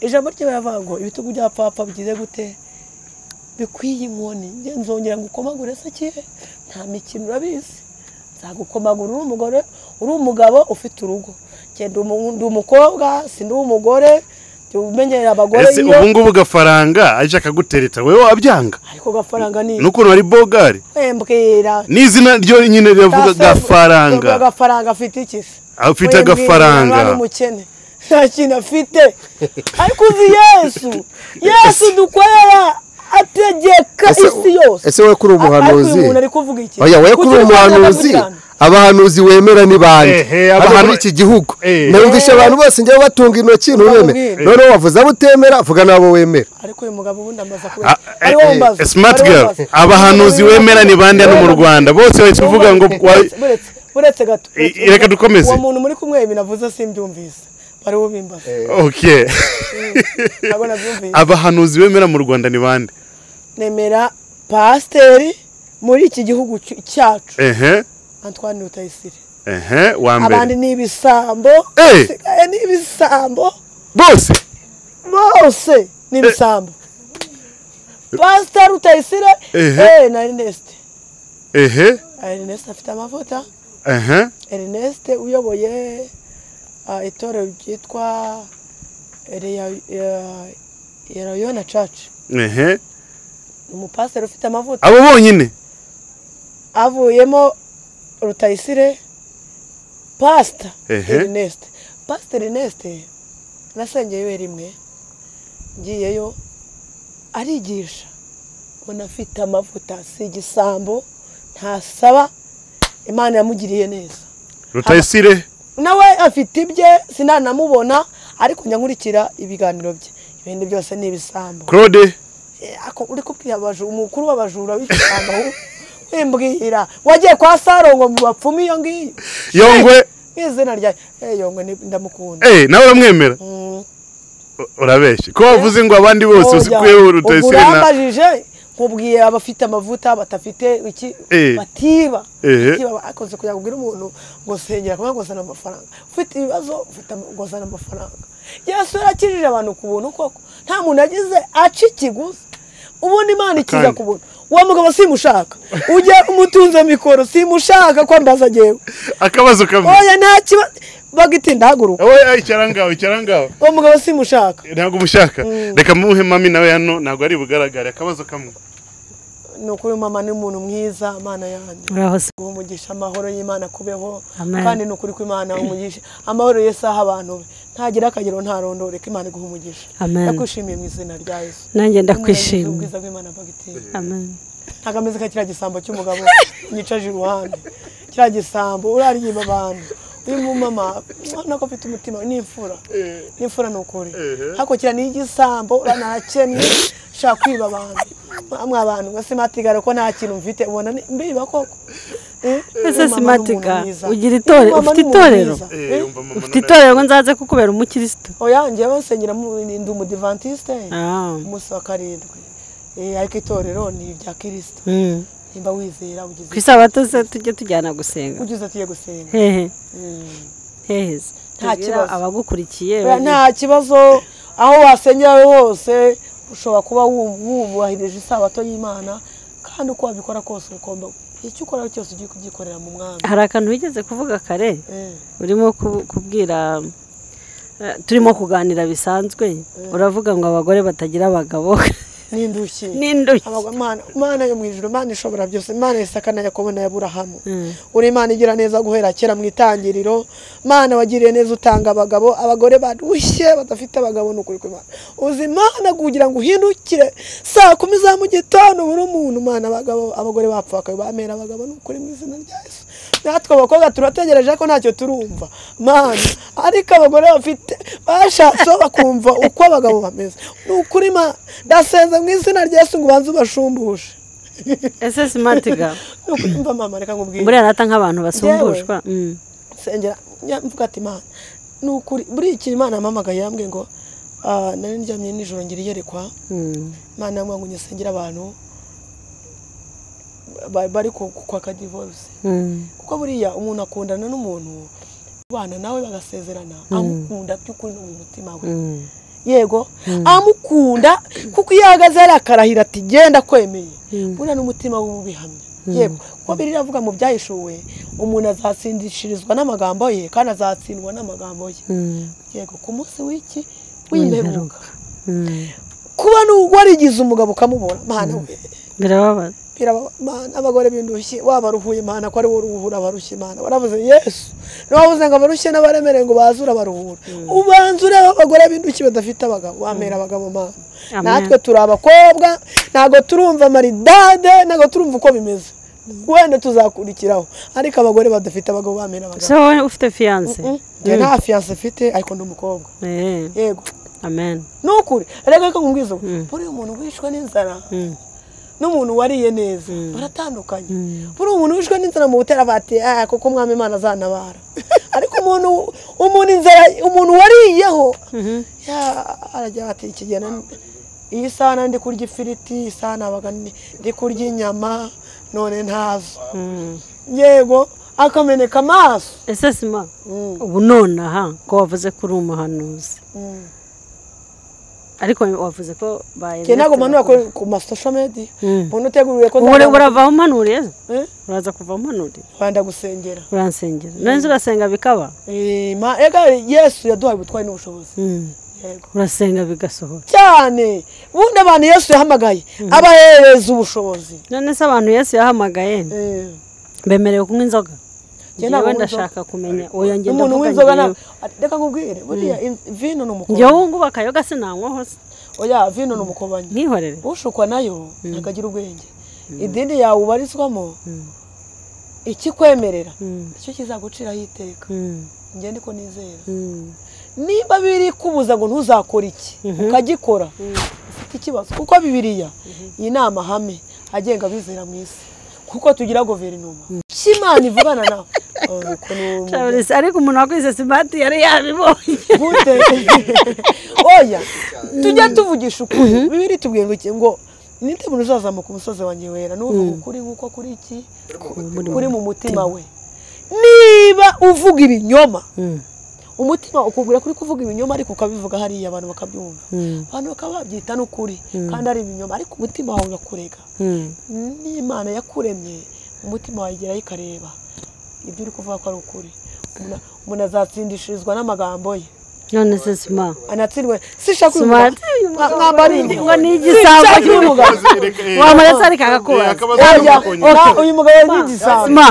[SPEAKER 1] ijambo rye baravuga ngo ibitugu bya papa bigize gute bikwiye inkoni njye nzongera ngukomagure se kihe nta mikino urabizi nzagukomagura uri umugore uri umugabo ufite urugo Njye ndi umu- ndi umukobwa sindi uw'umugore jya umenyera abagore
[SPEAKER 3] ese
[SPEAKER 1] iyo
[SPEAKER 3] ubu ngubu gafaranga aje akagutereta wowe wabyanga
[SPEAKER 1] ariko gafaranga ni
[SPEAKER 3] n'ukuntu hari bogari
[SPEAKER 1] wembwira
[SPEAKER 3] n'izina ryo nyine riravuga
[SPEAKER 1] Gafaranga
[SPEAKER 3] gafaranga
[SPEAKER 1] gafaranga afite iki se
[SPEAKER 3] Afite
[SPEAKER 1] Wembwira,
[SPEAKER 3] agafaranga.
[SPEAKER 1] naba ari umukene nta kintu afite ariko uzi yesu yesu dukorera ategeka
[SPEAKER 4] Ese-
[SPEAKER 1] isi yose
[SPEAKER 4] ese we kuri umuhanuzi?
[SPEAKER 1] Ariko uyu muntu ari kuvuga iki
[SPEAKER 4] oya we kuri
[SPEAKER 1] Kuki
[SPEAKER 4] umuhanuzi
[SPEAKER 1] dukorera gatanu?
[SPEAKER 4] abahanuzi wemera ni bande
[SPEAKER 3] Ehe,
[SPEAKER 4] hano muri
[SPEAKER 3] abahanu-
[SPEAKER 4] iki gihugu
[SPEAKER 3] Ehe.
[SPEAKER 4] numvisha abantu bose njyewe batunga intoki ntureme
[SPEAKER 1] Bamubwire.
[SPEAKER 4] noneho wavuze abo utemera vuga n'abo wemera
[SPEAKER 1] ariko uyu mugabo ubundi amaze kubera
[SPEAKER 3] Ah, eh, eh, smart girl abahanuzi wemera ni bande hano mu rwanda bose bahita uvuga ngo wa-
[SPEAKER 1] buretse gato
[SPEAKER 3] I-
[SPEAKER 1] buretse
[SPEAKER 3] reka
[SPEAKER 1] gato.
[SPEAKER 3] dukomeze.
[SPEAKER 1] uwo muntu muri kumwe ibintu avuze simbyumvise bariho bimbaza
[SPEAKER 3] okay
[SPEAKER 1] ntabwo nabyumvise
[SPEAKER 3] abahanuzi bemera mu rwanda ni bande
[SPEAKER 1] nemera pasiteri muri iki gihugu cy- cyacu
[SPEAKER 3] ehe
[SPEAKER 1] Antoine Rutayisire
[SPEAKER 3] ehe wa
[SPEAKER 1] abandi
[SPEAKER 3] mbere
[SPEAKER 1] ni ibisambo
[SPEAKER 3] Eh.
[SPEAKER 1] basigaye ni ibisambo
[SPEAKER 3] bose
[SPEAKER 1] bose ni ibisambo pasiteri Rutayisire
[SPEAKER 3] Ehe.
[SPEAKER 1] eh, na Ernest
[SPEAKER 3] ehe
[SPEAKER 1] Ernest afite amavuta
[SPEAKER 3] ehe
[SPEAKER 1] Ernest uyoboye ah, itorero ryitwa Erayona Church
[SPEAKER 3] ehe
[SPEAKER 1] ni umupasiteri ufite amavuta
[SPEAKER 3] abo bonyine
[SPEAKER 1] avuyemo rutayisire pasita
[SPEAKER 3] Ehe.
[SPEAKER 1] Ernest pasita Ernest nasengeyeyo rimwe ngiyeyo arigisha ubona afite amavuta si igisambo ntasaba imana yamugiriye neza
[SPEAKER 3] rutayisire
[SPEAKER 1] nawe afite ibye sinanamubona ariko njya nkurikira ibiganiro bye ibindi byose ni ibisambo
[SPEAKER 3] claude
[SPEAKER 1] Eh, ako uri kubwira abajura umukuru w'abajura w'igisambo wimbwira wagiye kwa saro ngo mu bapfumu iyo ngiyo
[SPEAKER 3] yongwe
[SPEAKER 1] izina rya eh yongwe ni- ndamukunda
[SPEAKER 3] eh nawe uramwemera
[SPEAKER 1] Mm.
[SPEAKER 3] U- urabeshya ko wavuze ngo abandi bose uzi
[SPEAKER 1] Oya,
[SPEAKER 3] ko yewe
[SPEAKER 1] ubwo
[SPEAKER 3] rutayisire na
[SPEAKER 1] urambajije nkubwiye abafite amavuta badafite iki
[SPEAKER 3] Eh.
[SPEAKER 1] batiba
[SPEAKER 3] Ehe.
[SPEAKER 1] batiba akoze kugira ngo ubwire umuntu ngo sengera kuba ngo zana amafaranga ufite ibibazo ufite am- ngo zana amafaranga yesu yarakijije abantu ku buntu koko nta muntu yagize aca ikiguzi ubundi imana ikiza
[SPEAKER 3] Akandi.
[SPEAKER 1] ku buntu uwo mugabo simushaka ujya umutunze mikoro simushaka kwambaza agewe
[SPEAKER 3] akabazo kamwe
[SPEAKER 1] oya nta kibazo bagiti ndahaguruka
[SPEAKER 3] oya icara ngaho icara ngaho
[SPEAKER 1] uwo mugabo simushaka
[SPEAKER 3] ntabwo umushaka reka muhe mami nawe hano ntabwo ari bugaragare akabazo kamwe
[SPEAKER 1] ni ukuri mama ni umuntu mwiza mana yanjye
[SPEAKER 6] uraho se
[SPEAKER 1] guha umugisha amahoro y'imana kubeho
[SPEAKER 6] Amen.
[SPEAKER 1] kandi ni ukuri ko imana umugisha amahoro yesu aha abantu be ntagira akagero ntarondore ko imana iguha umugisha
[SPEAKER 6] Amen.
[SPEAKER 1] ndakwishimiye mu izina rya yesu Ntumurengere
[SPEAKER 6] nanjye ndakwishima
[SPEAKER 1] ubwiza bw'imana bagitera
[SPEAKER 6] amen
[SPEAKER 1] ntabwo ameze nka kiriya gisambo cy'umugabo yicaje iruhande kiriya gisambo uraririmba abantu uyu mumama ubona ko afite umutima n'imfura n'imfura ni ukuri hakurikira ni igisambo urabona arakennye ushaka kwiba abantu mwa abantu ngo simatigara ko nta kintu mfite ubona ni- mbiba koko Eh,
[SPEAKER 6] Ese
[SPEAKER 1] uyu mama ni
[SPEAKER 6] Simatiga,
[SPEAKER 1] umuntu mwiza.
[SPEAKER 6] ugira itorero-
[SPEAKER 1] Uyu mama
[SPEAKER 6] ufite
[SPEAKER 1] ni umuntu
[SPEAKER 6] itorero?
[SPEAKER 1] mwiza.
[SPEAKER 3] eh
[SPEAKER 1] Eh,
[SPEAKER 3] umva mama
[SPEAKER 6] ufite itorero ngo nzaze kukubera umukirisitu
[SPEAKER 1] oya njyewe nsengera mu ndi umudivantiste
[SPEAKER 6] Ah.
[SPEAKER 1] umunsi wa karindwi Eh, ariko itorero ni irya kirisito nimba wizera ugize
[SPEAKER 6] ku isabato se tujye tujyana gusenga
[SPEAKER 1] ugize atiye gusenga
[SPEAKER 6] hehe
[SPEAKER 1] Mm.
[SPEAKER 6] hehe se.
[SPEAKER 1] Nta
[SPEAKER 6] Tubwira
[SPEAKER 1] kibazo.
[SPEAKER 6] abagukurikiye
[SPEAKER 1] Oya, nta kibazo aho wasengera hose ushobora kuba wu- wubahirije isabato y'imana kandi uko wabikora kose ugomba icyo ukora cyose ugiye kugikorera mu mwami
[SPEAKER 6] hari akantu wigeze kuvuga kare
[SPEAKER 1] Eh,
[SPEAKER 6] urimo ku- kubwira eh, turimo kuganira bisanzwe uravuga ngo abagore batagira abagabo
[SPEAKER 1] n'indushyi
[SPEAKER 6] n'indushyi
[SPEAKER 1] Abagwa- Mana- mana yo mu ijuru imana ishobora byose imana isaka na yakobo na aburahamu uri imana igira neza guhera kera mu itangiriro mana wagiriye neza utanga abagabo abagore barushye badafite abagabo ni ukuri kw'imana uzi imana kugira ngo uhindukire saa kumi za mu gitondo buri umuntu mana abagabo abagore bapfakaye bamera abagabo ni ukuri mu izina rya yesu natwe abakobwa turategereje ko ntacyo turumva mana ariko abagore bafite bashatseho bakumva uko abagabo bameze ni ukuri mana ndasenze mu izina rya yesu ngo ubanze ubashumbushe
[SPEAKER 6] ese simatiga
[SPEAKER 1] Ni ukuri, mva mama reka nkubwire
[SPEAKER 6] buriya nata nk'abantu basumbushwa Mm.
[SPEAKER 1] nsengera njya mvuga ati imana ni ukuri buriya ikintu imana yampamagaye yambwiye ngo ah, nari ndyamye nijoro ngira iyerekwa
[SPEAKER 6] Mm.
[SPEAKER 1] imana yambwiye ngo nyisengere abantu ba- bari ku- ku- kwaka divorce
[SPEAKER 6] Mm.
[SPEAKER 1] kuko buriya umuntu akundana n'umuntu abana nawe bagasezerana amukunda by'ukuri no mu mutima we
[SPEAKER 6] Mm.
[SPEAKER 1] yego amukunda kuko iyo ahagaze hari akarahira ati genda akwemeye buriya n'umutima we uba ubihamya yego kuko biriya avuga mu byahishuwe umuntu azasindishirizwa n'amagambo ye kandi azatsindwa n'amagambo ye
[SPEAKER 6] Mm.
[SPEAKER 1] yego ku munsi w'iki w'imperuka
[SPEAKER 6] Mm.
[SPEAKER 1] kuba warigize umugabo ukamubona mwana we
[SPEAKER 6] birababaza
[SPEAKER 1] bwira aba- Mana, abagore bindushye waba ruhuye imana ko ari wowe uruhura abarushye imana waravuze yesu ntiwavuze ngo abarushye n'abaremereye ngo baze urabaruhura ubanza ureba abagore bindushye badafite abagabo wamera abagabo mana
[SPEAKER 6] Amen.
[SPEAKER 1] natwe turi abakobwa ntabwo turumva maridade ntabwo turumva uko bimeze wenda tuzakurikiraho ariko abagore badafite abagabo bamera abagabo
[SPEAKER 6] se wowe ufite fiyanse
[SPEAKER 1] njye nta fiyanse mfite ariko ndi umukobwa yego
[SPEAKER 6] amen
[SPEAKER 1] ni ukuri ariko reka nkubwize ubu buriya umuntu wishwe n'inzara n'umuntu wariye neza baratandukanye buriya umuntu wishwe n'inzara mu butera bati "Ah, kuko umwami imana azanabara ariko umuntu umuntu inzara umuntu wariyeho ya- arajya bati ikigena iyi sana ndi kurya ifiriti iyi saha nabaga ndi ndi kurya inyama none ntazo yego akameneka amaso
[SPEAKER 6] ese sima ubu nonaha ko wavuze ko uri umuhanuzi ariko wavuze ko baye
[SPEAKER 1] njye ntabwo mpanura ku- ku masosho medi umuntu uteguriwe ko
[SPEAKER 6] ubu urava umanuriye
[SPEAKER 1] Eh?
[SPEAKER 6] uraza kuva umanuriye
[SPEAKER 1] rwanda gusengera
[SPEAKER 6] uransengera nari urasenga bikaba
[SPEAKER 1] Eh, ma- ega yesu yaduhaye ubutwari n'ubushobozi Yego.
[SPEAKER 6] urasenga bigasohora
[SPEAKER 1] cyane ubundi abantu yesu yahamagaye abahereza ubushobozi
[SPEAKER 6] none se abantu yesu yahamagaye
[SPEAKER 1] Eh,
[SPEAKER 6] bemerewe kunywa inzoga
[SPEAKER 1] Njye ntabwo
[SPEAKER 6] njyewe
[SPEAKER 1] nywa
[SPEAKER 6] ndashaka kumenya oya njye
[SPEAKER 1] n'umuntu
[SPEAKER 6] ndavuga
[SPEAKER 1] w'inzoga
[SPEAKER 6] njyewe.
[SPEAKER 1] nta- reka nkubwire buriya in- vino ni
[SPEAKER 6] njyewe
[SPEAKER 1] umukobanyi
[SPEAKER 6] ubu ngubu akayoga sinanywaho se
[SPEAKER 1] oya vino ni umukobanyi
[SPEAKER 6] mwihorere
[SPEAKER 1] ushukwa nayo ntabwo agira ubwenge idini yawe ubarizwamo ikikwemerera nicyo kizaguciraho iteka njye niko nizera niba biri kubuza ngo ntuzakore iki ukagikora ufite ikibazo kuko bibiriya iyi ni amahame agenga abizera mu isi kuko tugira guverinoma icyo imana ivugana nawe Oh, ukuntu-
[SPEAKER 6] Charles, ariko umuntu wakoze simati yari yabibonye
[SPEAKER 1] gute oya tujya tuvugisha ukuri bibiri tubwira ngo iki ngo ninde muntu uzazamuka umusozi wanjye wera n'uvuga ukuri nk'uko kuri iki kuri mu mutima we niba uvuga ibinyoma umutima ukubwira kuri kuvuga ibinyoma ariko ukabivuga hariya abantu bakabyumva abantu bakaba babyita n'ukuri kandi ari ibinyoma ariko umutima wawe urakurega n'imana yakuremye umutima wawe igerayo ikareba ibyo uri kuvuga ko ari ukuri Umuntu- umuntu azatsindishirizwa n'amagambo ye
[SPEAKER 6] none se sima
[SPEAKER 1] anatsindwe sishaka uyu
[SPEAKER 6] Smart.
[SPEAKER 1] mugabo. Nka- nkamba ari inge-
[SPEAKER 6] ngo ni igisambo
[SPEAKER 1] Sinshaka uyu mugabo.
[SPEAKER 6] cy'umugabo wamara se ariko akakubaza
[SPEAKER 1] Oya, nka- uyu mugabo ni
[SPEAKER 6] sima
[SPEAKER 1] igisambo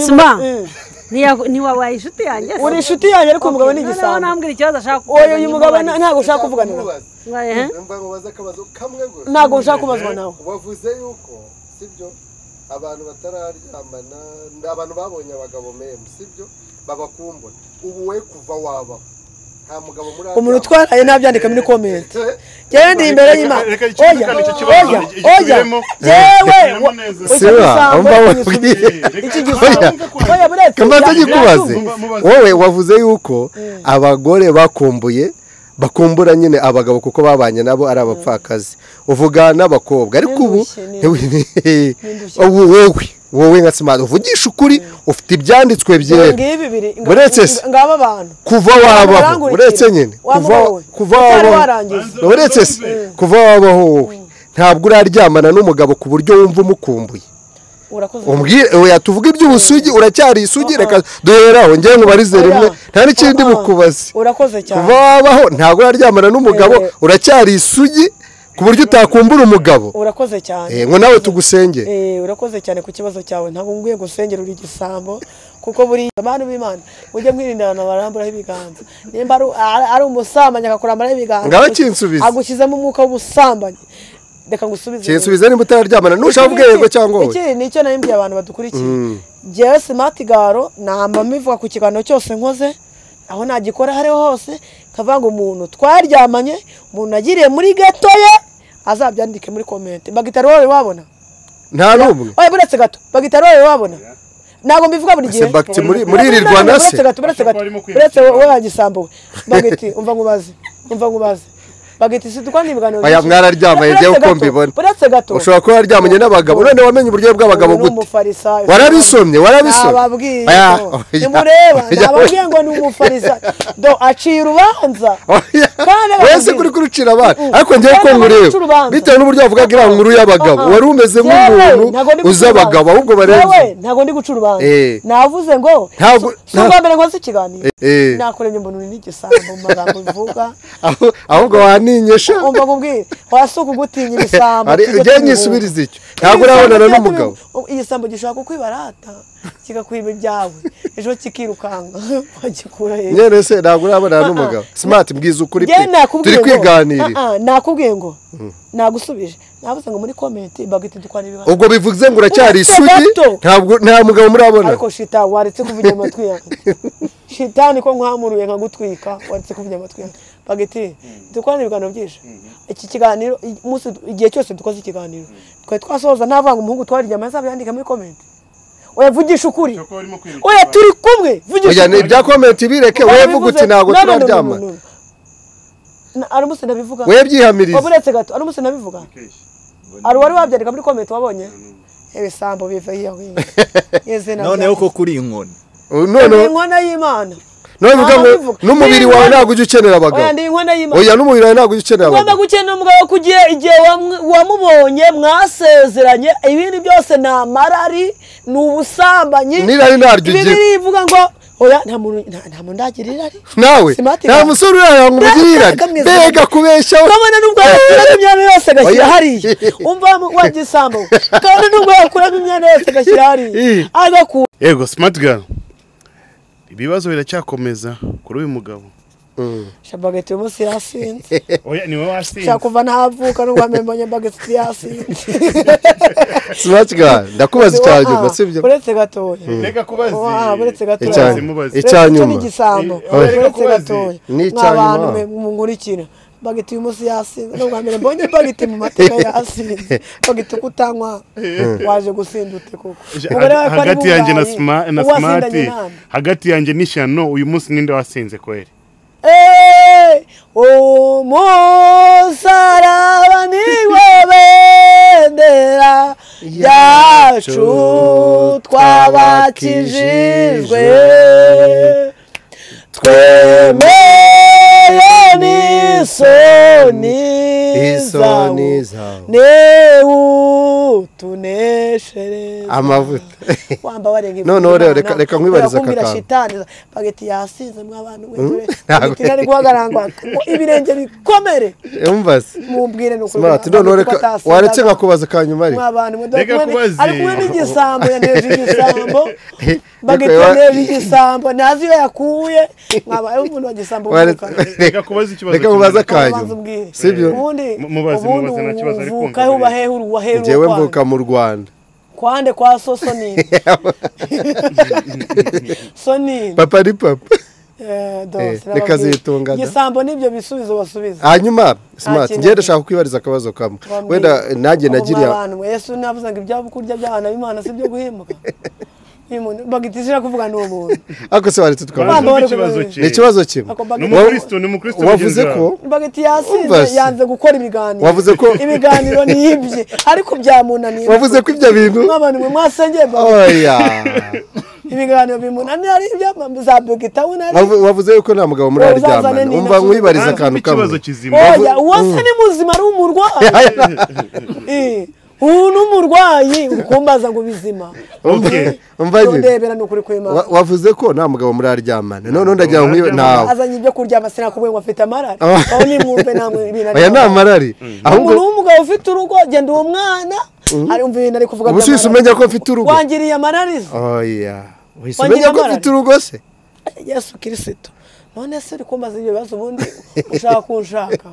[SPEAKER 6] sima
[SPEAKER 1] Eh,
[SPEAKER 6] ntiya- ntiwabaye inshuti yanjye se?
[SPEAKER 1] uri inshuti yanjye ariko uyu mugabo ni
[SPEAKER 6] Noneho
[SPEAKER 1] igisambo
[SPEAKER 6] nambwira ikibazo ashaka kukubaza,
[SPEAKER 1] oya uyu mugabo
[SPEAKER 6] nyimubaze.
[SPEAKER 1] nta- ntabwo ushaka kuvuganira
[SPEAKER 6] Mwaye, eh?
[SPEAKER 4] Mba nkubaza akabazo kamwe gusa
[SPEAKER 1] ntabwo ushaka kubazwa nawe
[SPEAKER 4] wavuze yuko sibyo abantu batararyamana ni abantu babonye abagabo memu sibyo babakumbura ubu we kuva wabaho nta mugabo muri
[SPEAKER 1] umuntu utwaraye nabyandika muri komenti njyewe ndi imbere y'imana
[SPEAKER 3] Reka- reka-
[SPEAKER 1] oya
[SPEAKER 3] reka- reka-
[SPEAKER 1] oya
[SPEAKER 3] reka-
[SPEAKER 1] oya
[SPEAKER 3] ikibiremo.
[SPEAKER 1] yewe
[SPEAKER 3] Ikibiremo neza.
[SPEAKER 1] iki
[SPEAKER 4] Siwa,
[SPEAKER 1] gisambo
[SPEAKER 4] umva
[SPEAKER 1] iki
[SPEAKER 4] wakubwiye.
[SPEAKER 1] gisubizo, iki gisambo
[SPEAKER 4] Oya.
[SPEAKER 1] oya buretse
[SPEAKER 4] kamba
[SPEAKER 1] bya-
[SPEAKER 4] tugikubaze
[SPEAKER 1] byatumva.
[SPEAKER 3] mubaze.
[SPEAKER 4] wowe wavuze yuko abagore bakumbuye bakumbura nyine abagabo kuko babanye nabo ari abapfakazi uvuga n'abakobwa ariko ubu ubu wowe wowe nka simati uvugisha ukuri ufite ibyanditswe
[SPEAKER 1] Ngo
[SPEAKER 4] byera
[SPEAKER 1] ngibi bibiri nga-
[SPEAKER 4] Buretse se.
[SPEAKER 1] nga- ngaba abantu
[SPEAKER 4] kuva wabaho
[SPEAKER 1] Urangurikire.
[SPEAKER 4] uretse nyine
[SPEAKER 1] Waba
[SPEAKER 4] kuva
[SPEAKER 1] wowe.
[SPEAKER 4] kuva
[SPEAKER 1] Utari
[SPEAKER 4] wabaho
[SPEAKER 1] warangiza.
[SPEAKER 4] uretse se kuva wabaho wowe ntabwo uraryamana n'umugabo ku buryo wumva umukumbuye
[SPEAKER 1] urakoze
[SPEAKER 4] umbwire oya tuvuge iby'ubusugi uracyari isugi reka duheraho ngewe nkubarize
[SPEAKER 1] Oya.
[SPEAKER 4] rimwe nta n'ikindi
[SPEAKER 1] Oya.
[SPEAKER 4] bukubazi
[SPEAKER 1] urakoze cyane
[SPEAKER 4] kuva wabaho ntabwo uraryamana n'umugabo
[SPEAKER 1] Eh.
[SPEAKER 4] uracyari isugi ku buryo utakumbura umugabo
[SPEAKER 1] urakoze cyane
[SPEAKER 4] Eh, ngo nawe tugusengere
[SPEAKER 1] Eh, urakoze cyane ku kibazo cyawe ntabwo ngwiye gusengera uri igisambo kuko buriya abantu b'imana ujye mwirinda abantu baramburaho ibiganza nimba ari, ari- ari umusambanyi akakuramburaho ibiganza
[SPEAKER 4] Ngaho kinsubize.
[SPEAKER 1] agushyizemo umwuka w'ubusambanyi reka ngusubize
[SPEAKER 4] kinsubiza nimba utararyamana nushaka
[SPEAKER 1] Ikindi-
[SPEAKER 4] ubwe yego cyangwa oya
[SPEAKER 1] ikindi nicyo nari mbwiye abantu badukurikiye jyewe simati garo namba mbivuga ku kiganiro cyose nkoze aho nagikora aho ariho hose kavuga ngo umuntu twaryamanye umuntu nagiriye muri geto ye azabyandike muri komenti bagitari wowe wabona
[SPEAKER 4] nta n'umwe
[SPEAKER 1] oya buretse gato bagitari wowe wabona ntabwo mbivuga buri gihe
[SPEAKER 4] Ese bagiti muri muri iri
[SPEAKER 1] Ntabwo,
[SPEAKER 4] rwanda se
[SPEAKER 1] buretse gato buretse gato
[SPEAKER 3] Barimo kwiyakira.
[SPEAKER 1] buretse wowe wagisambuwe bagiti umva ngubaze umva ngubaze bagiti si dukora n'ibiganiro
[SPEAKER 4] Oya,
[SPEAKER 1] byinshi.
[SPEAKER 4] mwararyamanye,
[SPEAKER 1] Buretse
[SPEAKER 4] jyewe uko
[SPEAKER 1] gato,
[SPEAKER 4] mbibona.
[SPEAKER 1] buretse gato
[SPEAKER 4] ushobora kuba wararyamanye n'abagabo none wamenye uburyo bw'abagabo
[SPEAKER 1] uyu ni
[SPEAKER 4] gute
[SPEAKER 1] umufarisayo.
[SPEAKER 4] warabisomye warabisomye
[SPEAKER 1] Nababwiye
[SPEAKER 4] Oya,
[SPEAKER 1] ko.
[SPEAKER 4] oya,
[SPEAKER 1] nimureba
[SPEAKER 4] oya,
[SPEAKER 1] nababwiye ngo ni umufarisayo do aciye urubanza
[SPEAKER 4] Oya,
[SPEAKER 1] Kandi
[SPEAKER 4] wese
[SPEAKER 1] ababwira.
[SPEAKER 4] kuri kurucira abana
[SPEAKER 1] Mm.
[SPEAKER 4] ariko njyewe ko
[SPEAKER 1] Kandi abaca
[SPEAKER 4] nkureba
[SPEAKER 1] urubanza.
[SPEAKER 4] bitewe n'uburyo wavugaga iriya nkuru y'abagabo
[SPEAKER 1] Uh-uh.
[SPEAKER 4] wari umeze nk'umuntu
[SPEAKER 1] Yewe, ntabwo ndi guca
[SPEAKER 4] uzi abagabo
[SPEAKER 1] urubanza.
[SPEAKER 4] ahubwo
[SPEAKER 1] Yewe,
[SPEAKER 4] barenze
[SPEAKER 1] ntabwo ndi guca urubanza
[SPEAKER 4] Eh.
[SPEAKER 1] navuze ngo
[SPEAKER 4] Ntabwo-
[SPEAKER 1] si- si ubwa mbere nkoze ikiganiro
[SPEAKER 4] Eh.
[SPEAKER 1] nakuremye mbona uri n'igisambo mu magambo bivuga
[SPEAKER 4] Aho- ahubwo nyisha
[SPEAKER 1] umva nkubwire wasuka ugutinya ibisambo
[SPEAKER 4] ujye nyisubiriza icyo ntabwo urabonana n'umugabo
[SPEAKER 1] iyi sambo gishobora kukwibarata kigakwiba ibyawe ejo kikirukanka wagikura hejuru
[SPEAKER 4] nyine se ntabwo urabonana n'umugabo smart mbwiza ukuri pe
[SPEAKER 1] njyewe nakubwiye
[SPEAKER 4] turi
[SPEAKER 1] ngo
[SPEAKER 4] kwiganirira
[SPEAKER 1] Ah, ah, nakubwiye ngo nagusubije navuze ngo muri komenti bagahita dukwana ibibazo
[SPEAKER 4] ubwo bivuze ngo uracyari
[SPEAKER 1] Uretse
[SPEAKER 4] isugi
[SPEAKER 1] gato.
[SPEAKER 4] ntabwo nta mugabo murabona
[SPEAKER 1] ariko shita waretse kuvugira amatwi yanjye shita niko nkamuruye nkagutwika waretse kuvugira amatwi yanjye bagahita dukorana ibiganiro byinshi iki kiganiro i- umunsi du- igihe cyose dukoze ikiganiro twari twasohoza navanga umuhungu twari inyama azabiyandika muri komenti oya vugisha ukuri oya turi kumwe vugisha
[SPEAKER 4] oya ni ibya komenti bireke wowe vuga uti ntabwo
[SPEAKER 1] No, no, no, no, no, no. Na- ari
[SPEAKER 4] turaryama
[SPEAKER 1] umunsi ndabivuga
[SPEAKER 4] wowe
[SPEAKER 1] waba
[SPEAKER 4] byihamiriza
[SPEAKER 1] uretse gato ari umunsi nabivuga ari uwari wabyandika muri komenti wabonye ibisambo biva iyo hino Yezina
[SPEAKER 5] noneho
[SPEAKER 1] bya-
[SPEAKER 5] ko kuri inkoni
[SPEAKER 4] none
[SPEAKER 1] Ndi inkono y'imana
[SPEAKER 4] none uvuga ngo
[SPEAKER 1] Ntabivuga.
[SPEAKER 4] n'umubiri wawe ntabwo ujya ukenera abagabo
[SPEAKER 1] oya ndi inkono y'imana
[SPEAKER 4] oya n'umubiri wawe ntabwo ujya ukenera
[SPEAKER 1] ugomba
[SPEAKER 4] abagabo
[SPEAKER 1] gukenera umugabo ku gihe igihe wamwe- wamubonye mwasezeranye ibindi byose ni amarari ni ubusambanyi
[SPEAKER 4] n'irari ntaryo ugira
[SPEAKER 1] bibiri ivuga ngo oya nta muntu nta- nta muntu ndagira irari
[SPEAKER 4] nawe
[SPEAKER 1] Smart
[SPEAKER 4] nta
[SPEAKER 1] guy.
[SPEAKER 4] musore uraranga ngo umugire irari
[SPEAKER 1] Kamwiza.
[SPEAKER 4] mbega kubeshyaho
[SPEAKER 1] kabona nubwo yakuramo imyanya yose agashyira
[SPEAKER 4] Oya.
[SPEAKER 1] hariya umva wajya isambo kabona nubwo yakuramo imyanya yose agashyira hariya
[SPEAKER 4] Ih.
[SPEAKER 1] agakura
[SPEAKER 3] yego smart girl ibibazo biracyakomeza kuri uyu mugabo
[SPEAKER 1] shabageti uyu munsi yasinze
[SPEAKER 3] oya niwe
[SPEAKER 1] nshaka
[SPEAKER 3] wasinze
[SPEAKER 1] kuva ntavuka nubwo amenye bageti yasinze
[SPEAKER 4] smart guy ndakubaza icya nyuma sibyo
[SPEAKER 1] uretse gatoya
[SPEAKER 3] reka kubazi
[SPEAKER 1] Wa, buretse gatoya
[SPEAKER 4] Icya-
[SPEAKER 3] Mubaze, mubaze.
[SPEAKER 4] icya
[SPEAKER 1] Uretse
[SPEAKER 4] nyuma.
[SPEAKER 1] n'igisambo
[SPEAKER 3] Eh, oya, reka
[SPEAKER 1] uretse
[SPEAKER 3] kubazi.
[SPEAKER 1] gatoya
[SPEAKER 4] Ni icya
[SPEAKER 1] n'abantu
[SPEAKER 4] nyuma.
[SPEAKER 1] mwe munkurikira bageti uyu munsi yasinze nubwo mbere mbonye bageti mu mateka yasinze bageti uko utanywa waje gusinda ute koko Umugore wawe ko ari
[SPEAKER 3] hagati yanjye na
[SPEAKER 1] bubaye,
[SPEAKER 3] Sma- na
[SPEAKER 1] uwasindanye
[SPEAKER 3] smart
[SPEAKER 1] nande?
[SPEAKER 3] hagati yanjye n'ishyano uyu munsi ninde wasinze kweri
[SPEAKER 1] Hey, umusaraba niwo bendera ryacu twabakijijwe twemeye n'isoni
[SPEAKER 4] Isoni zawo.
[SPEAKER 1] zawo newutuneshereza
[SPEAKER 4] amavuta
[SPEAKER 1] wamba warenga
[SPEAKER 4] No, no, reka- reka- reka nkwibarize aka kantu.
[SPEAKER 1] shitani bageti yasinze mw'abantu mwe dore
[SPEAKER 4] ntabwo-
[SPEAKER 1] bageti nari guhagarangwa ngo ibirenge bikomere
[SPEAKER 4] umvaze
[SPEAKER 1] mumbwire ni ukuri
[SPEAKER 4] smart
[SPEAKER 1] mw'abantu
[SPEAKER 4] noneho
[SPEAKER 1] mwe
[SPEAKER 4] reka
[SPEAKER 1] kuko atasindaga.
[SPEAKER 4] waretse nkakubaza ka nyuma ariko
[SPEAKER 1] mw'abantu mwe dore
[SPEAKER 3] Reka
[SPEAKER 1] kumwe ni-
[SPEAKER 3] kubazi.
[SPEAKER 1] ari kumwe n'igisambo yaneje igisambo
[SPEAKER 4] Reka
[SPEAKER 1] bageti
[SPEAKER 4] wa-
[SPEAKER 1] yaneje igisambo ntazi iyo yakuye mwabaye umuntu wa gisambo
[SPEAKER 4] waretse
[SPEAKER 1] uvuka.
[SPEAKER 3] Reka kubaza ikibazo
[SPEAKER 4] reka nkubaze
[SPEAKER 3] kimwe.
[SPEAKER 4] aka
[SPEAKER 1] Ubanza
[SPEAKER 4] nyuma
[SPEAKER 1] ubwire.
[SPEAKER 4] sibyo
[SPEAKER 1] ubundi
[SPEAKER 3] Mu- mubaze,
[SPEAKER 1] ubundi
[SPEAKER 3] mubaze, nta kibazo, ari kumva
[SPEAKER 1] uvuka aho
[SPEAKER 3] rero.
[SPEAKER 1] ubaheru uwaheru
[SPEAKER 4] njyewe mvuka mu rwanda
[SPEAKER 1] kwande kwa so sonini sonini
[SPEAKER 4] papa ni papa
[SPEAKER 1] Eh, do,
[SPEAKER 4] Eh,
[SPEAKER 1] sinababwira.
[SPEAKER 4] reka zitunga da.
[SPEAKER 1] igisambo n'ibyo bisubizo basubiza
[SPEAKER 4] hanyuma smart
[SPEAKER 1] kintu
[SPEAKER 4] njyewe
[SPEAKER 1] na
[SPEAKER 4] ndashaka kwibariza akabazo kamwe wenda eh, nanjye nagira
[SPEAKER 1] abantu yesu navuze ngo ibyo kurya by'abana b'imana si byo guhemuka bagitizira kuvuga ni umuntu
[SPEAKER 4] ariko se waretse
[SPEAKER 3] Banza
[SPEAKER 4] tukavuga
[SPEAKER 1] Bamba-
[SPEAKER 3] umve ikibazo cye.
[SPEAKER 4] ni ikibazo kimwe
[SPEAKER 1] Ako bageti-
[SPEAKER 4] Wa-
[SPEAKER 3] N'umukristo, ni umukristo
[SPEAKER 4] wavuze
[SPEAKER 3] mugenzi
[SPEAKER 4] ko
[SPEAKER 3] wawe.
[SPEAKER 1] bagiti yasinze
[SPEAKER 4] Umvase.
[SPEAKER 1] yanze gukora ibiganiro
[SPEAKER 4] Wavuze ko-
[SPEAKER 1] ibiganiro ni ibye ariko byamunaniye
[SPEAKER 4] wavuze ko ibyo bintu
[SPEAKER 1] nk'abantu mwe mwasengeye bageti
[SPEAKER 4] oya
[SPEAKER 1] ibiganiro bimunaniye ari ibyo za bagita we nari
[SPEAKER 4] Wavu- wavuze yuko nta mugabo muri
[SPEAKER 1] Wowe uzazane
[SPEAKER 4] aryamana
[SPEAKER 1] n'ino
[SPEAKER 4] umva nkwibariza
[SPEAKER 3] Banza
[SPEAKER 4] akantu
[SPEAKER 3] umve
[SPEAKER 4] kamwe
[SPEAKER 3] ikibazo kizima
[SPEAKER 1] oya uwase ni muzima ari umurwayi Eh, ubu ni umurwayi ukumbaza ngo ubizima
[SPEAKER 3] Okay.
[SPEAKER 4] umva nyine
[SPEAKER 1] ndebera ni ukuri kw'imana
[SPEAKER 4] Wa- wavuze ko nta mugabo muri aryamana noneho ndagira ngo nkwibe- ntawe
[SPEAKER 1] azanye ibyo kurya amasina kubwe ngo afite amarari
[SPEAKER 4] Ah.
[SPEAKER 1] aho nimwumve namwe ibintu
[SPEAKER 4] aya ni
[SPEAKER 1] ari-
[SPEAKER 4] amarari
[SPEAKER 1] umuntu
[SPEAKER 4] ahubwo
[SPEAKER 1] w'umugabo ufite urugo genda uwo mwana arumva ibintu ari kuvuga
[SPEAKER 4] ubu si
[SPEAKER 1] by'amarari.
[SPEAKER 4] umenya ko mfite urugo
[SPEAKER 1] wangiriye amarariza
[SPEAKER 4] oya wese
[SPEAKER 1] Wangira
[SPEAKER 4] umenya ko
[SPEAKER 1] amarari?
[SPEAKER 4] mfite urugo se
[SPEAKER 1] yesu kirisito none se uri kumbaza ibyo bibazo ubundi ushaka kunshaka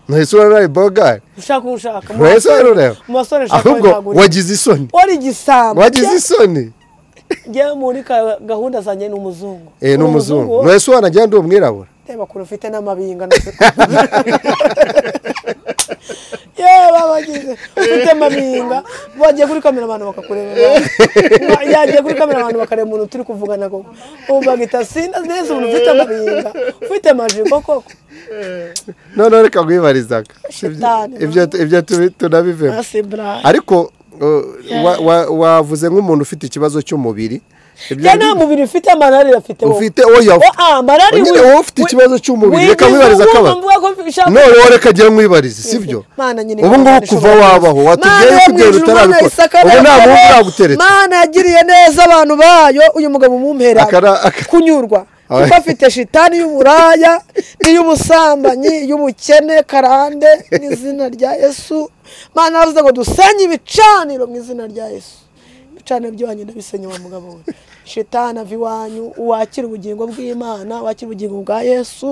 [SPEAKER 4] ntahise uraraye bogari
[SPEAKER 1] ushaka kunshaka Mu
[SPEAKER 4] wese
[SPEAKER 1] basore-
[SPEAKER 4] warureba
[SPEAKER 1] mu basore nshaka
[SPEAKER 4] ahubwo
[SPEAKER 1] wenzagurira.
[SPEAKER 4] wagize isoni
[SPEAKER 1] wari igisambo
[SPEAKER 4] wagize isoni
[SPEAKER 1] njyewe muri ka- gahunda zanjye ni umuzungu
[SPEAKER 4] eh
[SPEAKER 1] Uri
[SPEAKER 4] ni umuzungu
[SPEAKER 1] wowe?
[SPEAKER 4] wese wanagira ndi umwirabura
[SPEAKER 1] reba kure ufite n'amabinga yewe babagize ufite amabinga bagiye kuri kamera abantu bakakureba nabi. yagiye kuri kamera abantu bakareba umuntu turi kuvugana koko ubu bagita sinda neza umuntu ufite amabinga ufite amajipo koko
[SPEAKER 4] noneho reka nkwibarizaga
[SPEAKER 1] Shitani,
[SPEAKER 4] ibyo ibyo tubi- tunabivemo
[SPEAKER 1] asi bra
[SPEAKER 4] ariko uh, wa- wa- wavuze nk'umuntu ufite ikibazo cy'umubiri Ibyo
[SPEAKER 1] ya nta mubiri ufite amarari afite wowe
[SPEAKER 4] ufite oya
[SPEAKER 1] Oh, ah, amarari
[SPEAKER 4] nyine
[SPEAKER 1] we-
[SPEAKER 4] wowe ufite
[SPEAKER 1] we-
[SPEAKER 4] ikibazo cy'umubiri reka
[SPEAKER 1] wigize
[SPEAKER 4] nkwibariza
[SPEAKER 1] umuntu
[SPEAKER 4] akabara
[SPEAKER 1] mvuga ko ushaka-
[SPEAKER 4] noneho reka agiye nkwibarize sibyo
[SPEAKER 1] Mana nyine
[SPEAKER 4] ubu ngubu
[SPEAKER 1] Imana
[SPEAKER 4] kuva
[SPEAKER 1] ishobora
[SPEAKER 4] wabaho
[SPEAKER 1] byose.
[SPEAKER 4] watubwiye
[SPEAKER 1] Mana
[SPEAKER 4] yuko ibyo
[SPEAKER 1] yo mu
[SPEAKER 4] bintu
[SPEAKER 1] ijuru, Mana
[SPEAKER 4] utarabikora
[SPEAKER 1] isaka
[SPEAKER 4] ubu nta muntu
[SPEAKER 1] yakobo.
[SPEAKER 4] uraguteretse
[SPEAKER 1] Mana yagiriye neza abantu bayo uyu mugabo umumpera
[SPEAKER 4] Akara- aka-
[SPEAKER 1] kunyurwa kuko afite shitani y'umuraya n'iy'ubusambanyi y'ubukene karande n'izina rya yesu mana yavuze ngo dusenye ibicaniro mu izina rya yesu ibicaniro by'iwanyu ndabisenya wa mugabo we shitani ava iwanyu wakira ubugingo bw'imana wakira ubugingo bwa yesu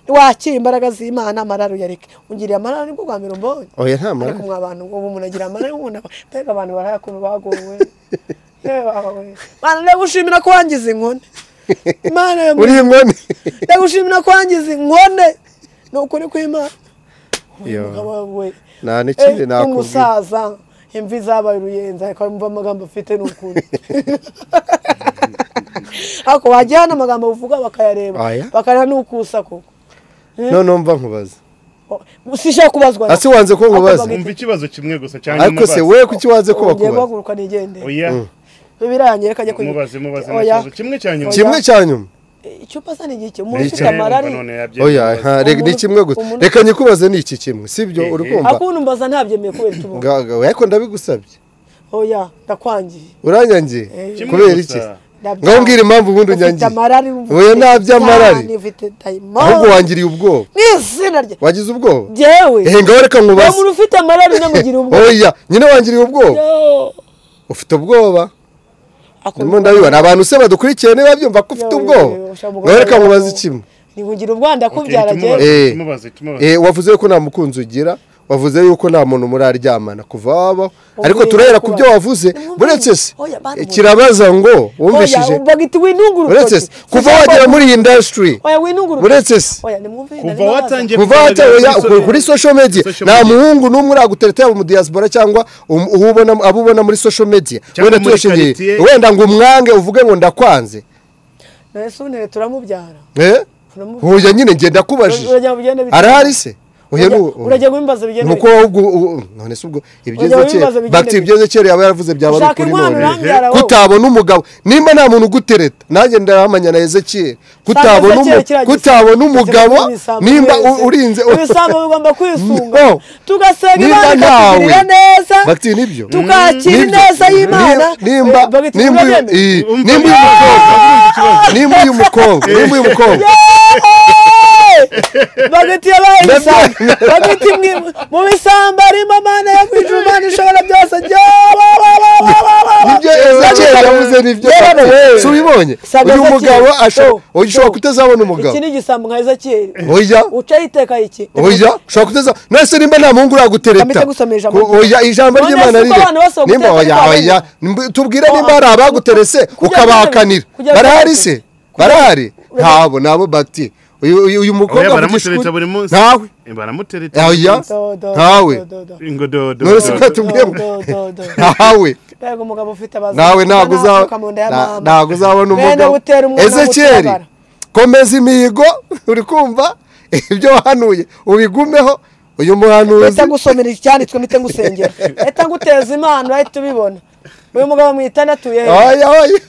[SPEAKER 1] wakira imbaraga z'imana amararo uyareke ungiriye amararo nibwo bwa mbere umbonye
[SPEAKER 4] oya nta
[SPEAKER 1] ariko
[SPEAKER 4] mara
[SPEAKER 1] mwa bantu ubu umuntu agira amarira umuntu mbega abantu barayakuntu bagowe mana ndagushimira ko wangize inkone mana ya
[SPEAKER 4] uri
[SPEAKER 1] muntu
[SPEAKER 4] inkoni
[SPEAKER 1] ndagushimira ko wangize inkone ni ukuri kw'imana
[SPEAKER 4] Yo.
[SPEAKER 1] umugabo we
[SPEAKER 4] nta n'ikindi
[SPEAKER 1] eh,
[SPEAKER 4] nakubwira
[SPEAKER 1] umusaza imvi zabaye uruyenzi ariko yumva amagambo afite ni ukuri ariko wajya hano amagambo uvuga bakayareba
[SPEAKER 4] Aya.
[SPEAKER 1] bakareba n'ukusa koko
[SPEAKER 4] none mva nkubaza
[SPEAKER 1] sishobora kubazwa
[SPEAKER 4] asi wanze ko nkubaza
[SPEAKER 1] Akabagita.
[SPEAKER 3] umva ikibazo kimwe gusa cyangwa
[SPEAKER 4] ariko se
[SPEAKER 3] umubaze
[SPEAKER 4] we kuki wanze ko
[SPEAKER 1] ugiye
[SPEAKER 4] bakubaza
[SPEAKER 1] guhaguruka nigendere
[SPEAKER 3] oya
[SPEAKER 1] birangira kajya ku
[SPEAKER 3] mubaze mubaze nta
[SPEAKER 1] Oya.
[SPEAKER 3] kibazo kimwe cya nyuma
[SPEAKER 1] Oya.
[SPEAKER 4] kimwe cya nyuma
[SPEAKER 1] icupa sa ni igihe
[SPEAKER 3] Ni
[SPEAKER 1] umuntu ufite
[SPEAKER 3] kimwe,
[SPEAKER 1] amarari
[SPEAKER 3] umva none yabyemeye.
[SPEAKER 4] oya nta reka ni
[SPEAKER 1] Umuntu-
[SPEAKER 4] kimwe gusa
[SPEAKER 1] umuntu-
[SPEAKER 4] reka nyikubaze ni iki kimwe sibyo uri
[SPEAKER 3] Eh, eh.
[SPEAKER 4] kumva
[SPEAKER 1] akundi mbaza ntabyemeye kubera itubu
[SPEAKER 4] Nga- nga- ariko ndabigusabye
[SPEAKER 1] oya ndakwangiye
[SPEAKER 4] uranyangiye
[SPEAKER 3] Kimwe
[SPEAKER 4] kubera
[SPEAKER 3] gusa.
[SPEAKER 4] iki
[SPEAKER 1] Ndabyanga.
[SPEAKER 4] ngaho umbwira impamvu ubundi
[SPEAKER 1] ufite
[SPEAKER 4] unyangiye
[SPEAKER 1] amarari
[SPEAKER 4] Oya, nta by'amarari.
[SPEAKER 1] ufite
[SPEAKER 4] ahubwo
[SPEAKER 1] dayimondi
[SPEAKER 4] wangiriye ubwoba
[SPEAKER 1] n'izina rye
[SPEAKER 4] wagize ubwoba
[SPEAKER 1] yewe
[SPEAKER 4] ehe ngaho reka
[SPEAKER 1] uwo
[SPEAKER 4] nkubaze
[SPEAKER 1] muntu ufite amarari namugira ubwo
[SPEAKER 4] oya nyine wangiriye ubwoba ufite ubwoba ndimo ndabibona abantu se badukurikiye niba byumva ko ufite
[SPEAKER 1] Yo, yo,
[SPEAKER 4] ubwoba
[SPEAKER 1] yo, ushobora
[SPEAKER 4] ngaho reka
[SPEAKER 1] kugaragara
[SPEAKER 4] nkubaze
[SPEAKER 1] ko-
[SPEAKER 4] ikimwe
[SPEAKER 1] ntibugira ubwanda
[SPEAKER 3] Okay,
[SPEAKER 1] kubyara
[SPEAKER 3] tumubaze,
[SPEAKER 1] jyewe
[SPEAKER 4] Eh.
[SPEAKER 3] tumubaze tumubaze
[SPEAKER 4] Eh, wavuze ko nta mukunzi ugira wavuze yuko nta muntu muraryamana kuva wabaho ariko
[SPEAKER 1] Ubwirinzi
[SPEAKER 4] turahera ku
[SPEAKER 1] kuba-
[SPEAKER 4] byo wavuze
[SPEAKER 1] Nimwumve
[SPEAKER 4] buretse se
[SPEAKER 1] oya, bana-
[SPEAKER 4] kirabaza ngo wumvishije
[SPEAKER 1] oya bagita winunga
[SPEAKER 4] uretse se kuva wagera muri iyi indasitiri
[SPEAKER 1] oya winunga urutoki
[SPEAKER 4] uretse se
[SPEAKER 1] oya nimwumve
[SPEAKER 3] kuva
[SPEAKER 1] ndarimo baza.
[SPEAKER 3] watangiye
[SPEAKER 4] kuva
[SPEAKER 3] kugaragara
[SPEAKER 4] wateruye
[SPEAKER 3] kuri so-
[SPEAKER 4] kuri social media
[SPEAKER 3] Social
[SPEAKER 4] nta
[SPEAKER 3] media.
[SPEAKER 4] muhungu n'umwe uragutereta yaba mu diaspora cyangwa um- uwo ubona abo ubona muri social media
[SPEAKER 3] Cyangwa
[SPEAKER 4] wenda
[SPEAKER 3] muri
[SPEAKER 4] tuyashingiriye
[SPEAKER 3] quartier.
[SPEAKER 4] wenda ngo umwange uvuge ngo ndakwanze
[SPEAKER 1] na yesu ntebe turamubyara
[SPEAKER 4] Eh?
[SPEAKER 1] Turamubyara.
[SPEAKER 4] huye nyine njye ndakubajije
[SPEAKER 1] Urajya ugenda bite-
[SPEAKER 4] arahari se Oya,
[SPEAKER 1] Urajya-
[SPEAKER 4] nu-
[SPEAKER 1] urajya wimbaza bigenda
[SPEAKER 4] nuko wowe ubwo u- none se ubwo
[SPEAKER 1] Urajya
[SPEAKER 4] ibyiza
[SPEAKER 1] wibaza
[SPEAKER 4] kera
[SPEAKER 1] bigende
[SPEAKER 4] bakita
[SPEAKER 1] bite.
[SPEAKER 4] ibyiza kera yaba yaravuze byaba ari
[SPEAKER 1] Shaka
[SPEAKER 4] ukuri
[SPEAKER 1] inkwano uranbyara
[SPEAKER 4] none
[SPEAKER 1] wowe.
[SPEAKER 4] kutabona umugabo nimba nta muntu ugutereta nanjye ndaramanya na ezekiyeli kutabona
[SPEAKER 1] Sanze kera
[SPEAKER 4] umu-
[SPEAKER 1] kiriya
[SPEAKER 4] kutabona
[SPEAKER 1] gisambo,
[SPEAKER 4] umugabo
[SPEAKER 1] kiriya gisambo
[SPEAKER 4] nimba u-
[SPEAKER 1] wese.
[SPEAKER 4] urinze
[SPEAKER 1] ibisambo bigomba kwisunga
[SPEAKER 4] No.
[SPEAKER 1] tugasenga
[SPEAKER 4] Nimba
[SPEAKER 1] imana
[SPEAKER 4] ntawe.
[SPEAKER 1] ikatugirira neza
[SPEAKER 4] Bakiti, nibyo.
[SPEAKER 1] tukakira
[SPEAKER 4] Nibyo.
[SPEAKER 1] ineza y'imana
[SPEAKER 4] Ni- nimba
[SPEAKER 1] Eh, bagiti,
[SPEAKER 4] nimba uyu-
[SPEAKER 1] urabemera?
[SPEAKER 4] iyi-
[SPEAKER 3] Umva
[SPEAKER 4] nimba uyu mukobwa nimba uyu mukobwa nimba uyu mukobwa
[SPEAKER 1] Hey! bagiti yabaye ibisambo bagiti mwi- mu bisambo harimo mana yo kwijura imana ishobora byose
[SPEAKER 4] nibyo ezekiyeli yavuze nibyo si ubibonye
[SPEAKER 1] Saga
[SPEAKER 4] uyu
[SPEAKER 1] Ezekiyeli.
[SPEAKER 4] mugabo asho-
[SPEAKER 1] Oh,
[SPEAKER 4] oya, ushobora kutazabona umugabo
[SPEAKER 1] iki ni igisambo nka ezekiyeli
[SPEAKER 4] oya
[SPEAKER 1] ucaho iteka iki
[SPEAKER 4] oya ushobora kuteza nase nimba nta muhungu uragutereta
[SPEAKER 1] Kamite gusoma ijambo
[SPEAKER 4] Ko- oya ijambo
[SPEAKER 1] None
[SPEAKER 4] ry'imana
[SPEAKER 1] se
[SPEAKER 4] riri
[SPEAKER 1] abana bose bagutereta
[SPEAKER 4] nimba oya
[SPEAKER 1] ariko
[SPEAKER 4] oya Nimba- tubwire nimba hari abaguterese
[SPEAKER 1] kujya
[SPEAKER 4] ukabahakanira
[SPEAKER 1] gutereta- kujya
[SPEAKER 4] barahari
[SPEAKER 1] gutereta-
[SPEAKER 4] se barahari ntabo nabo bagiti uyu uyu- uyu mukobwa
[SPEAKER 3] Oya,
[SPEAKER 4] avuga
[SPEAKER 3] baramutereta
[SPEAKER 4] ishuri.
[SPEAKER 3] buri munsi
[SPEAKER 4] ntawe
[SPEAKER 3] Eh, baramutereta
[SPEAKER 4] oya
[SPEAKER 1] Do, do,
[SPEAKER 4] ntawe
[SPEAKER 1] do, do, do.
[SPEAKER 3] ngo dodo
[SPEAKER 4] none si ko
[SPEAKER 3] dodo.
[SPEAKER 4] yatubwiye ngo-
[SPEAKER 1] Do, do, do, do.
[SPEAKER 4] ntawe
[SPEAKER 1] Mbega umugabo ufite abazungu
[SPEAKER 4] nawe ntabwo
[SPEAKER 1] ubona
[SPEAKER 4] uzaba
[SPEAKER 1] akuka mu nda ya
[SPEAKER 4] na-
[SPEAKER 1] mama.
[SPEAKER 4] ntabwo uzabona
[SPEAKER 1] Bene
[SPEAKER 4] umugabo
[SPEAKER 1] gutera umwana
[SPEAKER 4] ezekiyeli
[SPEAKER 1] gutabara.
[SPEAKER 4] komeza imihigo uri kumva ibyo wahanuye ubigumeho uyu muhanuzi
[SPEAKER 1] leta ngusomera icyanditswe mpite ngusengera leta nguteza imana urahita ubibona uyu mugabo mwitana atuye he?
[SPEAKER 4] oya oya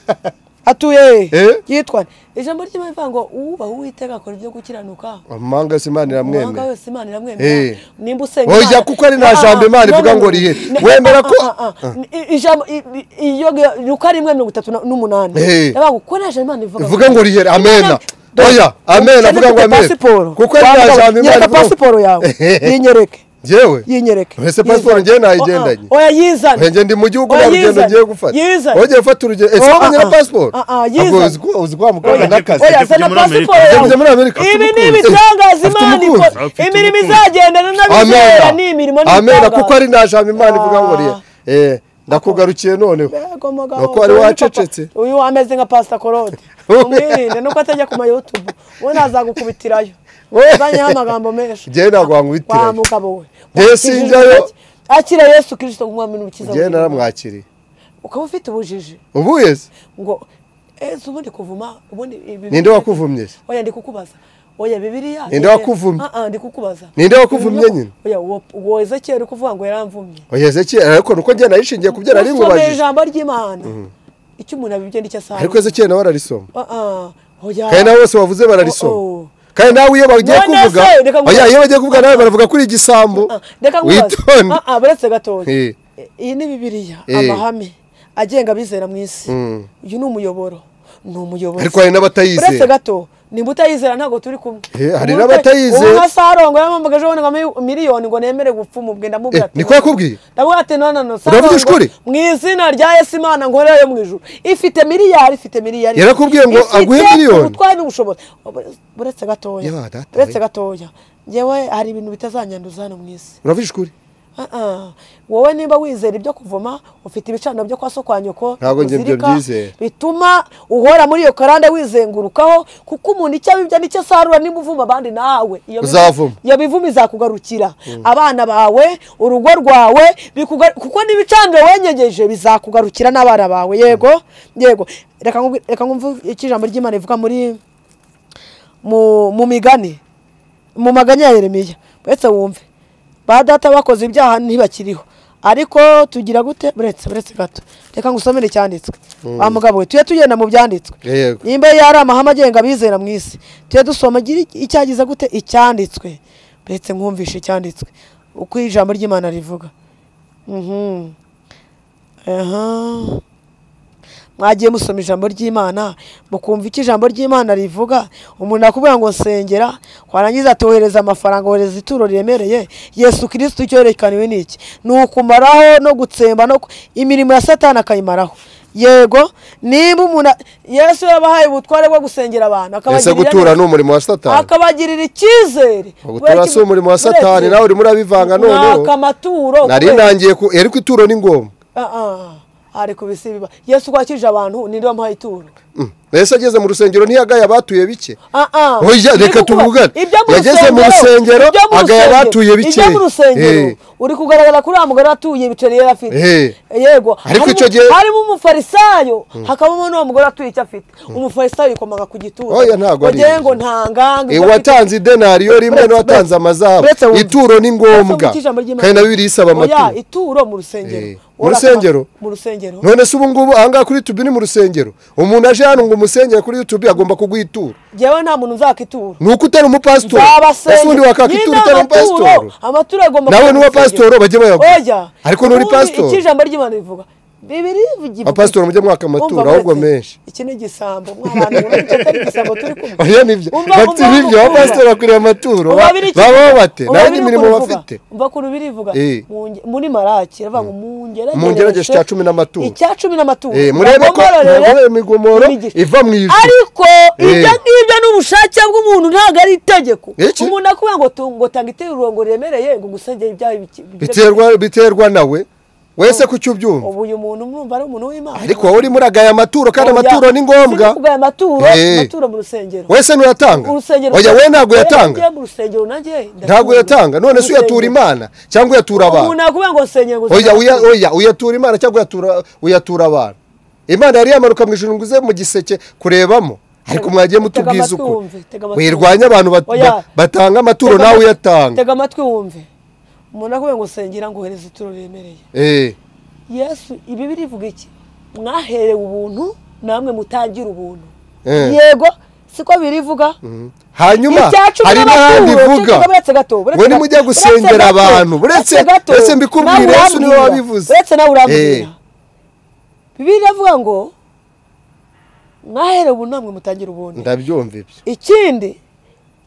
[SPEAKER 1] atuye he?
[SPEAKER 4] Eh?
[SPEAKER 1] yitwa nde? ijambo ry'imana rivuga ngo uwubaha uwiteka akora ibyo gukiranuka
[SPEAKER 4] amanga se imana
[SPEAKER 1] umuhanga
[SPEAKER 4] iramwemera
[SPEAKER 1] wese imana iramwemera
[SPEAKER 4] Eh.
[SPEAKER 1] nimba usenga
[SPEAKER 4] Oya,
[SPEAKER 1] Imana-
[SPEAKER 4] kuko ari nta
[SPEAKER 1] Ah, ah,
[SPEAKER 4] jambo Imana
[SPEAKER 1] no,
[SPEAKER 4] ivuga
[SPEAKER 1] no,
[SPEAKER 4] ngo
[SPEAKER 1] no,
[SPEAKER 4] rihere.
[SPEAKER 1] no,
[SPEAKER 4] Wemera
[SPEAKER 1] ah,
[SPEAKER 4] ko-
[SPEAKER 1] ah, ah, ah. I- ijambo i- i- iyo luka rimwe mirongo itatu na- n'umunani
[SPEAKER 4] Eh.
[SPEAKER 1] Yavuga ngo kuko nta jambo Imana ivuga
[SPEAKER 4] ivuga ngo rihere amena
[SPEAKER 1] Do-
[SPEAKER 4] oya amena
[SPEAKER 1] Ukene
[SPEAKER 4] avuga ngo
[SPEAKER 1] ufite
[SPEAKER 4] amena
[SPEAKER 1] pasiporo.
[SPEAKER 4] kuko ari nta
[SPEAKER 1] Wambara-
[SPEAKER 4] jambo imana
[SPEAKER 1] nyereka
[SPEAKER 4] ivuga
[SPEAKER 1] pasiporo yawe yinyereke
[SPEAKER 4] yewe
[SPEAKER 1] yinyereke
[SPEAKER 4] Ese pasiporo
[SPEAKER 1] Yizane.
[SPEAKER 4] njyewe nayigendanye.
[SPEAKER 1] Oh, ah. oya yizane
[SPEAKER 4] Nge ndi mu gihugu
[SPEAKER 1] Oya,
[SPEAKER 4] nta rugendo
[SPEAKER 1] yizane.
[SPEAKER 4] ngiye gufata
[SPEAKER 1] Yizane.
[SPEAKER 4] wongeye ufata urugendo ese
[SPEAKER 1] Oh,
[SPEAKER 4] ko nyira
[SPEAKER 1] ah, ah.
[SPEAKER 4] pasiporo
[SPEAKER 1] Ah, ah,
[SPEAKER 4] Ahubwo
[SPEAKER 1] yizane.
[SPEAKER 4] uzi ko- uzi ko wamukobwa
[SPEAKER 3] Oya,
[SPEAKER 4] n'akazi
[SPEAKER 1] oya zana
[SPEAKER 3] Ajya kujya muri Amerika.
[SPEAKER 1] pasiporo
[SPEAKER 4] Ajya kujya muri
[SPEAKER 1] yawe
[SPEAKER 4] Amerika. Afite
[SPEAKER 1] ibi ni
[SPEAKER 4] umukunzi.
[SPEAKER 1] ibitangaza
[SPEAKER 4] Afite
[SPEAKER 1] imana
[SPEAKER 4] umukunzi.
[SPEAKER 1] ikora
[SPEAKER 3] Afite
[SPEAKER 1] imirimo
[SPEAKER 3] umukunzi.
[SPEAKER 1] izagendana n'abizera ni imirimo
[SPEAKER 4] amena
[SPEAKER 1] n'ibitangaza
[SPEAKER 4] kuko ari nta jambo imana ivuga ngo rihere
[SPEAKER 1] Ah.
[SPEAKER 4] Eh, ndakugarukiye noneho
[SPEAKER 1] Mbega umugabo,
[SPEAKER 4] Nuko wari
[SPEAKER 1] uyu ni
[SPEAKER 4] wacecetse.
[SPEAKER 1] papa- uyu ameze nka pasita korode umwirinde nuko atajya ku mayutubu we nazagukubitirayo uzanyeho amagambo menshi
[SPEAKER 4] Njyewe ntabwo wankubitirayo.
[SPEAKER 1] Wa mugabo we
[SPEAKER 4] Njyewe sinjyayo.
[SPEAKER 1] akira yesu kirisito nk'umwami n'umukiza
[SPEAKER 4] ngewe
[SPEAKER 1] w'ubugingo.
[SPEAKER 4] naramwakiriye
[SPEAKER 1] ukaba ufite ubujiji
[SPEAKER 4] ubu yeze
[SPEAKER 1] ngo ese ubundi kuvuma ubundi ibi-
[SPEAKER 4] ninde wakuvumye se
[SPEAKER 1] oya ndi kukubaza oya bibiriya
[SPEAKER 4] Ninde wakuvumye?
[SPEAKER 1] Ah, ah, ndi kukubaza
[SPEAKER 4] Ninde wakuvumye
[SPEAKER 1] Uyu-
[SPEAKER 4] nyine?
[SPEAKER 1] oya uwo- uwo ezekiyeli uri kuvuga ngo yaramvumye
[SPEAKER 4] oya ezekiyeli ariko nuko njye narishingiye ku byo nari
[SPEAKER 1] usomeye
[SPEAKER 4] nkubajije
[SPEAKER 1] ijambo ry'imana icyo umuntu abibye nicyo asanga
[SPEAKER 4] ariko ezekiyeli nawe ararisoma
[SPEAKER 1] Ah, ah, oya
[SPEAKER 4] kandi nawe bose bavuze
[SPEAKER 1] Oh,
[SPEAKER 4] bararisoma
[SPEAKER 1] oh.
[SPEAKER 4] kandi nawe iyo bagiye
[SPEAKER 1] None
[SPEAKER 4] kuvuga
[SPEAKER 1] se, reka ngubaze.
[SPEAKER 4] oya iyo bagiye kuvuga nawe baravuga kuri igisambu
[SPEAKER 1] Ah, reka nkubaze
[SPEAKER 4] witonde
[SPEAKER 1] Ah, ah, buretse gatoya
[SPEAKER 4] Eh.
[SPEAKER 1] iyi ni bibiriya
[SPEAKER 4] Eh.
[SPEAKER 1] amahame agenga abizera mu isi uyu ni umuyoboro ni umuyoboro
[SPEAKER 4] ariko hari n'abatayizeye
[SPEAKER 1] gato nimba utayizera ntabwo turi kumwe
[SPEAKER 4] Eh, hari
[SPEAKER 1] Umuntu
[SPEAKER 4] n'abatayizeye.
[SPEAKER 1] ubu nka sarongo yamamaga ejo bundi ngo ampe miliyoni ngo nemere gupfa umubwe ndamubwira
[SPEAKER 4] Eh, niko yakubwiye
[SPEAKER 1] ndavuga ati none no
[SPEAKER 4] Uravuga
[SPEAKER 1] Sarongo,
[SPEAKER 4] ishuri?
[SPEAKER 1] mu izina rya yesu imana nkorera yo mu ijuru ifite miliyari ifite miliyari
[SPEAKER 4] Yarakubwiye ngo
[SPEAKER 1] Ifite
[SPEAKER 4] aguhe miliyoni?
[SPEAKER 1] ubutwari n'ubushobozi uretse gatoya
[SPEAKER 4] Ya, data,
[SPEAKER 1] uretse
[SPEAKER 4] we.
[SPEAKER 1] gatoya ngewe hari ibintu bitazanyanduza hano mu isi
[SPEAKER 4] uravuga ishuri
[SPEAKER 1] Ah, ah. wowe niba wizera ibyo kuvoma ufite ibicaniro byo kwa so kwa nyoko
[SPEAKER 4] Ntabwo njye ibyo
[SPEAKER 1] uzirika,
[SPEAKER 4] byizera.
[SPEAKER 1] bituma uhora muri iyo karande wizengurukaho kuko umuntu icyo abibya nicyo asarura niba uvuma abandi nawe iyo bivu-
[SPEAKER 4] Uzavuma.
[SPEAKER 1] iyo bivuma izakugarukira abana bawe urugo rwawe bikuga- kuko n'ibicaniro wenyegeje bizakugarukira n'abana bawe yego yego reka nkubwi- reka nkumve icyo ijambo ry'imana rivuga muri mu mu migani mu maganya ya yeremiya uretse wumve ba data bakoze ibyaha ntibakiriho ariko tugira gute buretse buretse gato reka ngusomere icyanditswe wa mugabo we tujye tugenda mu byanditswe
[SPEAKER 4] Yego.
[SPEAKER 1] nimba yari amahame agenga abizera mu isi tujye dusoma gira icyagize gute icyanditswe buretse nkumvishe icyanditswe uko ijambo ry'imana rivuga Mhm. Aha. mwagiye musoma ijambo ry'imana mukumva icyo ijambo ry'imana rivuga umuntu akubwira ngo nsengera warangiza atohereza amafaranga wohereza ituro riremereye yesu kirisiti icyo yerekaniwe ni iki ni ukumaraho no gutsemba no ku- imirimo ya satani akayimaraho yego niba umuntu a- yesu yabahaye ubutware bwo gusengera abantu
[SPEAKER 4] ese
[SPEAKER 1] akabagirira
[SPEAKER 4] gutura
[SPEAKER 1] neza
[SPEAKER 4] ni umurimo wa satani
[SPEAKER 1] akabagirira icyizere
[SPEAKER 4] gutura si umurimo wa satani nawe urimo urabivanga noneho
[SPEAKER 1] mwaka amaturo
[SPEAKER 4] nari
[SPEAKER 1] kubera-
[SPEAKER 4] ntangiye ku ariko ituro ni ngombwa
[SPEAKER 1] Ah, ah. hari ku bisi biba yesu wakije abantu ninde wamuhaye ituro
[SPEAKER 4] Mm. ese ageze mu rusengero ntiyagaye abatuye bike
[SPEAKER 1] Ah, ah.
[SPEAKER 4] Oya,
[SPEAKER 1] Ndi
[SPEAKER 4] reka
[SPEAKER 1] kukuba-
[SPEAKER 4] tuvugane.
[SPEAKER 1] ibyo mu
[SPEAKER 4] Yageze mu rusengero,
[SPEAKER 1] ibyo mu
[SPEAKER 4] agaya
[SPEAKER 1] rusengero,
[SPEAKER 4] abatuye bike.
[SPEAKER 1] ibyo mu rusengero
[SPEAKER 4] Eh.
[SPEAKER 1] uri kugaragara kuri wa mugore atuye ibiceri yari afite
[SPEAKER 4] Eh.
[SPEAKER 1] yego
[SPEAKER 4] Ariko
[SPEAKER 1] harimo-
[SPEAKER 4] icyo gihe-
[SPEAKER 1] harimo umufarisayo hakabamo n'uwo mugore atuye icyo afite umufarisayo yikomaga ku gituza
[SPEAKER 4] Oya, ntabwo ari
[SPEAKER 1] Wagira
[SPEAKER 4] ibyo.
[SPEAKER 1] ngo ntanganga
[SPEAKER 4] Eh,
[SPEAKER 1] icyo afite-
[SPEAKER 4] uwatanze idenariyo rimwe
[SPEAKER 1] Buretse-
[SPEAKER 4] n'uwatanze amazahabu
[SPEAKER 1] buretse wumve.
[SPEAKER 4] ituro ni
[SPEAKER 1] Buretse
[SPEAKER 4] ngombwa
[SPEAKER 1] wumve ijambo ry'Imana.
[SPEAKER 4] kandi na bibiri isaba
[SPEAKER 1] Oya,
[SPEAKER 4] amaturo
[SPEAKER 1] ituro mu rusengero
[SPEAKER 4] Eh. Mu
[SPEAKER 1] Ora-
[SPEAKER 4] rusengero?
[SPEAKER 1] mu rusengero
[SPEAKER 4] none se ubu ngubu ahangaha kuri yutubi ni mu rusengero umuntu aje hano ngo umusengere kuri yutubi agomba kuguha ituro
[SPEAKER 1] jyewe nta muntu nzaka ituro
[SPEAKER 4] ni uko utari umupasitori
[SPEAKER 1] Nzabasenge.
[SPEAKER 4] ese undi wakaka
[SPEAKER 1] Nyine
[SPEAKER 4] ituro utari
[SPEAKER 1] amaturo,
[SPEAKER 4] umupasitori
[SPEAKER 1] amaturo agomba
[SPEAKER 4] Nawe
[SPEAKER 1] kuba
[SPEAKER 4] n'uwa
[SPEAKER 1] mu rusengero.
[SPEAKER 4] pasitoro bajye bayaguha.
[SPEAKER 1] Oya.
[SPEAKER 4] Ariko n'uri
[SPEAKER 1] Ubundi
[SPEAKER 4] pasitoro.
[SPEAKER 1] Icyo ijambo ry'Imana rivuga. Bibiri bivuga.
[SPEAKER 4] Abapasitori mujye mwaka amaturo,
[SPEAKER 1] Umva
[SPEAKER 4] ahubwo
[SPEAKER 1] buretse,
[SPEAKER 4] menshi.
[SPEAKER 1] Iki ni igisambo. Mwabantu murumva icyo atari igisambo turi kumwe.
[SPEAKER 4] oya nibyo
[SPEAKER 1] Umva-
[SPEAKER 4] bati
[SPEAKER 1] umva
[SPEAKER 4] nibyo
[SPEAKER 1] urukundo.
[SPEAKER 4] abapasitori bakwiriye amaturo
[SPEAKER 1] Umva biri iki-
[SPEAKER 4] babaho bate
[SPEAKER 1] umva
[SPEAKER 4] nawe
[SPEAKER 1] biri
[SPEAKER 4] n'imirimo
[SPEAKER 1] uko bivuga.
[SPEAKER 4] bafite
[SPEAKER 1] Umva kuri birivuga.
[SPEAKER 4] Eh.
[SPEAKER 1] Muri Maraki ravuga ngo mungeragereshe.
[SPEAKER 4] Mungeragereshe icya cumi n'amaturo.
[SPEAKER 1] Icya cumi n'amaturo.
[SPEAKER 4] Eh, murebe ko
[SPEAKER 1] Bagomororere
[SPEAKER 4] mwagororera imigomoro
[SPEAKER 1] imigisha.
[SPEAKER 4] iva mu ijuru.
[SPEAKER 1] Ariko ibyo
[SPEAKER 4] Eh.
[SPEAKER 1] ngibyo ni ubushake bw'umuntu ntabwo ari itegeko.
[SPEAKER 4] Iki?
[SPEAKER 1] Umuntu akubwira ngo tu- ngo tanga iterurongo riremereye ngo gusengera ibyaha bike-
[SPEAKER 4] biterwa biterwa nawe wese ku cyo ubyumva
[SPEAKER 1] ubu uyu muntu mwumva ari umuntu w'imana
[SPEAKER 4] ariko wowe urimo uragaya amaturo kandi
[SPEAKER 1] Oya,
[SPEAKER 4] amaturo ni
[SPEAKER 1] si
[SPEAKER 4] ngombwa
[SPEAKER 1] kugaya amaturo
[SPEAKER 4] Eh.
[SPEAKER 1] amaturo mu rusengero
[SPEAKER 4] wese ntuyatanga
[SPEAKER 1] Mu rusengero
[SPEAKER 4] oya we ntabwo
[SPEAKER 1] Iyo
[SPEAKER 4] yatanga
[SPEAKER 1] mu rusengero nanjye
[SPEAKER 4] ntabwo uyatanga none se uyatura imana cyangwa uyatura
[SPEAKER 1] umuntu
[SPEAKER 4] abantu
[SPEAKER 1] nakubwira ngo sengera ngo
[SPEAKER 4] oya
[SPEAKER 1] sengera.
[SPEAKER 4] uya- oya uyatura imana cyangwa uyatura uyatura abantu imana yari yamanuka mu ijuru ngo uze mu giseke kurebamo ariko mwagiye
[SPEAKER 1] Tega
[SPEAKER 4] mutubwiza
[SPEAKER 1] amatwi
[SPEAKER 4] ukuri
[SPEAKER 1] wumve, tega amatwi
[SPEAKER 4] wirwanya abantu bat-
[SPEAKER 1] Oya.
[SPEAKER 4] ba- batanga amaturo
[SPEAKER 1] Tega
[SPEAKER 4] nawe
[SPEAKER 1] amatwi-
[SPEAKER 4] uyatanga
[SPEAKER 1] tega amatwi wumve umuntu nakubwira ngo sengera ngo uhereze ituro riremereye
[SPEAKER 4] Eh,
[SPEAKER 1] yesu ibi birivuga iki mwaherewe ubuntu namwe mutangire ubuntu
[SPEAKER 4] Eh.
[SPEAKER 1] yego siko birivuga
[SPEAKER 4] hanyuma
[SPEAKER 1] Icyacu
[SPEAKER 4] hari n'ahandi
[SPEAKER 1] n'amaturo,
[SPEAKER 4] ivuga
[SPEAKER 1] cyo buretse gato, buretse
[SPEAKER 4] we
[SPEAKER 1] gato,
[SPEAKER 4] nimujya
[SPEAKER 1] buretse
[SPEAKER 4] gusengera
[SPEAKER 1] gato,
[SPEAKER 4] abantu buretse
[SPEAKER 1] gato,
[SPEAKER 4] buretse
[SPEAKER 1] nawe
[SPEAKER 4] mbikubwire yesu niwe
[SPEAKER 1] urambwira,
[SPEAKER 4] wabivuze
[SPEAKER 1] buretse nawe
[SPEAKER 4] Eh,
[SPEAKER 1] urambwira bibiri iravuga ngo mwaherewe ubu namwe mutangire ubuntu
[SPEAKER 4] ndabyumva ibyo
[SPEAKER 1] ikindi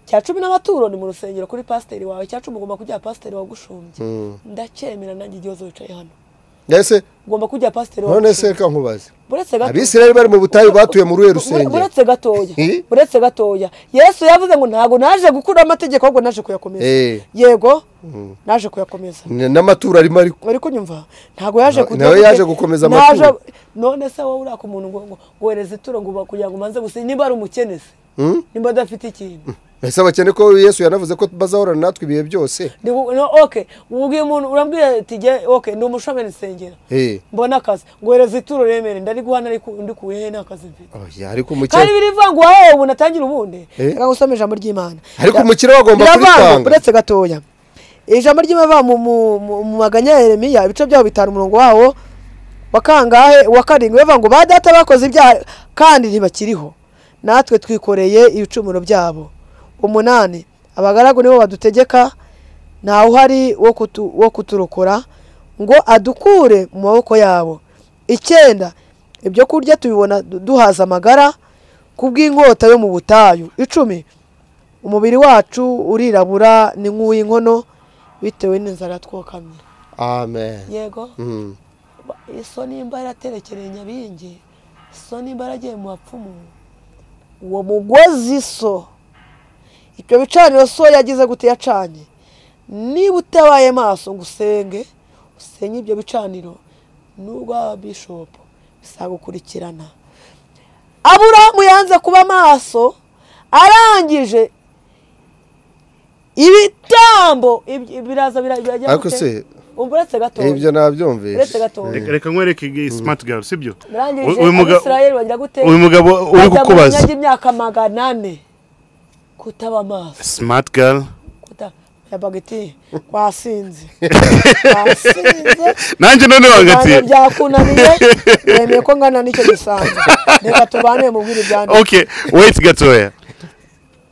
[SPEAKER 1] cya cumi n'amaturo ni mu rusengero kuri pasiteri wawe cya cumi ugomba kujya pasiteri wagushumbye ndacyemera nanjye igihe uzaba wicaye hano
[SPEAKER 4] ese
[SPEAKER 1] ugomba kujya pasiteri
[SPEAKER 4] none se
[SPEAKER 1] wagushumbye
[SPEAKER 4] reka nkubaze
[SPEAKER 1] buretse gato
[SPEAKER 4] abisirayeli bari mu butayu batuye muri uwe rusengero
[SPEAKER 1] buretse gatoya
[SPEAKER 4] Eh?
[SPEAKER 1] buretse gatoya yesu yavuze ngo ntabwo naje gukuraho amategeko ahubwo naje kuyakomeza
[SPEAKER 4] Eh.
[SPEAKER 1] yego naje kuyakomeza
[SPEAKER 4] N- n'amaturo arimo ariko
[SPEAKER 1] bari kunyumva ntabwo yaje
[SPEAKER 4] Na- nawe yaje gukomeza
[SPEAKER 1] Naje-
[SPEAKER 4] amaturo.
[SPEAKER 1] none se wowe uraka umuntu ngo ngo wohereze ituro ngo uba- kugira ngo umanze gusa niba ari umukene se
[SPEAKER 4] Hmm?
[SPEAKER 1] niba adafite ikintu
[SPEAKER 4] ese abakene ko yesu yanavuze ko bazahorana natwe ibihe byose
[SPEAKER 1] Ndi gu- no, okay ubwiye umuntu urambwira ati jye okay ni umushomeri nsengera
[SPEAKER 4] Eh.
[SPEAKER 1] mbona akazi ngohereza ituro remere ndari guhana ariko undi kuye he n'akazi mfite
[SPEAKER 4] Oya, ariko
[SPEAKER 1] kandi
[SPEAKER 4] umukene
[SPEAKER 1] birivuga ngo wahewe ubu natangire ubundi
[SPEAKER 4] Eh?
[SPEAKER 1] reka gusoma ijambo ry'imana
[SPEAKER 4] ariko
[SPEAKER 1] Ra-
[SPEAKER 4] umukire we agomba
[SPEAKER 1] biravanga,
[SPEAKER 4] kuritanga
[SPEAKER 1] uretse gatoya ijambo ry'imava mu, mu, mu, mu maganya ya yeremiya ibice byaho bitanu umurongo wawo wa kangahe wa karindwi bivuga ngo ba data bakoze ibyaha kandi ntibakiriho natwe twikoreye ibicumuro byabo umunani abagaragu nibo badutegeka ntawe uhari wo kutu- wo kuturokora ngo adukure mu maboko yabo icyenda ibyo kurya tubibona du- duhaza amagara kubw'inkota yo mu butayu icumi umubiri wacu urirabura ni nk'uw'inkono bitewe n'inzara twokamye
[SPEAKER 4] amen
[SPEAKER 1] yego
[SPEAKER 4] Mm.
[SPEAKER 1] so nimba yaraterekereye nyabingi so nimba yaragiye mu bapfumu uwo mugozi so ibyo bicaniro so yagize gute yacanye niba utabaye maso ngo usenge usenye ibyo bicaniro n'urwa bishopu bisagukurikirana aburahamu yanze kuba maso arangije ibitambo ibi- biraza bira- birajya
[SPEAKER 4] ariko
[SPEAKER 1] gute?
[SPEAKER 4] se
[SPEAKER 1] Umva uretse gatoya
[SPEAKER 4] ibyo nabyumvise
[SPEAKER 1] uretse gatoya
[SPEAKER 3] Reka- reka nkwereke igi- smart girl sibyo
[SPEAKER 1] barangije
[SPEAKER 3] Uyu muga-
[SPEAKER 1] abisirayeli bagira gute
[SPEAKER 3] uyu mugabo uri
[SPEAKER 1] bajya mu
[SPEAKER 3] kukubaza
[SPEAKER 1] myanya y'imyaka magana ane kutaba amaso
[SPEAKER 3] smart girl
[SPEAKER 1] kuta yabaga iti wasinze wasinze
[SPEAKER 3] nanjye none
[SPEAKER 1] Ibihano
[SPEAKER 3] wangatiye
[SPEAKER 1] byakunaniye wemeye ko ngana n'icyo gisanzwe reka tubane mu bwiri byanjye
[SPEAKER 3] okay wait gatoya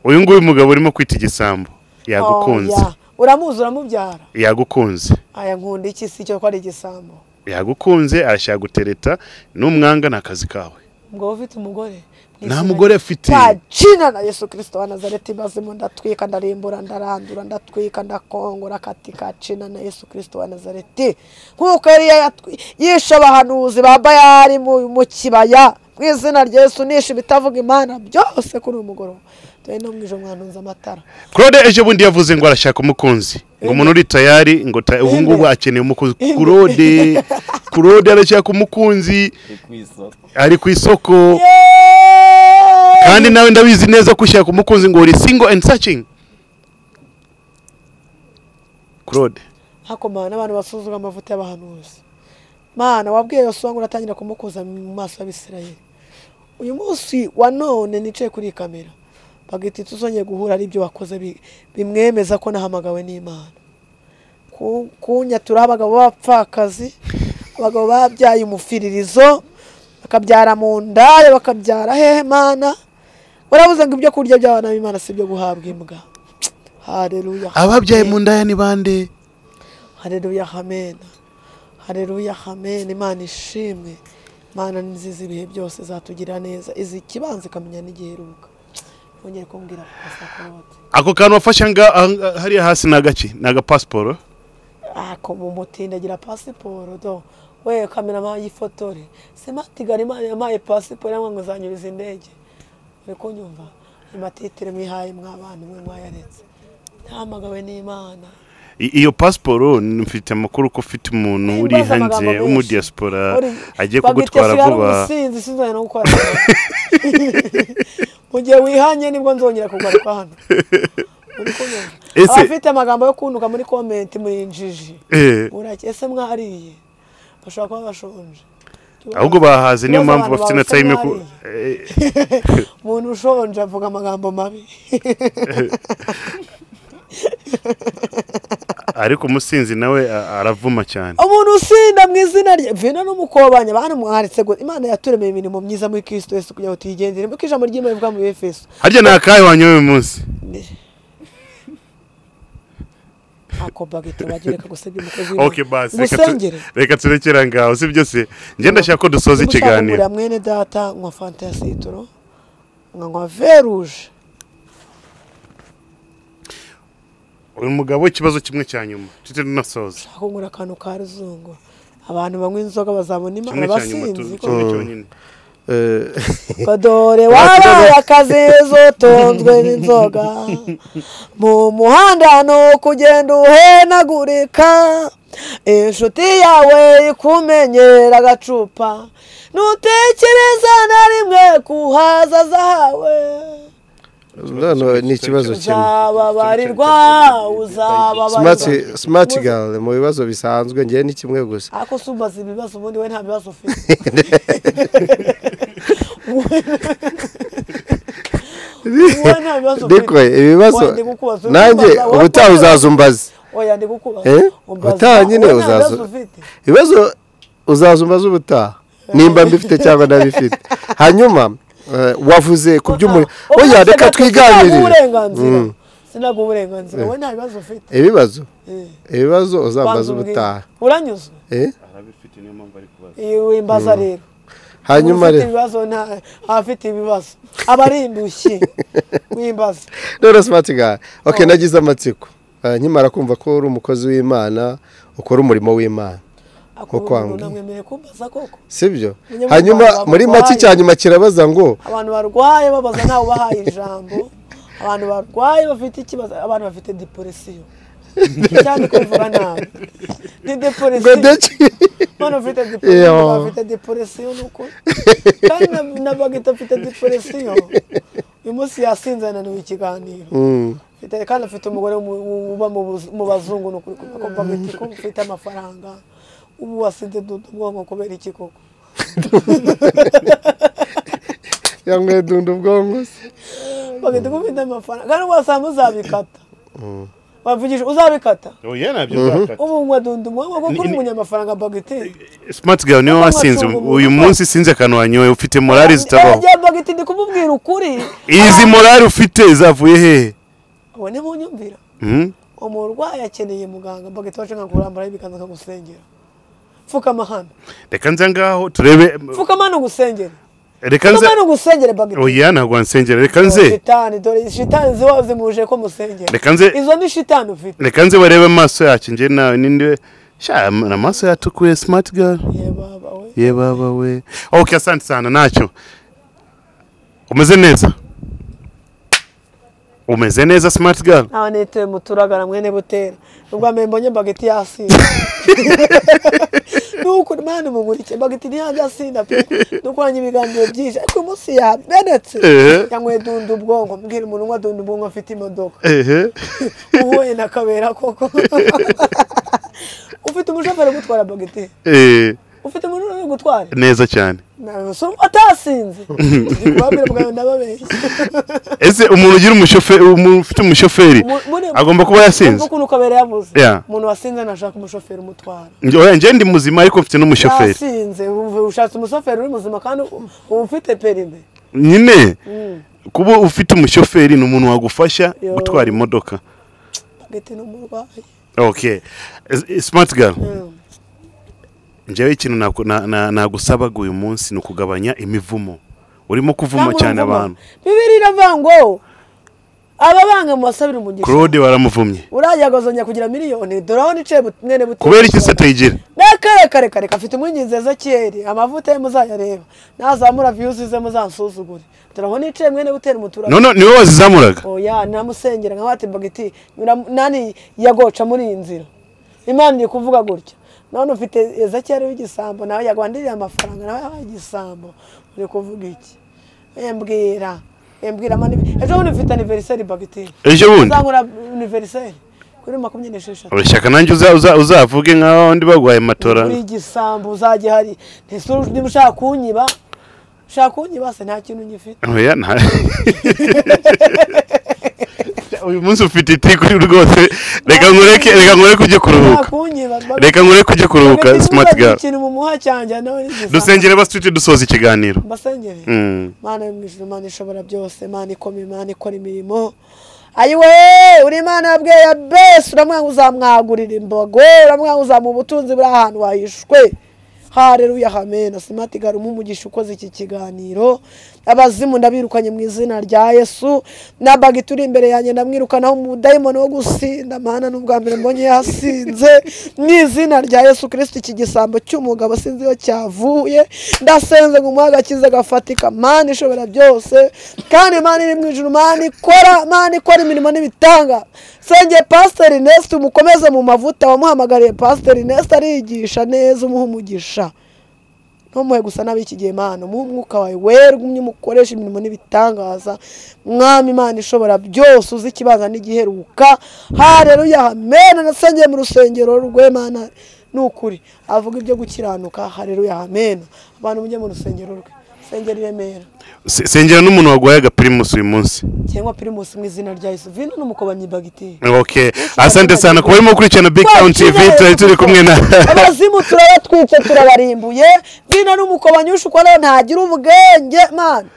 [SPEAKER 3] uyu nguyu mugabo urimo kwita igisambo yagukunze
[SPEAKER 1] Oh, yeah. uramuzi uramubyara
[SPEAKER 3] yagukunze
[SPEAKER 1] aya nkunda iki si cyo ko ari igisambo
[SPEAKER 3] yagukunze arashaka gutereta n'umwanga ni akazi kawe
[SPEAKER 1] ngo ufite umugore
[SPEAKER 3] nta mugore afite
[SPEAKER 1] twacina na yesu kirisito wa nazareti mazima ndatwika ndarimbura ndarandura ndatwika ndakongora katikacina na yesu kirisito wa nazareti nk'uko yari yayatwi- yishe abahanuzi ba bayari mu mu kibaya mu izina rya yesu nishe ibitavuga imana byose kuri uyu mugoroba dore no mu ijoro mwanunze amatara
[SPEAKER 3] claude ejo bundi yavuze ngo arashaka umukunzi ngo umuntu uri tayari ngo ta- ubu ngubu akeneye umukunzi claude claude arashaka umukunzi ari ku isoko kandi nawe ndabizi neza ko ushaka umukunzi ngo uri single and searching claude
[SPEAKER 1] hakomana n'abantu basuzuma amavuta y'abahanuzi mana wabwiye yose ngo uratangira kumukuza mu maso y'abisirayeli uyu munsi wa none nicaye kuri iyi kamera bagahita tuzongeye guhura ari ibyo wakoze bi- bimwemeza ko nahamagawe n'imana Ku- kunyaturaho abagabo b'abapfakazi abagabo babyaye umufiririzo bakabyara mu ndaya bakabyara hehe mana warabuze ngo ibyo kurya by'abana b'imana si ibyo guhabwa imbwa hareruya
[SPEAKER 2] ababyaye mu ndaya ni bande
[SPEAKER 1] hareruya hamena hareruya hamena imana ishimwe imana ni nziza ibihe byose zatugira neza izi ikibanza ikamenya n'igiheruka nongere kumbwira ku pasaporote
[SPEAKER 3] ako kantu wafashe nga- aha- nga- hariya hasi ni agaki ni agapasiporo
[SPEAKER 1] ako mu mutindi agira pasiporo do we kamera mpaye ifotore simatigara imana yampaye pasiporo yamwe ngo zanyuriza indege uri kunyumva amatitire mwihaye mw'abana mwe mwayaretse ntamagawe n'imana
[SPEAKER 3] I- iyo pasiporo mfite amakuru ko ufite umuntu uri
[SPEAKER 1] Nimbaza amagambo
[SPEAKER 3] hanze
[SPEAKER 1] menshi.
[SPEAKER 3] w'umudiyasipora
[SPEAKER 1] Uri-
[SPEAKER 3] agiye
[SPEAKER 1] bagita
[SPEAKER 3] kugutwara
[SPEAKER 1] sigara
[SPEAKER 3] vuba
[SPEAKER 1] umusinzi sinzongera no gukora mu gihe wihanye nibwo nzongera kugaruka hano Uri kunyumva?
[SPEAKER 3] Ese-
[SPEAKER 1] abafite amagambo yo kuntuka muri komenti muri injiji
[SPEAKER 3] Eh,
[SPEAKER 1] burake ese mwariye bashobora kuba bashonje
[SPEAKER 3] ahubwo bahaze niyo
[SPEAKER 1] Ibibazo abantu
[SPEAKER 3] mpamvu bafite na
[SPEAKER 1] bahora
[SPEAKER 3] tayime ku
[SPEAKER 1] bamwariye. umuntu ushonje avuga amagambo mabi
[SPEAKER 3] Eh, ariko umusinzi nawe a- aravuma cyane
[SPEAKER 1] umuntu usinda mu izina rye vino n'umukobanya bantu mwaretse ngo imana yaturemeye imirimo myiza muri kirisito yesu kugira ngo tuyigendere kuko ijambo ry'imana rivuga muri efeso
[SPEAKER 3] harya ni akahe wanyoye uyu munsi
[SPEAKER 1] ako bagahita bagira reka gusebya umukozi
[SPEAKER 3] ok basi reka tu-
[SPEAKER 1] musengere
[SPEAKER 3] reka turekera ngaho si byo se ngenda ndashaka ko dusoza
[SPEAKER 1] Niba ushaka
[SPEAKER 3] ikiganiro
[SPEAKER 1] kugura mwene data nkwa fanta ya sitoro nkanywa veruje
[SPEAKER 3] uyu mugabo ikibazo kimwe cya nyuma tujye tunasoza
[SPEAKER 1] ushaka kugura akantu ka ruzungu abantu banywa inzoga bazabona
[SPEAKER 3] kimwe
[SPEAKER 1] imana
[SPEAKER 3] cya nyuma tu-
[SPEAKER 1] basinzi
[SPEAKER 3] kimwe cyonyine
[SPEAKER 1] kadore wabaye akazizo utunzwe n'inzoga mu muhanda ni ukugenda uhenagurika inshuti yawe ikumenyera agacupa ntutekereza na rimwe kuhaza zahawe
[SPEAKER 4] noneho ni ikibazo kimwe
[SPEAKER 1] uzababarirwa
[SPEAKER 4] smart
[SPEAKER 1] uzababarirwa
[SPEAKER 4] smart girl mu bibazo bisanzwe ngewe ni kimwe gusa
[SPEAKER 1] ariko si umaze ibibazo ubundi we nta bibazo ufite wowe nta bibazo
[SPEAKER 4] biko ibibazo
[SPEAKER 1] Wenda kukubaza,
[SPEAKER 4] nanjye
[SPEAKER 1] ukibaza, wowe
[SPEAKER 4] ubutaha
[SPEAKER 1] kubaza.
[SPEAKER 4] uzazumbaza
[SPEAKER 1] oya ndi gukubaza
[SPEAKER 4] Eh?
[SPEAKER 1] Umbaza,
[SPEAKER 4] Utaha nyine
[SPEAKER 1] wowe nta bibazo
[SPEAKER 4] uzaza-
[SPEAKER 1] ufite
[SPEAKER 4] ibibazo uzazumbaza ubutaha nimba mbifite cyangwa ntabifite hanyuma eh, wavuze ku by'umuriro
[SPEAKER 1] Oya,
[SPEAKER 4] oya
[SPEAKER 1] oya,
[SPEAKER 4] reka
[SPEAKER 1] sinagura
[SPEAKER 4] twiganirire
[SPEAKER 1] uburenganzira
[SPEAKER 4] Mm.
[SPEAKER 1] sinaguha uburenganzira wowe nta bibazo ufite
[SPEAKER 4] ibibazo
[SPEAKER 1] Eh,
[SPEAKER 4] ibibazo uzambaza
[SPEAKER 1] banza umbwire.
[SPEAKER 4] ubutaha
[SPEAKER 1] uranyuzwe
[SPEAKER 4] Eh?
[SPEAKER 1] Eh, wimbaza rero
[SPEAKER 4] hanyuma
[SPEAKER 1] ufite
[SPEAKER 4] rero
[SPEAKER 1] ibibazo nta- abafite ibibazo aba ari indushyi w'imbaza
[SPEAKER 4] rero smart guy okay nagize amatsiko Ah, nkimara kumva ko uri umukozi w'imana ukora umurimo w'imana
[SPEAKER 1] akubwira
[SPEAKER 4] kwanga.
[SPEAKER 1] umuntu amwemereye kumbaza koko
[SPEAKER 4] sibyo
[SPEAKER 1] Munyamuryango
[SPEAKER 4] hanyuma
[SPEAKER 1] wawe
[SPEAKER 4] muri make
[SPEAKER 1] wabaye.
[SPEAKER 4] cyanyuma kirabaza ngo
[SPEAKER 1] abantu barwaye babaza ntawe ubahaye ijambo abantu barwaye bafite ikibazo abantu bafite deporesiyo cyane kuvuga nabi ni
[SPEAKER 4] ngo
[SPEAKER 1] deporesiyo
[SPEAKER 4] ndeki
[SPEAKER 1] Mwana ufite depression,
[SPEAKER 4] Yo.
[SPEAKER 1] mwana afite depression nuko. Kandi na- na bagita afite depression. Uyu munsi yasinze ananiwe ikiganiro.
[SPEAKER 4] Mm.
[SPEAKER 1] Mfite- Kandi afite umugore mu- mu- uba mu buz- mu bazungu ni ukuri kubera ko bagita ko ufite amafaranga. Ubu wasinze dudu ubwonko kubera iki koko?
[SPEAKER 4] yanyweye dunda ubwonko se
[SPEAKER 1] Bagita ko ufite amafaranga. Kandi wasanga uzabikata. Bavugije uzabikata.
[SPEAKER 3] oya nabyo uzakata
[SPEAKER 1] Ubu unywa dudu ubwonko kuko uri umunyamafaranga bagiteri.
[SPEAKER 3] smart girl niwe wasinze uyu munsi sinzi akantu wanyoye ufite morali zitabaho
[SPEAKER 1] Eh, bagita ndi kumubwira ukuri.
[SPEAKER 3] izi morali ufite zavuye hehe
[SPEAKER 1] Abone mu nyumvira.
[SPEAKER 3] Hmm?
[SPEAKER 1] umurwayi akeneye muganga bagahita baca nka kurambaraho ibiganza akagusengera pfukama hano
[SPEAKER 3] reka nza ngaho turebe
[SPEAKER 1] pfukama hano ugusengere
[SPEAKER 3] reka nze
[SPEAKER 1] pfukama hano ugusengere bagahita
[SPEAKER 3] oya ntabwo wansengera reka nze
[SPEAKER 1] shitani dore shitani ziba zimuje ko musengera
[SPEAKER 3] Reka nze-
[SPEAKER 1] izo ni shitani ufite
[SPEAKER 3] reka nze barebe amaso yacu njye nawe ninde sha amaso yatukuye smart girl
[SPEAKER 1] ye baba we
[SPEAKER 3] ye baba we okay asante sana ntacyo umeze neza umeze neza smart girl
[SPEAKER 1] ntawe nitewe muturagara mwene butera ubwa mbere mbonye bagahita yasinda nuko mani mugurike bagahita ntiyajyasinda pe dukoranye ibiganiro byinshi ariko uyu munsi yamenetse
[SPEAKER 3] Ehe.
[SPEAKER 1] yanyweye dunda ubwonko mbwira umuntu unywa dunda ubwonko afite imodoka
[SPEAKER 3] ehe
[SPEAKER 1] uhuye na kabera koko ufite umushoferi ugutwara bagiteri
[SPEAKER 3] eh,
[SPEAKER 1] ufite umuntu uri gutwara
[SPEAKER 3] neza cyane
[SPEAKER 1] Na- so- atasinze babwira bwawe ndababeshya
[SPEAKER 3] ese umuntu ugira umushoferi umuntu ufite umushoferi
[SPEAKER 1] Mu- muri-
[SPEAKER 3] agomba kuba yasinze
[SPEAKER 1] Umva ukuntu kabera yavuze
[SPEAKER 3] Yeah.
[SPEAKER 1] umuntu wasinze ntashaka umushoferi umutwara
[SPEAKER 3] Njye- oya, njye ndi muzima ariko mfite n'umushoferi
[SPEAKER 1] yasinze uv- ushatse umushoferi uri muzima kandi u- uba ufite perime
[SPEAKER 3] nyine kuba ufite umushoferi ni umuntu wagufasha
[SPEAKER 1] Yo.
[SPEAKER 3] gutwara imodoka
[SPEAKER 1] bagiteri ni umurwayi
[SPEAKER 3] okay S- eh, smart girl
[SPEAKER 1] Mm.
[SPEAKER 3] njyewe ikintu naku- na- na- nagusabaga uyu munsi ni ukugabanya imivumo urimo kuvuma
[SPEAKER 1] Namwe
[SPEAKER 3] cyane
[SPEAKER 1] muvumo.
[SPEAKER 3] abantu
[SPEAKER 1] bibiri iravuga ngo ababanga mubasabire umugisha
[SPEAKER 3] claude waramuvumye
[SPEAKER 1] urajya agazongera kugira miliyoni dore aho nicaye but- mwene butera
[SPEAKER 3] kubera iki satayigira
[SPEAKER 1] nakare kare kare kafite umwinginzi ezekiyeli amavuta ye muzayareba nazamura viyuzi ze muzansuzugure turaho nicaye mwene butera umuturage
[SPEAKER 3] none niwe wazizamuraga
[SPEAKER 1] oya namusengera nka wati bagiti nyura- nani yagoca muri iyi nzira imana iri kuvuga gutya none ufite ezekiyeli w'igisambo nawe yagwandiriye amafaranga nawe yabaye igisambo uri kuvuga iki embwira embwira mani ejo bundi ufite aniveriseri bagiti
[SPEAKER 3] ejo bundi
[SPEAKER 1] uzangura aniveriseri kuri makumyabiri n'esheshatu
[SPEAKER 3] urashaka nanjye uza- uza- uzavuge nk'aho ndi bagwaye matora
[SPEAKER 1] buri gisambo uzajya hari ntese niba ushaka kunyiba ushaka kunyiba se nta kintu ngifite
[SPEAKER 3] oya nta uyu munsi ufite itikuri rwose reka nkureke reka nkureke ujye
[SPEAKER 1] ushaka
[SPEAKER 3] kuruhuka
[SPEAKER 1] kunyiba
[SPEAKER 3] reka nkureke ujye kuruhuka smart girl
[SPEAKER 1] ikintu mu muha cyanjye nawe n'igisambo
[SPEAKER 3] dusengere basitwite dusoza ikiganiro
[SPEAKER 1] mbasengere
[SPEAKER 3] Mm.
[SPEAKER 1] mana yo mu ijuru mana ishobora byose mana ikoma imana ikora imirimo ayiwe uri imana yabwiye ya besi uramwanga uzamwagurira imbago uramwanga uzamuha ubutunzi buri ahantu wahishwe hareruya hamena simati garuma umugisha ukoze iki kiganiro abazimu ndabirukanye mu izina rya yesu nabaga ituri imbere yanjye ndamwirukanaho umudayimoni wo gusinda mana n'ubwa mbere mbonye yasinze mu izina rya yesu kirisiti iki gisambo cy'umugabo sinzi iyo cyavuye ndasenze ngo umuhe agakiza gafatika mana ishobora byose kandi mana iri mu ijuru mana ikora mana ikora imirimo n'ibitanga sengeye pasiteri nesiti umukomeze mu mavuta wamuhamagariye pasiteri nesiti ariyigisha neza umuha umugisha ntumuhe gusa nabi iki gihe mana umuhe umwuka wawe wera ugumye umukoresha imirimo n'ibitangaza mwami imana ishobora byose uzi ikibanza n'igiheruka hareruya hamena nasengeye mu rusengero rwe mana ni ukuri avuga ibyo gukiranuka hareruya hamena abantu mujye mu rusengero rwe sengera i remera
[SPEAKER 3] Se- sengera n'umuntu wagwaye agapirimusi uyu munsi
[SPEAKER 1] cyangwa pirimusi mu izina rya yesu vino n'umukobanyi bagiteri
[SPEAKER 3] ok asante sana kuba urimo gukurikirana big town tv turi turi kumwe na
[SPEAKER 1] abazimu turabatwitse turabarimbuye vino n'umukobanyi ushukwa rero ntagira ubwenge mana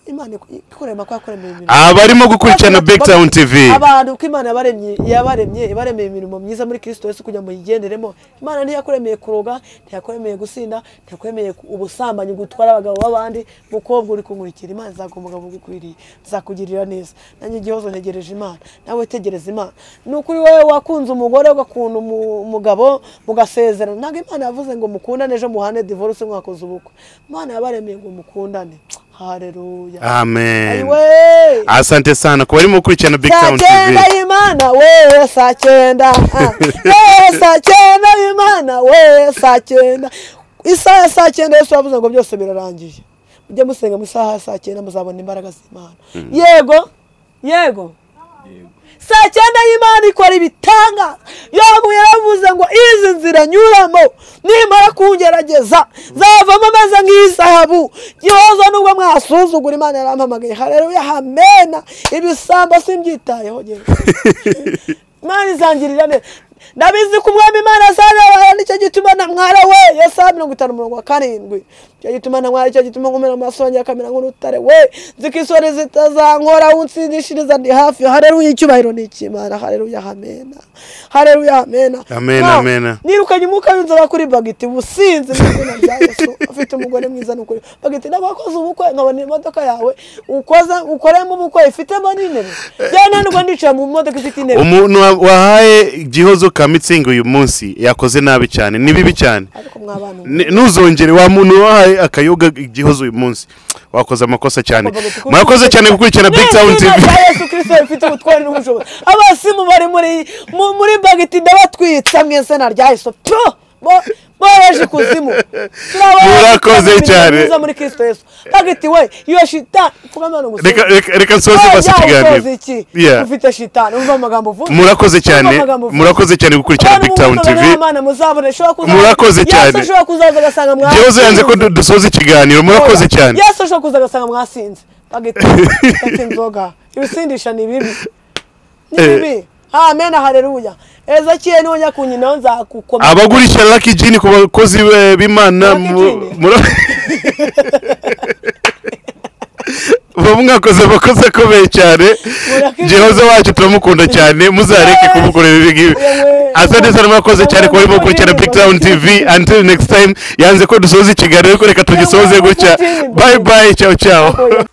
[SPEAKER 1] imana ikorera amakuru yakoremye imirimo
[SPEAKER 3] abarimo gukurikirana big town tv
[SPEAKER 1] abantu ko imana yabaremye yabaremye ibaremeye imirimo myiza muri kirisito yesu kugira ngo yigenderemo imana ntiyakuremeye kuroga ntiyakuremeye gusinda ntiyakuremeye ku- ubusambanyi gutwara abagabo b'abandi mukobwa uri kunkurikira imana izakora umugabo ugukwiriye izakugirira neza nanjye igihozo ntegereje imana nawe tegereza imana ni ukuri wowe wakunze umugore ugakunda umu- umugabo mugasezerana ntabwo imana yavuze ngo mukundane ejo muhane divorce mwakoze ubukwe imana yabaremeye ngo mukundane haleluya
[SPEAKER 3] amen
[SPEAKER 1] Ayiwe!
[SPEAKER 3] asante sana ku barimo gukurikirana big
[SPEAKER 1] saa
[SPEAKER 3] town tv
[SPEAKER 1] cyenda y'imana wewe saa cyenda ah. wewe saa cyenda y'imana wewe saa cyenda isaha ya saa cyenda yesu yavuze ngo byose birarangiye mujye musenga mu isaha ya saa cyenda muzabona imbaraga z'imana yego yego saa cyenda y'imana ikora ibitanga yobu yaravuze ngo izi nzira nyuramo nimara kungerageza zavamo ameze nk'izahabu gihoza nubwo mwasuzugura imana yarampamagaye hareruya hamena ibisambo simbyitayeho njyewe. imana izangirira neza ndabizi ko umwami imana azarabara nicyo gituma na mwara we yesaya mirongo itanu mirongo karindwi nicyo gituma na mwara nicyo gituma nkomera amaso yanjye akamera nk'urutare we nzi ko isoni zitazankora unsinishiriza ndi hafi hareruya icyubahiro ni icy'imana hareruya hamena hareruya hamena
[SPEAKER 3] Amen,
[SPEAKER 1] Mwa-
[SPEAKER 3] amen.
[SPEAKER 1] nirukanye umwuka w'inzoba kuri bagiti businzi mu izina rya yesu ufite umugore mwiza ni ukuri bagiti ntabwo wakoze ubukwe nkabona imodoka yawe ukoze ukoremo ubukwe ifitemo n'intebe byananirwa ndicara mu modoka ifite intebe
[SPEAKER 3] umuntu wa- wahaye gihozo ka mitsingi uyu munsi yakoze nabi cyane ni bibi cyane
[SPEAKER 1] ariko mwabana
[SPEAKER 3] Ni- ntuzongere wa muntu wahaye akayoga gihozo uyu munsi wakoze amakosa cyane murakoze cyane gukurikirana big town
[SPEAKER 1] Ni izina
[SPEAKER 3] tv
[SPEAKER 1] rya yesu kirisito rifite ubutware n'ubushobozi abasimu bari muri mu- muri bagiti ndabatwitsa mu izina rya yesu pyo Bo- boheje ikuzimu Turabahoza
[SPEAKER 3] Murakoze
[SPEAKER 1] imirimo
[SPEAKER 3] cyane.
[SPEAKER 1] myiza muri kirisito yesu bagiti we iyo shita mvugana no
[SPEAKER 3] reka
[SPEAKER 1] gusenga
[SPEAKER 3] reka- reka nsoze
[SPEAKER 1] Oya,
[SPEAKER 3] basi ikiganiro
[SPEAKER 1] usoza iki?
[SPEAKER 3] Yeah.
[SPEAKER 1] ufite shitani umva amagambo uvuga
[SPEAKER 3] murakoze cyane
[SPEAKER 1] Urumva amagambo uvuga.
[SPEAKER 3] murakoze cyane gukurikirana
[SPEAKER 1] Abantu
[SPEAKER 3] big town
[SPEAKER 1] mumutwe
[SPEAKER 3] tv
[SPEAKER 1] n'abana muzabona, ishobora kuzaza-
[SPEAKER 3] Murakoze
[SPEAKER 1] Yesu
[SPEAKER 3] cyane.
[SPEAKER 1] ashobora kuzaza agasanga mwasinze.
[SPEAKER 3] gihozo yanze ko du- dusoza ikiganiro murakoze
[SPEAKER 1] Oya,
[SPEAKER 3] cyane
[SPEAKER 1] yesu ashobora kuza agasanga mwasinze bagahita bafata inzoga ibisindisha ni bibi ni
[SPEAKER 3] Eh.
[SPEAKER 1] bibi amen haleluya ezekiel nujya kunyinaho nzakukomeza
[SPEAKER 3] abagurisha lucky gin ku bakozi be- b'imana
[SPEAKER 1] Lucky
[SPEAKER 3] mu-
[SPEAKER 1] Gin?
[SPEAKER 3] mura- muba mwakoze amakosa akomeye cyane
[SPEAKER 1] Murakoze.
[SPEAKER 3] gihozo wacu turamukunda cyane muzareke kumukorera ibi ngibi
[SPEAKER 1] Yewe.
[SPEAKER 3] asante sana mwakoze cyane ku barimo gukurikirana big town tv until next time yanze ko dusoza ikiganiro ariko reka tugisoze gutya bye bye ciao ciao